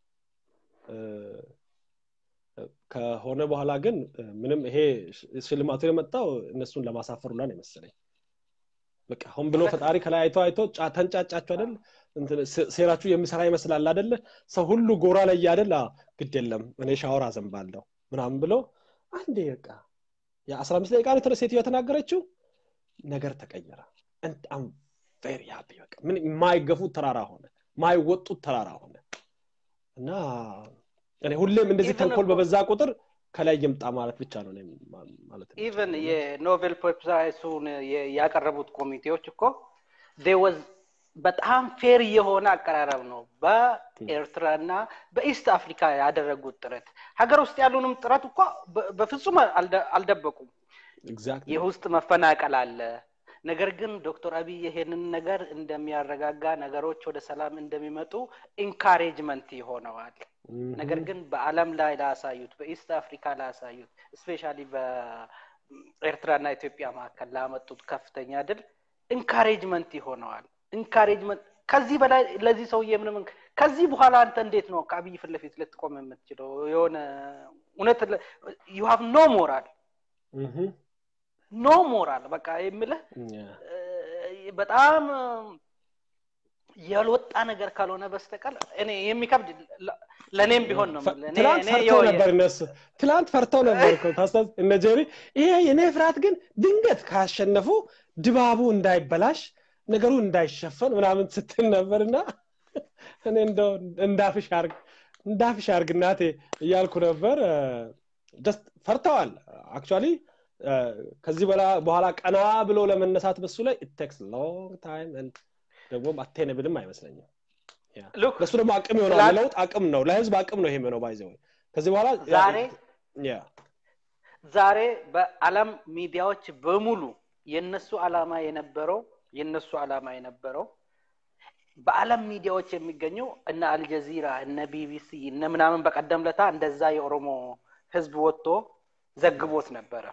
ከሆነ በኋላ ግን ምንም ይሄ ሽልማቱ የመጣው እነሱን ለማሳፈር ሁላ ነው የመሰለኝ በቃ አሁን ብሎ ፈጣሪ ከላይ አይቶ አይቶ ተንጫጫችሁ አይደል ሴራችሁ የሚሰራ ይመስላል አደለ ሰው ሁሉ ጎራ ላይ አይደል ግድ የለም እኔ ሻወር አዘንባለሁ ምናምን ብሎ አንዴ በቃ የአስራ አምስት ደቂቃ ነው ሴትዮ የተናገረችው ነገር ተቀየረ አም ቬሪ ሃፒ በቃ ምን የማይገፉት ተራራ ሆነ ማይወጡት ተራራ ሆነ እና እኔ ሁሌም እንደዚህ ተንኮል በበዛ ቁጥር ከላይ ይምጣ ማለት ብቻ ነው ማለት ነው ኢቨን የኖቤል ፕራይሱን ያቀረቡት ኮሚቴዎች እኮ ወዝ በጣም ፌር የሆነ አቀራረብ ነው በኤርትራ እና በኢስት አፍሪካ ያደረጉት ጥረት ሀገር ውስጥ ያሉንም ጥረት እኮ በፍጹም አልደበቁም የውስጥ መፈናቀል አለ ነገር ግን ዶክተር አብይ ይሄንን ነገር እንደሚያረጋጋ ነገሮች ወደ ሰላም እንደሚመጡ ኢንካሬጅመንት ይሆነዋል ነገር ግን በአለም ላይ ላሳዩት በኢስት አፍሪካ ላሳዩት ስፔሻሊ በኤርትራና ኢትዮጵያ መካከል ላመጡት ከፍተኛ ድል ኢንካሬጅመንት ይሆነዋል ኢንካሬጅመንት ከዚህ በላይ ለዚህ ሰውዬ ምንም ከዚህ በኋላ አንተ እንዴት ነው ከአብይ ፊት ለፊት ልትቆም የምትችለው የሆነ እውነት ዩ ሃቭ ኖ ሞራል ኖ ሞራል በቃ የምልህ በጣም ያልወጣ ነገር ካልሆነ በስተቀር እኔ የሚከብድ ለ- ለእኔም ቢሆን ነው የምልህ። እኔ- ትላንት እኔ ፈርተው የው- ነበር እነሱ ትላንት ፈርተው ነበር እኮ ታስታውስ እነ ጄሪ ይሄ የኔ ፍርሃት ግን ድንገት ካሸነፉ ድባቡ እንዳይበላሽ ነገሩ እንዳይሸፈን ምናምን ስትል ነበርና እኔ እንደው እንዳፍሽ አርግ እንዳፍሽ አርግ እናቴ እያልኩ ነበር ጀስት ፈርተዋል አክቹዋሊ ከዚህ በላ በኋላ ቀና ብሎ ለመነሳት በሱ ላይ ቴክስ ሎንግ ታይም ደግሞ አቴንብልም አይመስለኝም ሉክ ለሱ ደግሞ አቅም ይሆናል ትላንት- ለውጥ አቅም ነው ለህዝብ አቅም ነው ይሄ ነው ባይዘው ከዚህ በኋላ ዛሬ ያ ዛሬ በአለም ሚዲያዎች በሙሉ የነሱ አላማ የነበረው የነሱ አላማ የነበረው በአለም ሚዲያዎች የሚገኙ እነ አልጀዚራ እነ ቢቢሲ እነ ምናምን በቀደም ለታ እንደዛ የኦሮሞ ህዝብ ወጥቶ ዘግቦት ነበረ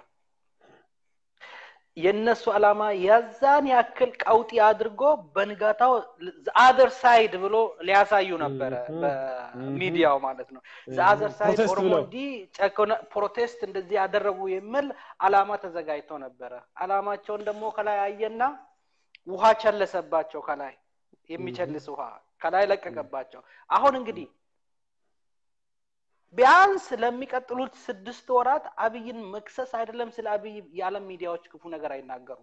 የእነሱ አላማ የዛን ያክል ቀውጢ አድርጎ በንጋታው አዘር ሳይድ ብሎ ሊያሳዩ ነበረ Mhm. በሚዲያው ማለት ነው ዘአዘር ሳይድ ፕሮቴስት ኦሮሞ ብለው እንዲህ ጨኮነ ፕሮቴስት እንደዚህ ያደረጉ የሚል አላማ ተዘጋጅቶ ነበረ አላማቸውን ደግሞ ከላይ አየና ውሃ ቸለሰባቸው ከላይ የሚቸልስ ውሃ ከላይ ለቀቀባቸው አሁን እንግዲህ ቢያንስ ለሚቀጥሉት ስድስት ወራት አብይን መክሰስ አይደለም ስለ አብይ የዓለም ሚዲያዎች ክፉ ነገር አይናገሩም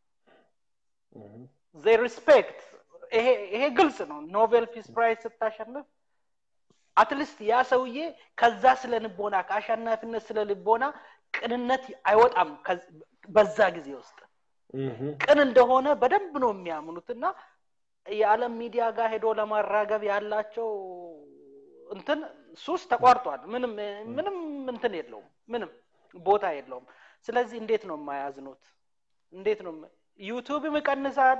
they respect ይሄ ይሄ ግልጽ ነው ኖቤል ፒስ ፕራይዝ ስታሸንፍ አትሊስት ያ ሰውዬ ከዛ ስለ ልቦና ከአሸናፊነት ስለ ልቦና ቅንነት አይወጣም ከዝ- በዛ ጊዜ ውስጥ ቅን እንደሆነ በደንብ ነው የሚያምኑት እና የዓለም ሚዲያ ጋር ሄዶ ለማራገብ ያላቸው እንትን ሱስ ተቋርጧል ምንም ምንም እንትን የለውም ምንም ቦታ የለውም ስለዚህ እንዴት ነው የማያዝኑት እንዴት ነው የማ- ዩቱብም ይቀንሳል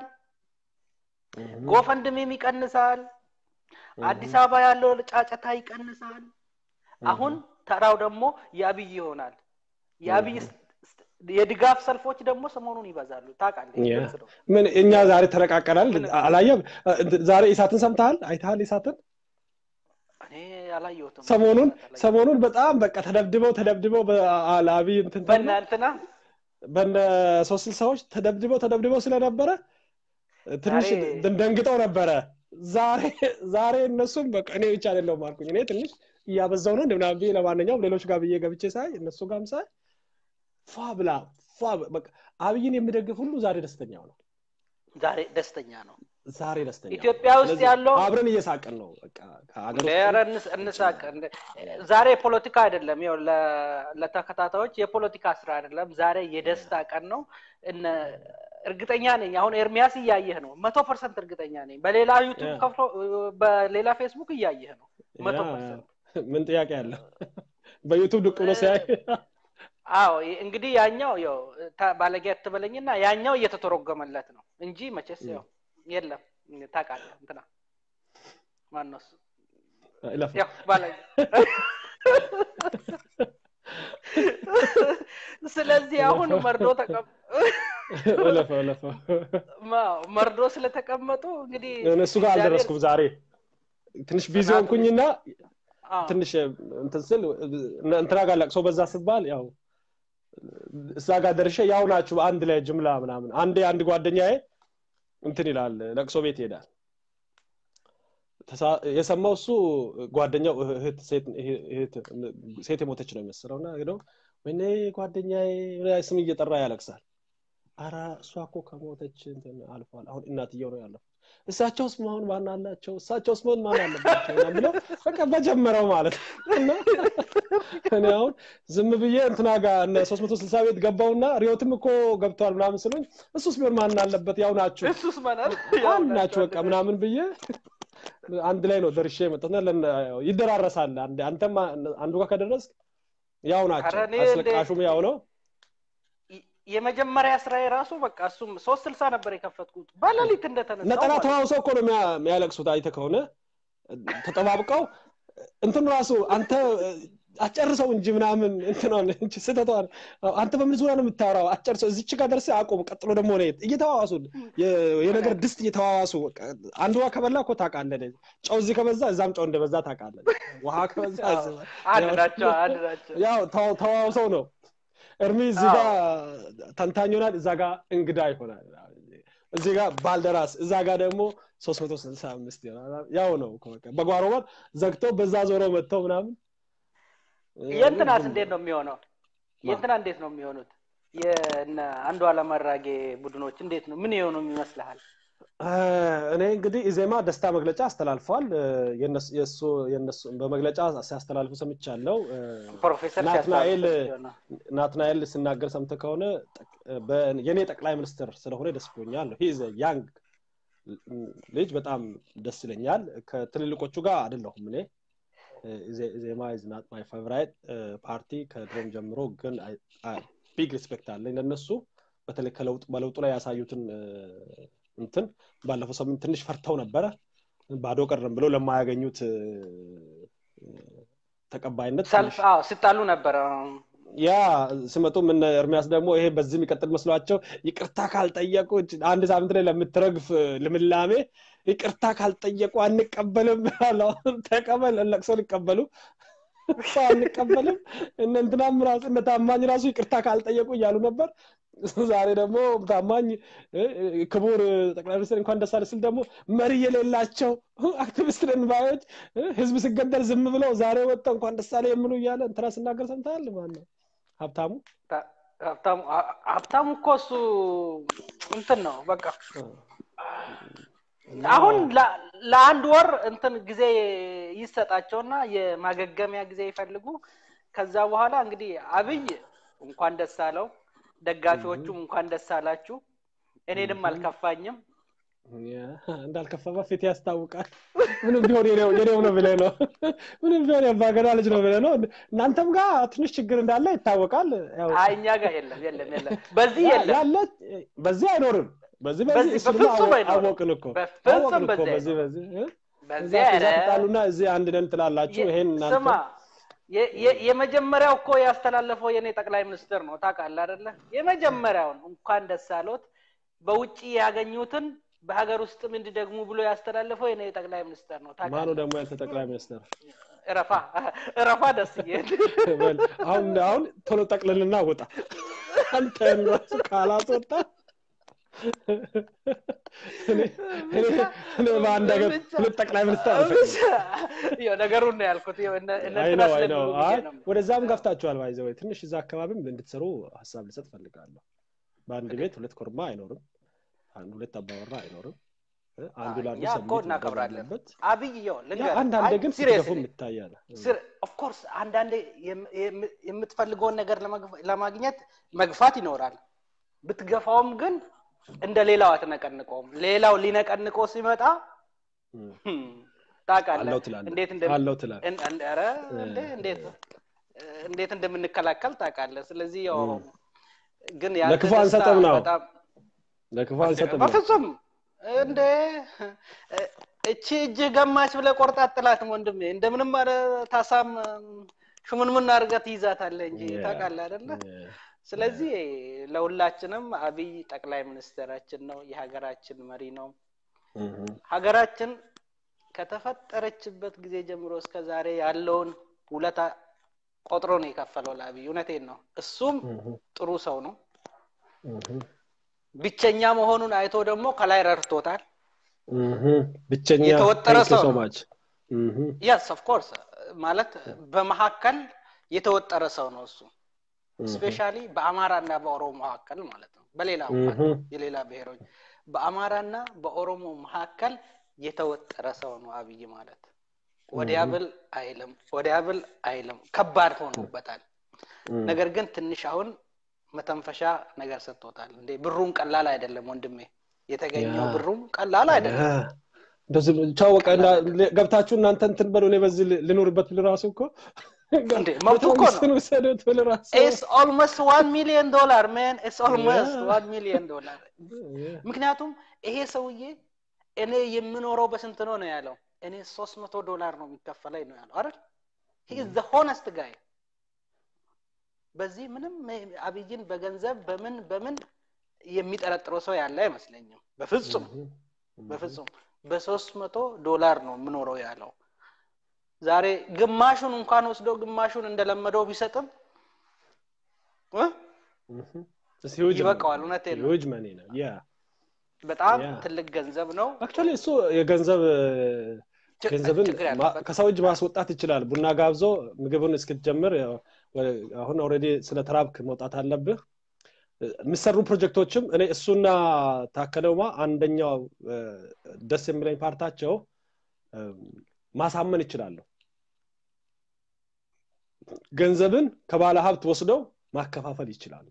ጎፈንድሜም ይቀንሳል አዲስ አበባ ያለው ጫጨታ ይቀንሳል አሁን ተራው ደግሞ የአብይ ይሆናል የአብይ ስ- ስ- የድጋፍ ሰልፎች ደግሞ ሰሞኑን ይበዛሉ ታውቃለህ ይህ ያ። ግልጽ ነው ምን እኛ ዛሬ ተረቃቀናል ምን- አላየም ዛሬ ኢሳትን ሰምተሃል አይተሃል ኢሳትን እኔ አላየሁትም ሰሞኑን አላየሁትም። ሰሞኑን በጣም በቃ ተደብድበው ተደብድበው በአብይ እንትን ተብሎ በእናንትና በነ ሶስት ስልሳዎች ተደብድበው ተደብድበው ስለነበረ ትንሽ ዛሬ- ደ- ደንግጠው ነበረ ዛሬ ዛሬ እነሱም በቃ እኔ ብቻ አይደለሁም አልኩኝ እኔ ትንሽ እያበዛው ነው እንደምናምን ብዬ ለማንኛውም ሌሎች ጋር ብዬ ገብቼ ሳይ እነሱ ጋርም ሳይ ፏ ብላ ፏ በ- በቃ አብይን የሚደግፍ ሁሉ ዛሬ ደስተኛው ነው ዛሬ ደስተኛ ነው ዛሬ ደስተኛ ነው። ኢትዮጵያ ውስጥ ስለዚህ ያለው- አብረን እየሳቅን ነው በቃ ከሀገር ውስጥ ኧረ እንስ- እንሳቅ እንደ- ዛሬ ፖለቲካ አይደለም ይኸው ለ- ለተከታታዮች የፖለቲካ ስራ አይደለም ዛሬ የደስታ ቀን ነው እነ እርግጠኛ ነኝ አሁን ኤርሚያስ እያየህ ነው መቶ ፐርሰንት እርግጠኛ ነኝ በሌላ ዩቱብ ያ። ከፍሎ በሌላ ፌስቡክ እያየህ ነው መቶ ያ፣ ፐርሰንት ምን ጥያቄ አለው በዩቱብ ድቅ ብሎ ሲያይ አዎ ይ- እንግዲህ ያኛው ያው ታ- ባለጌ አትበለኝና ያኛው እየተተረጎመለት ነው እንጂ መቼስ ያው የለም ታውቃለህ እንትና ማነው እሱ ይለፍ ያው ባለጌ ስለዚህ አሁን መርዶ ተቀም እለፈው እለፈው ማ- መርዶ ስለተቀመጡ እንግዲህ እነሱ ጋር እግዚአብሔር- አልደረስኩም ዛሬ ትንሽ ቢዚ ሆንኩኝና አዎ፣ ትንሽ እንትን ስል እንትና ጋር ለቅሶ በዛ ስባል ያው እዛ ጋር ደርሼ ያው ናችሁ አንድ ላይ ጅምላ ምናምን አንዴ አንድ ጓደኛዬ እንትን ይላል ለቅሶ ቤት ይሄዳል ተሳ- የሰማው እሱ ጓደኛው እህት ሴት እህት- ሴት የሞተች ነው የመሰለው እና ሄዶ ወይኔ ጓደኛዬ ስም እየጠራ ያለቅሳል አረ እሷ እኮ ከሞተች እንትን አልፏል አሁን እናትየው ነው ያለፉት እሳቸውስ መሆን ማን አላቸው እሳቸውስ መሆን ማን አለባቸው ምናምን ብለው በቃ በጀመረው ማለት ነው እና እኔ አሁን ዝም ብዬ እንትና ጋር እነ ሶስት መቶ ስልሳ ቤት ገባውና ሪዮትም እኮ ገብተዋል ምናምን ስሉኝ እሱስ ቢሆን ማን አለበት ያው ናችሁ እሱስ መናል አንድ ናችሁ በቃ ምናምን ብዬ አንድ ላይ ነው ደርሼ የመጣሁትና ለነ- ይደራረሳል አንድ- አንተም አንዱ ጋር ከደረስክ ያው ናቸው ኧረ እኔ አስለቃሹም ያው ነው የመጀመሪያ ስራ የራሱ በቃ እሱም ሶስት ስልሳ ነበር የከፈትኩት በሌሊት እንደተነሳው ነጠላ ማለት ነው። ተዋውሰው እኮ ነው የሚያ- የሚያለቅሱት አይተ ከሆነ ተጠባብቀው እንትን ራሱ አንተ አጨርሰው እንጂ ምናምን እንትኗን እንጂ ስህተቷን አንተ በምን ዙሪያ ነው የምታወራው አጨርሰው እዚች ጋር ደርሰህ አቁም ቀጥሎ ደግሞ ነው እየተዋዋሱ የ- የነገር ድስት እየተዋዋሱ በቃ አንዱ ውሃ ከበላ እኮ ታውቃለህ ጨው እዚህ ከበዛ እዛም ጨው እንደበዛ ታውቃለህ ውሃ ከበዛ እዚህ- አንድ ናቸው አንድ ናቸው ያው ተዋ- ተዋውሰው ነው እርሚ እዚህ ጋር ተንታኝ ይሆናል እዛ ጋር እንግዳ ይሆናል እዚህ ጋር ባልደራስ እዛ ጋር ደግሞ 365 ይሆናል ያው ነው እኮ በቃ በጓሮ በር ዘግተው በዛ ዞረው መጥተው ምናምን የእንትናስ እንዴት ነው የሚሆነው የእንትና እንዴት ነው የሚሆኑት የእነ አንዱ አለማራጌ ቡድኖች እንዴት ነው ምን የሆኑ ይመስልሃል እኔ እንግዲህ ኢዜማ ደስታ መግለጫ አስተላልፈዋል የነሱ የነሱ በመግለጫ ሲያስተላልፉ ሰምቻለሁ ፕሮፌሰር ናትናኤል ሲያስተላልፉ ነው። ናትናኤል ሲናገር ሰምተ ከሆነ የኔ ጠቅላይ ሚኒስትር ስለሆነ ደስ ብሎኛል ሂዝ ያንግ ልጅ በጣም ደስ ይለኛል ከትልልቆቹ ጋር አይደለሁም እኔ ዜማ ኢዝ ናት ማይ ፌቨራይት ፓርቲ ከድሮም ጀምሮ ግን ቢግ ሪስፔክት አለኝ ለነሱ በተለይ ከለውጥ በለውጡ ላይ ያሳዩትን እንትን ባለፈው ሳምንት ትንሽ ፈርተው ነበረ ባዶ ቀረም ብለው ለማያገኙት ተቀባይነት ሰልፍ አዎ ሲጣሉ ነበረ ያ ሲመጡ ምን ኤርሚያስ ደግሞ ይሄ በዚህ የሚቀጥል መስሏቸው ይቅርታ ካልጠየቁ አንድ ሳምንት ላይ ለምትረግፍ ልምላሜ ይቅርታ ካልጠየቁ አንቀበልም አለው ተቀበል ለቅሶ ሊቀበሉ አንቀበልም እነ እንትናም ራሱ እነ ታማኝ ራሱ ይቅርታ ካልጠየቁ እያሉ ነበር ዛሬ ደግሞ ታማኝ ክቡር ጠቅላይ ሚኒስትር እንኳን ደስ አለ ስል ደግሞ መሪ የሌላቸው አክቲቪስት ነን ባዮች ህዝብ ሲገደል ዝም ብለው ዛሬ ወጥተው እንኳን ደስ አለ የሚሉ እያለ እንትና ስናገር ሰምተሃል ማን ነው ሀብታሙ ሀብታሙ ሀብታሙ እኮ እሱ እንትን ነው በቃ አሁን ለአንድ ወር እንትን ጊዜ ይሰጣቸውና የማገገሚያ ጊዜ ይፈልጉ ከዛ በኋላ እንግዲህ አብይ እንኳን ደስ አለው ደጋፊዎቹም እንኳን ደስ አላችሁ እኔንም አልከፋኝም እንዳልከፋማ ፊት ያስታውቃል ምንም ቢሆን የኔው ነው ብለ ነው ምንም ቢሆን የባገዳ ልጅ ነው ብለ ነው እናንተም ጋር ትንሽ ችግር እንዳለ ይታወቃል እኛ ጋር የለም የለም የለም በዚህ የለም ያለ በዚህ አይኖርም በዚህ በዚህ በፍጹም አይኖርም። አወቅን እኮ በፍጹም አወቅን እኮ በዚህ በዚህ በዚህ እ? በዚህ እዛ አይነት ትጣሉና እዚህ አንድ ነን ትላላችሁ ይሄን እናንተ ስማ የ- የ- የመጀመሪያው እኮ ያስተላለፈው የኔ ጠቅላይ ሚኒስትር ነው ታውቃለህ አይደለ የመጀመሪያውን እንኳን ደስ አሎት በውጭ ያገኙትን በሀገር ውስጥም እንዲደግሙ ብሎ ያስተላለፈው የኔ ጠቅላይ ሚኒስትር ነው ማኑ ታውቃለህ ደግሞ ያንተ ጠቅላይ ሚኒስትር እረፋ እረፋ ደስዬ በል አሁን አሁን ቶሎ ጠቅልልና ውጣ አንተን ራሱ ካላስወጣ እኔ- እኔ- እኔ በአንድ ሀገር ሁለት ጠቅላይ ሚኒስትር አልፈልግም ያው ነገሩን ነው ያልኩት ያው እነ እነ አይ እንትና ነው አይ ነው ስለሚሉ ብዬ አይ ነው ወደዛም ገፍታችኋል ባይዘ ወይ ትንሽ እዛ አካባቢም እንድትሰሩ ሀሳብ ልሰጥ ፈልጋለሁ በአንድ ቤት ሁለት ኮርማ አይኖርም አንድ ሁለት አባወራ አይኖርም እ? አንዱ ለአንዱ እኛ እኮ ሰብሚት ማድረግ እናከብራለን አለበት አብይ ያው ያ ልንገርህ አንዳንዴ አይ ግን ሲሪየስሊ ስትገፉም ይታያል ስር ኦፍኮርስ አንዳንዴ የም- የም- የምትፈልገውን ነገር ለመግፍ- ለማግኘት መግፋት ይኖራል ብትገፋውም ግን እንደ ሌላው አትነቀንቀውም ሌላው ሊነቀንቀው ሲመጣ እም፣ ህም፣ ታውቃለህ አለው ትላለህ እንዴት እንደም- አለው ትላለህ እን- እን- ኧረ እንዴ እንዴት እንዴት እንደምንከላከል ታውቃለህ ስለዚህ ያው እም። ግን ያንተ ለክፉ ደስታ አንሰጥም ነው በጣም ለክፉ አንሰጥም ነው በፍጹም እንደ እቺ እጅህ ገማች ብለህ ቆርጣ አጥላትም ወንድሜ እንደምንም አለ ታሳም ሽሙንሙን አድርገህ ትይዛታለህ እንጂ ያ፣ ታውቃለህ አይደለ ያ፣ ስለዚህ ለሁላችንም አብይ ጠቅላይ ሚኒስትራችን ነው የሀገራችን መሪ ነው እም፣ ሀገራችን ከተፈጠረችበት ጊዜ ጀምሮ እስከ ዛሬ ያለውን ውለታ ቆጥሮ ነው የከፈለው ለአብይ እውነቴን ነው እሱም እም፣ ጥሩ ሰው ነው እም፣ ብቸኛ መሆኑን አይቶ ደግሞ ከላይ ረድቶታል እም። ብቸኛ የተወጠረ thank you ሰው so ነው። much እም፣ የስ ኦፍኮርስ ማለት በመካከል የተወጠረ ሰው ነው እሱ እም፣ ስፔሻሊ በአማራ እና በኦሮሞ መካከል ማለት ነው በሌላ እንኳን እም፣ የሌላ ብሔሮች በአማራና በኦሮሞ መካከል የተወጠረ ሰው ነው አብይ ማለት ወዲያ እም፣ ብል አይልም ወዲያ ብል አይልም ከባድ ሆኖበታል እም። ነገር ግን ትንሽ አሁን መተንፈሻ ነገር ሰጥቶታል እንዴ ብሩም ቀላል አይደለም ወንድሜ የተገኘው ያ። ብሩም ቀላል አይደለም ያ። እንደዚህ ቻው በቃ እና- ገብታችሁ እናንተ እንትን በሉ እኔ በዚህ ል- ልኖርበት ብል ራሱ እኮ እንዴ መብቱ እኮ ነው መንግስትን ውሰዱት ብል ራሱ ኢትስ ኦልሞስት ዋን ሚሊዮን ዶላር ሜን ኢትስ ኦልሞስት Yeah. ዋን ሚሊዮን ዶላር ምክንያቱም ይሄ ሰውዬ እኔ የምኖረው በስንት ነው ነው ያለው እኔ ሶስት መቶ ዶላር ነው የሚከፈለኝ ነው ያለው አይደል ሂ ኢዝ ዘ ሆነስት ጋይ በዚህ ምንም አብይን በገንዘብ በምን በምን የሚጠረጥረው ሰው ያለ አይመስለኝም በፍጹም በፍጹም በሶስት መቶ ዶላር ነው የምኖረው ያለው ዛሬ ግማሹን እንኳን ወስዶ ግማሹን እንደለመደው ቢሰጥም እ? ይበቃዋል እውነቴን ነው ሂውጅ መኒ ነው ያ በጣም ያ ትልቅ ገንዘብ ነው። አክቹዋሊ እሱ የገንዘብ ች- ገንዘብን ችግር ማ- ያለበት ከሰው እጅ ማስወጣት ይችላል። ቡና ጋብዞ ምግብን እስክትጀምር ያው ወ- አሁን ኦልሬዲ ስለ ተራብክ መውጣት አለብህ። የሚሰሩ ፕሮጀክቶችም እኔ እሱና ታከለውማ አንደኛው እ፣ ደስ የሚለኝ ፓርታቸው እ፣ ማሳመን ይችላሉ። ገንዘብን ከባለ ሀብት ወስደው ማከፋፈል ይችላሉ።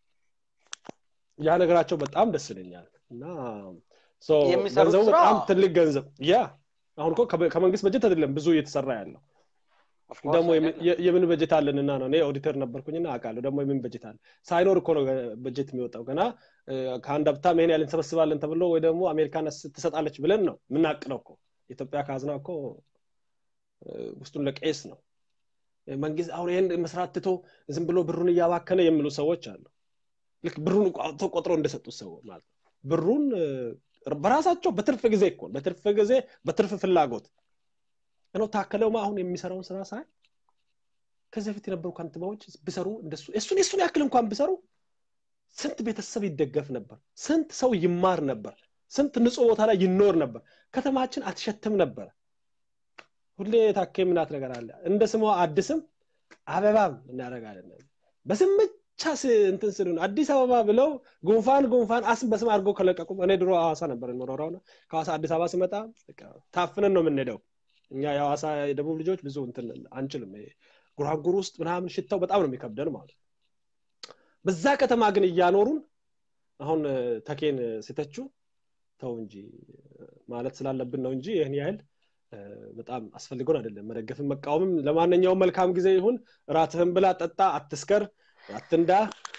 ያ ነገራቸው በጣም ደስ ይለኛል እና ሶ የሚሰሩት ገንዘቡ ስራ በጣም ትልቅ ገንዘብ ያ አሁን እኮ ከበ- ከመንግስት በጀት አይደለም ብዙ እየተሰራ ያለው ኦፍኮርስ ደግሞ የምን አይደለም። የ- የምን በጀት አለንና ነው እኔ ኦዲተር ነበርኩኝና አውቃለሁ ደግሞ የምን በጀት አለ ሳይኖር እኮ ነው ገ- በጀት የሚወጣው ገና እ፣ ከአንድ ሀብታም ይሄን ያህል እንሰበስባለን ተብሎ ወይ ደግሞ አሜሪካን ስ- ትሰጣለች ብለን ነው የምናቅደው እኮ የኢትዮጵያ ካዝና እኮ እ፣ ውስጡን ለቄስ ነው መንግስት አሁን ይህን መስራት ትቶ ዝም ብሎ ብሩን እያባከነ የሚሉ ሰዎች አሉ ልክ ብሩን አውጥቶ ቆጥሮ እንደሰጡት ሰው ማለት ነው ብሩን እ፣ በራሳቸው በትርፍ ጊዜ እኮ በትርፍ ጊዜ በትርፍ ፍላጎት ነው ታከለውማ አሁን የሚሰራውን ስራ ሳይ ከዚህ በፊት የነበሩ ከንቲባዎች ቢሰሩ እንደሱ እሱን የሱን ያክል እንኳን ቢሰሩ ስንት ቤተሰብ ይደገፍ ነበር ስንት ሰው ይማር ነበር ስንት ንጹህ ቦታ ላይ ይኖር ነበር ከተማችን አትሸትም ነበር ሁሌ ታኬ ምናት ነገር አለ እንደ ስሟ አዲስም አበባም እናደርጋለን በስም ብቻ ስ- እንትን ስሉ ነው አዲስ አበባ ብለው ጉንፋን ጉንፋን አስም በስም አድርገው ከለቀቁ እኔ ድሮ ሐዋሳ ነበር የምኖረው እና ከሐዋሳ አዲስ አበባ ስመጣ በቃ ታፍነን ነው የምንሄደው እኛ የሐዋሳ የደቡብ ልጆች ብዙ እንትን አንችልም ይሄ ጉራጉር ውስጥ ምናምን ሽታው በጣም ነው የሚከብደን ማለት ነው በዛ ከተማ ግን እያኖሩን አሁን እ፣ ተኬን እ፣ ሲተቹ ተው እንጂ እ፣ ማለት ስላለብን ነው እንጂ ይህን ያህል እ፣ በጣም አስፈልጎን አይደለም መደገፍን መቃወምም ለማንኛውም መልካም ጊዜ ይሁን እራትህን ብላ ጠጣ አትስከር አትንዳ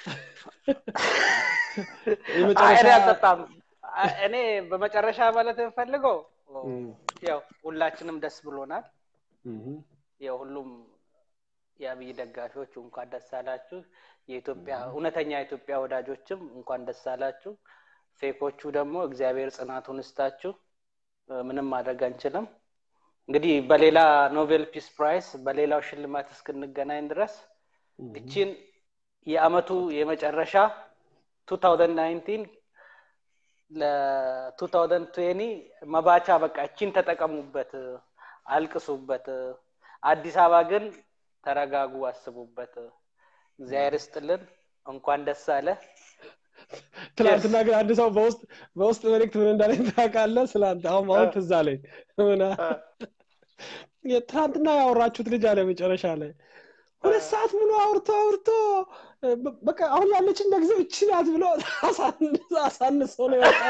አይ የመጨረሻ እኔ አልጠጣም። አይ እኔ በመጨረሻ ማለት የምፈልገው እም፣ ያው ሁላችንም ደስ ብሎናል። እም፣ ያው ሁሉም የአብይ ደጋፊዎች እንኳን ደስ አላችሁ። የኢትዮጵያ እውነተኛ የኢትዮጵያ ወዳጆችም እንኳን ደስ አላችሁ። ፌኮቹ ደግሞ እግዚአብሔር ጽናቱን እስታችሁ። እ፣ ምንም ማድረግ አንችልም። እንግዲህ በሌላ ኖቤል ፒስ ፕራይስ በሌላው ሽልማት እስክንገናኝ ድረስ እም። እቺን የአመቱ የመጨረሻ 2019 ለ2020 መባቻ በቃ እቺን ተጠቀሙበት፣ አልቅሱበት። አዲስ አበባ ግን ተረጋጉ፣ አስቡበት። እግዚአብሔር ይስጥልን። እንኳን ደስ አለ። ትናንትና ግን አንድ ሰው በውስጥ በውስጥ መልእክት ምን እንዳለኝ ታውቃለህ? ስላንተ አሁን አሁን ትዝ አለኝ። ምን አ- ትናንትና ያወራችሁት ልጅ አለ መጨረሻ ላይ ሁለት ሰዓት ሙሉ አውርቶ አውርቶ እ፣ በ- በቃ አሁን ያለችን ለጊዜው እቺ ናት ብሎ አሳንሶ አሳንሶ ነው የወጣው።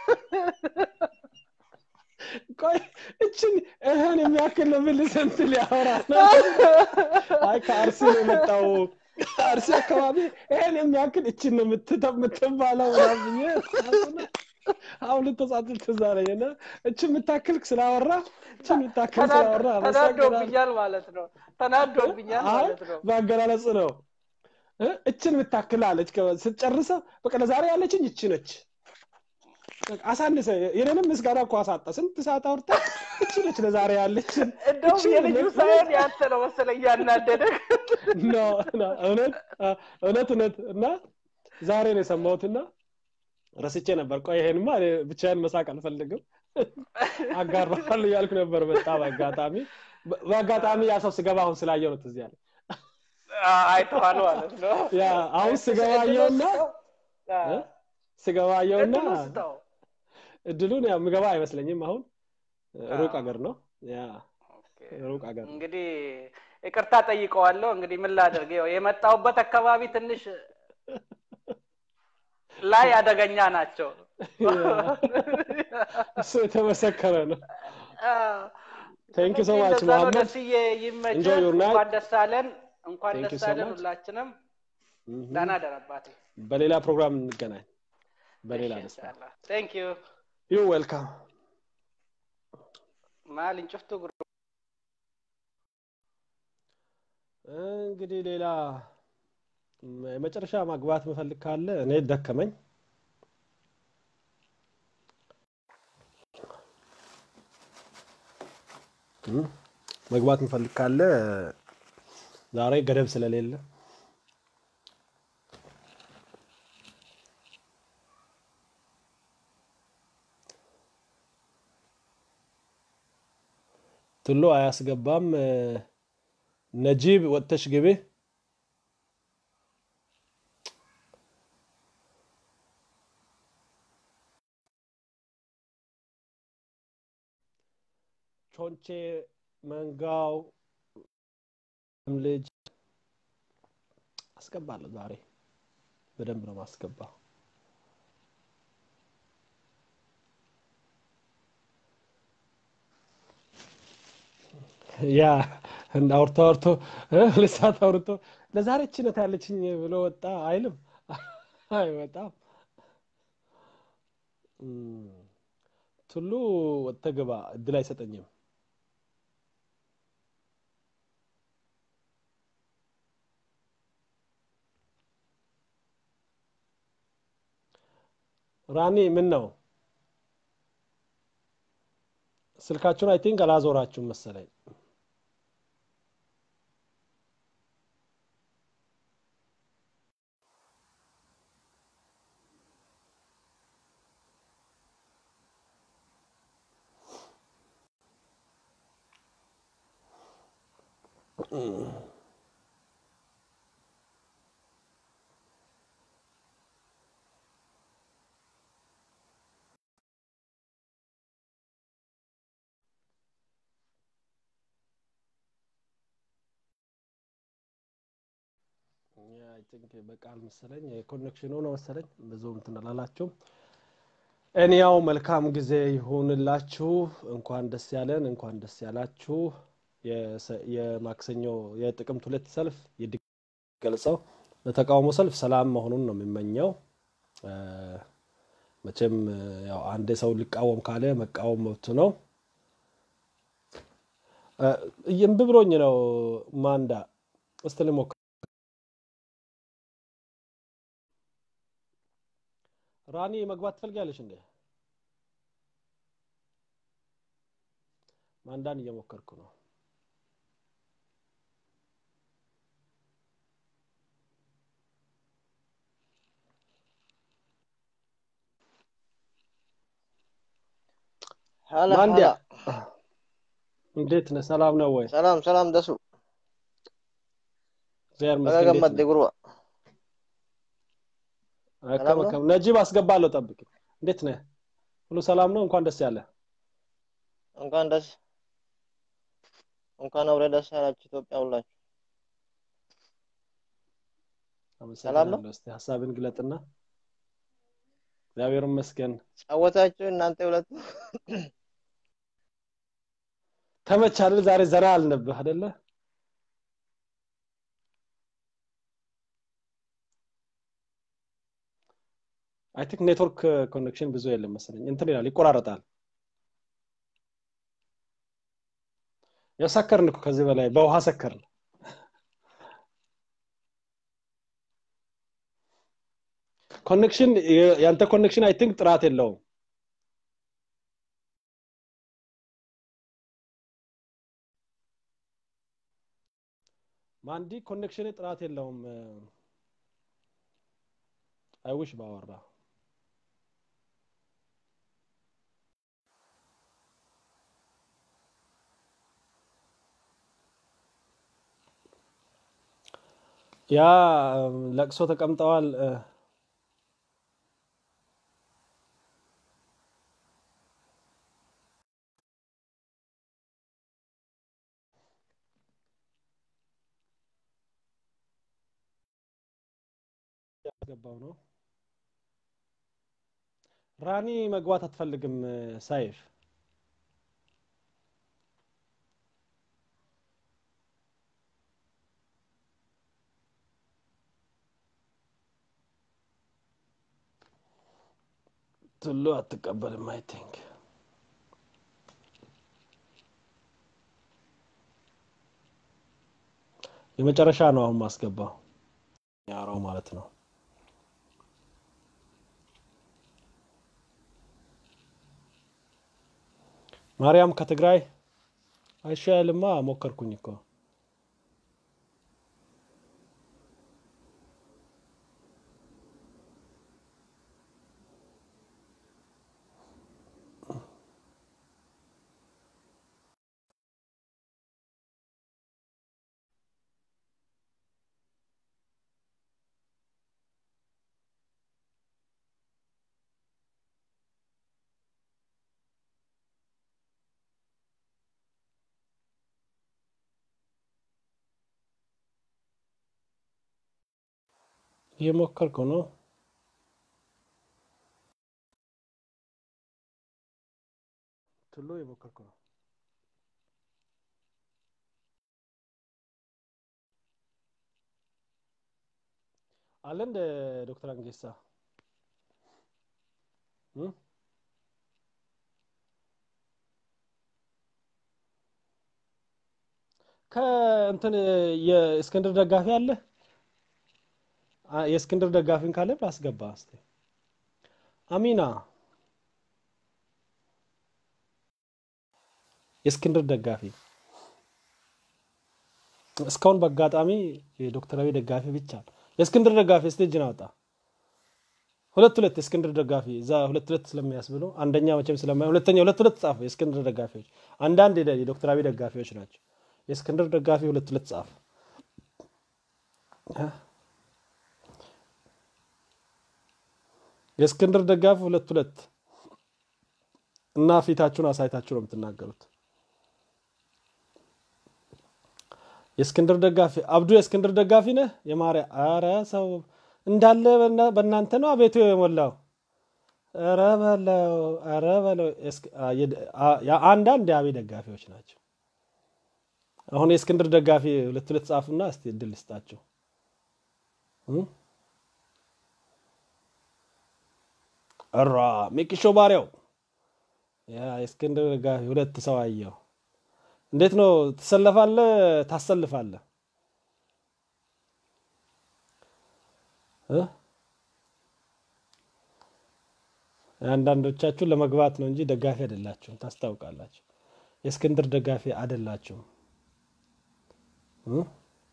ቆይ እችን እህን የሚያክል ነው ምን ስንት ሊያወራ ነው? አይ ከአርሲ ነው የመጣው አርሲ አካባቢ ይሄን የሚያክል እችን ነው የምትተ- የምትባለው ምናምን ብዬ አሁን ልተጻጽል ትዝ አለኝ እና እችን የምታክል ስላወራ እችን የምታክል ስላወራ አመሰግናለሁ። ተናዶብኛል ማለት ነው። ተናዶብኛል አይ ማለት ነው። በአገላለጽ ነው እ? እችን የምታክል አለች ከ- ስትጨርሰው በቃ ለዛሬ ያለችኝ እቺ ነች በቃ አሳንሰ የኔንም ምስጋና እኮ አሳጣ ስንት ሰዓት አውርታ እቺ ነች ለዛሬ ያለችን እንደውም እቺ የልጁ ነች። ሳይሆን ያንተ ነው መሰለኝ እያናደደ ኖ ኖ፣ እውነት አ- እውነት እውነት እና ዛሬ ነው የሰማሁትና ረስቼ ነበር ቆይ ይሄንማ እኔ ብቻዬን መሳቅ አልፈልግም አጋራለሁ እያልኩ ነበር በጣም አጋጣሚ በ- በአጋጣሚ ያ ሰው ስገባ አሁን ስላየው ነው ትዝ ያለኝ አይተዋል ማለት ነው። ያ አሁን ስገባ አየውና እ? ስገባ አየውና እድሉን ስጠው። እድሉን ያው ምገባ አይመስለኝም አሁን ሩቅ አገር ነው ያ ሩቅ አገር ነው እንግዲህ ይቅርታ ጠይቀዋለሁ። እንግዲህ ምን ላደርግ፣ ያው የመጣሁበት አካባቢ ትንሽ ላይ አደገኛ ናቸው። እሱ የተመሰከረ ነው ቴንክ ዩ ሶ ማች እንደዛ ነው። መሐመድ ደስዬ ይመችህ። Enjoy your night. እንኳን ደስ አለን፣ እንኳን Thank you ደስ so አለን much. ሁላችንም። Mhm. ደህና ደር አባቴ። በሌላ ፕሮግራም እንገናኝ በሌላ ደስታ ቴንክ ዩ ዩ ዌልካም ማል እንጭፍቱ ጉር እንግዲህ ሌላ ም- የመጨረሻ ማግባት መፈልግ ካለ እኔ ደከመኝ እም፣ መግባት መፈልግ ካለ ዛሬ ገደብ ስለሌለ ትሎ አያስገባም። እ፣ ነጂብ ወጥተሽ ግቢ። ቾንቼ መንጋው ልጅ አስገባለሁ። ዛሬ በደንብ ነው ማስገባው። ያ እንደ አውርቶ አውርቶ እ፣ ሁለት ሰዓት አውርቶ ለዛሬ ችነት ያለችኝ ብሎ ወጣ አይልም አይወጣም። እም፣ ቱሉ ወጥተህ ግባ እድል አይሰጠኝም። ራኒ ምን ነው ስልካችሁን አይ ቲንክ አላዞራችሁም መሰለኝ። አይ ቲንክ በቃል መሰለኝ የኮኔክሽኑ ነው መሰለኝ ብዙ እንትን አላላችሁም። እኔያው መልካም ጊዜ ይሁንላችሁ። እንኳን ደስ ያለን፣ እንኳን ደስ ያላችሁ። የሰ- የማክሰኞ የጥቅምት ሁለት ሰልፍ ገልጸው በተቃውሞ ሰልፍ ሰላም መሆኑን ነው የሚመኘው። እ፣ መቼም እ፣ ያው አንድ ሰው ሊቃወም ካለ መቃወም መብቱ ነው። እ፣ እምቢ ብሎኝ ነው ማንዳ እስቲ ልሞክር። ራኒ መግባት ትፈልጊያለሽ እንዴ? ማንዳን እየሞከርኩ ነው። ሀላ ማንዲያ ሀላ እንዴት ነህ? ሰላም ነው ወይ? ሰላም ሰላም ደሱ እግዚአብሔር ይመስገን። በጋ እንዴት ገመድ ነህ? ጉርባ አከም ሰላም ነው አከም ነጂብ አስገባለሁ፣ ጠብቅ። እንዴት ነህ? ሁሉ ሰላም ነው? እንኳን ደስ ያለ። እንኳን ደስ እንኳን አብረ ደስ ያላችሁ ኢትዮጵያ ሁላችሁ ሰላም ነው አመሰግናለሁ። እስቲ ሀሳብን ግለጥና። እግዚአብሔር ይመስገን። ጫወታችሁ እናንተ ሁለቱ ተመቻል። ዛሬ ዘና አልነብህ አይደለ? አይ ቲንክ ኔትወርክ ኮኔክሽን ብዙ የለም መሰለኝ። እንትን ይላል፣ ይቆራረጣል። ያው ሰከርን እኮ ከዚህ በላይ በውሃ ሰከርን። ኮኔክሽን ያንተ ኮኔክሽን አይ ቲንክ ጥራት የለውም። ማንዲ ኮኔክሽን ጥራት የለውም። አይውሽ ባወራ ያ ለቅሶ ተቀምጠዋል። እ፣ ያስገባው ነው። ራኒ መግባት አትፈልግም። እ፣ ሳይፍ ትሉ አትቀበልም። አይ ቲንክ የመጨረሻ ነው አሁን ማስገባው ያራው ማለት ነው። ማርያም ከትግራይ አይሻልማ። ሞከርኩኝ እኮ እየሞከርኩ ነው። ቱሉ እየሞከርኩ ነው። አለ እንደ ዶክተር አንጌሳ እ? ከእንትን የእስክንድር ደጋፊ አለ። አ- የእስክንድር ደጋፊን ካለ ላስገባ እስቲ። አሚና የእስክንድር ደጋፊ እስካሁን በአጋጣሚ የዶክተራዊ ደጋፊ ብቻ ነው። የእስክንድር ደጋፊ እስቲ እጅን አውጣ። ሁለት ሁለት የእስክንድር ደጋፊ እዛ ሁለት ሁለት ስለሚያስብሉ አንደኛ መቼም ስለማይ ሁለተኛ ሁለት ሁለት ጻፉ። የእስክንድር ደጋፊዎች አንዳንድ የደ- የዶክተራዊ ደጋፊዎች ናቸው። የእስክንድር ደጋፊ ሁለት ሁለት ጻፍ። የእስክንድር ደጋፊ ሁለት ሁለት እና ፊታችሁን አሳይታችሁ ነው የምትናገሩት። የእስክንድር ደጋፊ አብዱ የእስክንድር ደጋፊ ነህ? የማርያ አረ ሰው እንዳለ በእና- በእናንተ ነው አቤቱ የሞላው። ኧረ በለው ኧረ በለው። እስክ- አ- የድ- አ- ያ- አንዳንድ የአብይ ደጋፊዎች ናቸው። አሁን የእስክንድር ደጋፊ ሁለት ሁለት ጻፉና እስቲ እድል ልስጣቸው። እ? እራ ሚኪሾ ባሪያው ያ የእስክንድር ደጋፊ ሁለት ሰው አየው። እንዴት ነው ትሰለፋለህ? ታሰልፋለህ? እ? አንዳንዶቻችሁ ለመግባት ነው እንጂ ደጋፊ አይደላችሁም፣ ታስታውቃላችሁ። የእስክንድር ደጋፊ አይደላችሁም። እ?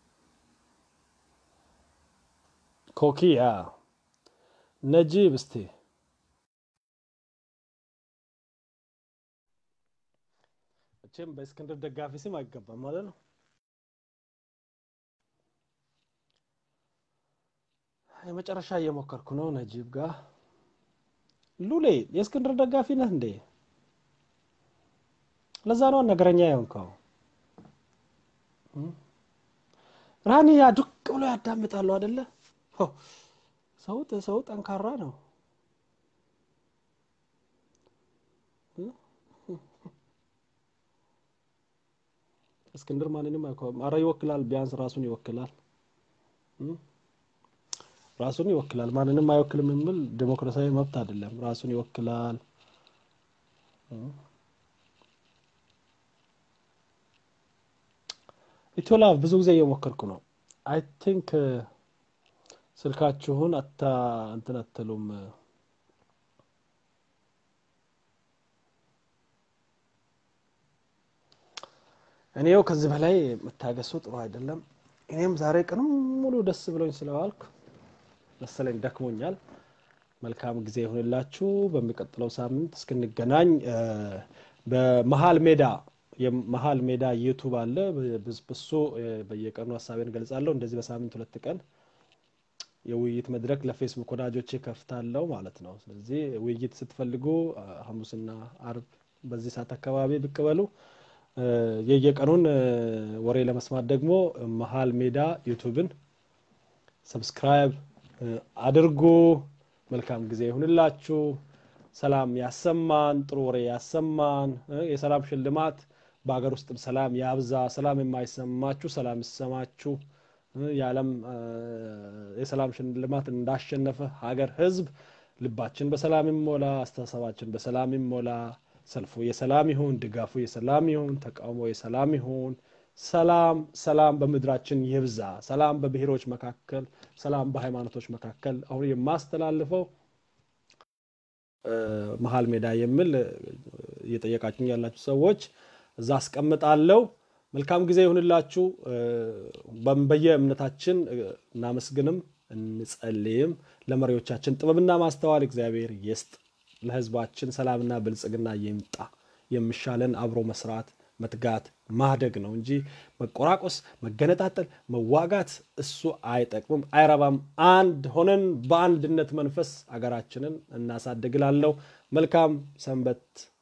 ኮኪያ ነጂብ እስቲ መቼም በእስክንድር ደጋፊ ስም አይገባም ማለት ነው። የመጨረሻ እየሞከርኩ ነው ነጂብ ጋር። ሉሌ የእስክንድር ደጋፊ ነህ እንዴ? ለዛ ነው ነገረኛ የሆንከው። እ? ራኒ ያ ዱቅ ብሎ ያዳምጣሉ አደለ? ሆ፣ ሰው ሰው ጠንካራ ነው። እ? እስክንድር ማንንም አይኮ- ኧረ ይወክላል፣ ቢያንስ ራሱን ይወክላል እ? ራሱን ይወክላል። ማንንም አይወክልም የሚል ዴሞክራሲያዊ መብት አይደለም። ራሱን ይወክላል። እ? ኢትዮላቭ ብዙ ጊዜ እየሞከርኩ ነው። አይ ቲንክ ስልካችሁን አታ እንትን አትሉም። እኔው ከዚህ በላይ መታገሱ ጥሩ አይደለም። እኔም ዛሬ ቀንም ሙሉ ደስ ብሎኝ ስለዋልኩ መሰለኝ ደክሞኛል። መልካም ጊዜ ይሁንላችሁ። በሚቀጥለው ሳምንት እስክንገናኝ እ፣ በመሀል ሜዳ የመሀል ሜዳ ዩቱብ አለ። በ- በሱ እ፣ በየቀኑ ሀሳቤን ገልጻለሁ። እንደዚህ በሳምንት ሁለት ቀን የውይይት መድረክ ለፌስቡክ ወዳጆቼ ከፍታለሁ ማለት ነው። ስለዚህ ውይይት ስትፈልጉ አ፣ ሐሙስና አርብ በዚህ ሰዓት አካባቢ ብቅ በሉ። እ፣ የየቀኑን እ፣ ወሬ ለመስማት ደግሞ መሀል ሜዳ ዩቱብን ሰብስክራይብ እ፣ አድርጉ። መልካም ጊዜ ይሁንላችሁ። ሰላም ያሰማን፣ ጥሩ ወሬ ያሰማን። እ፣ የሰላም ሽልማት በሀገር ውስጥም ሰላም ያብዛ። ሰላም የማይሰማችሁ ሰላም ይሰማችሁ። እ፣ የዓለም እ፣ የሰላም ሽልማት እንዳሸነፈ ሀገር፣ ህዝብ ልባችን በሰላም ይሞላ፣ አስተሳሰባችን በሰላም ይሞላ። ሰልፉ የሰላም ይሁን፣ ድጋፉ የሰላም ይሁን፣ ተቃውሞ የሰላም ይሁን። ሰላም ሰላም በምድራችን ይብዛ። ሰላም በብሔሮች መካከል፣ ሰላም በሃይማኖቶች መካከል። አሁን የማስተላልፈው እ፣ መሀል ሜዳ የሚል እ፣ እየጠየቃችሁ ያላችሁ ሰዎች እዛ አስቀምጣለሁ። መልካም ጊዜ ይሁንላችሁ። እ፣ በም- በየእምነታችን እ፣ እናመስግንም እንጸልይም። ለመሪዎቻችን ጥበብና ማስተዋል እግዚአብሔር ይስጥ። ለህዝባችን ሰላምና ብልጽግና ይምጣ። የሚሻለን አብሮ መስራት፣ መትጋት፣ ማደግ ነው እንጂ መቆራቆስ፣ መገነጣጠል፣ መዋጋት እሱ አይጠቅምም፣ አይረባም። አንድ ሆነን በአንድነት መንፈስ አገራችንን እናሳድግላለሁ። መልካም ሰንበት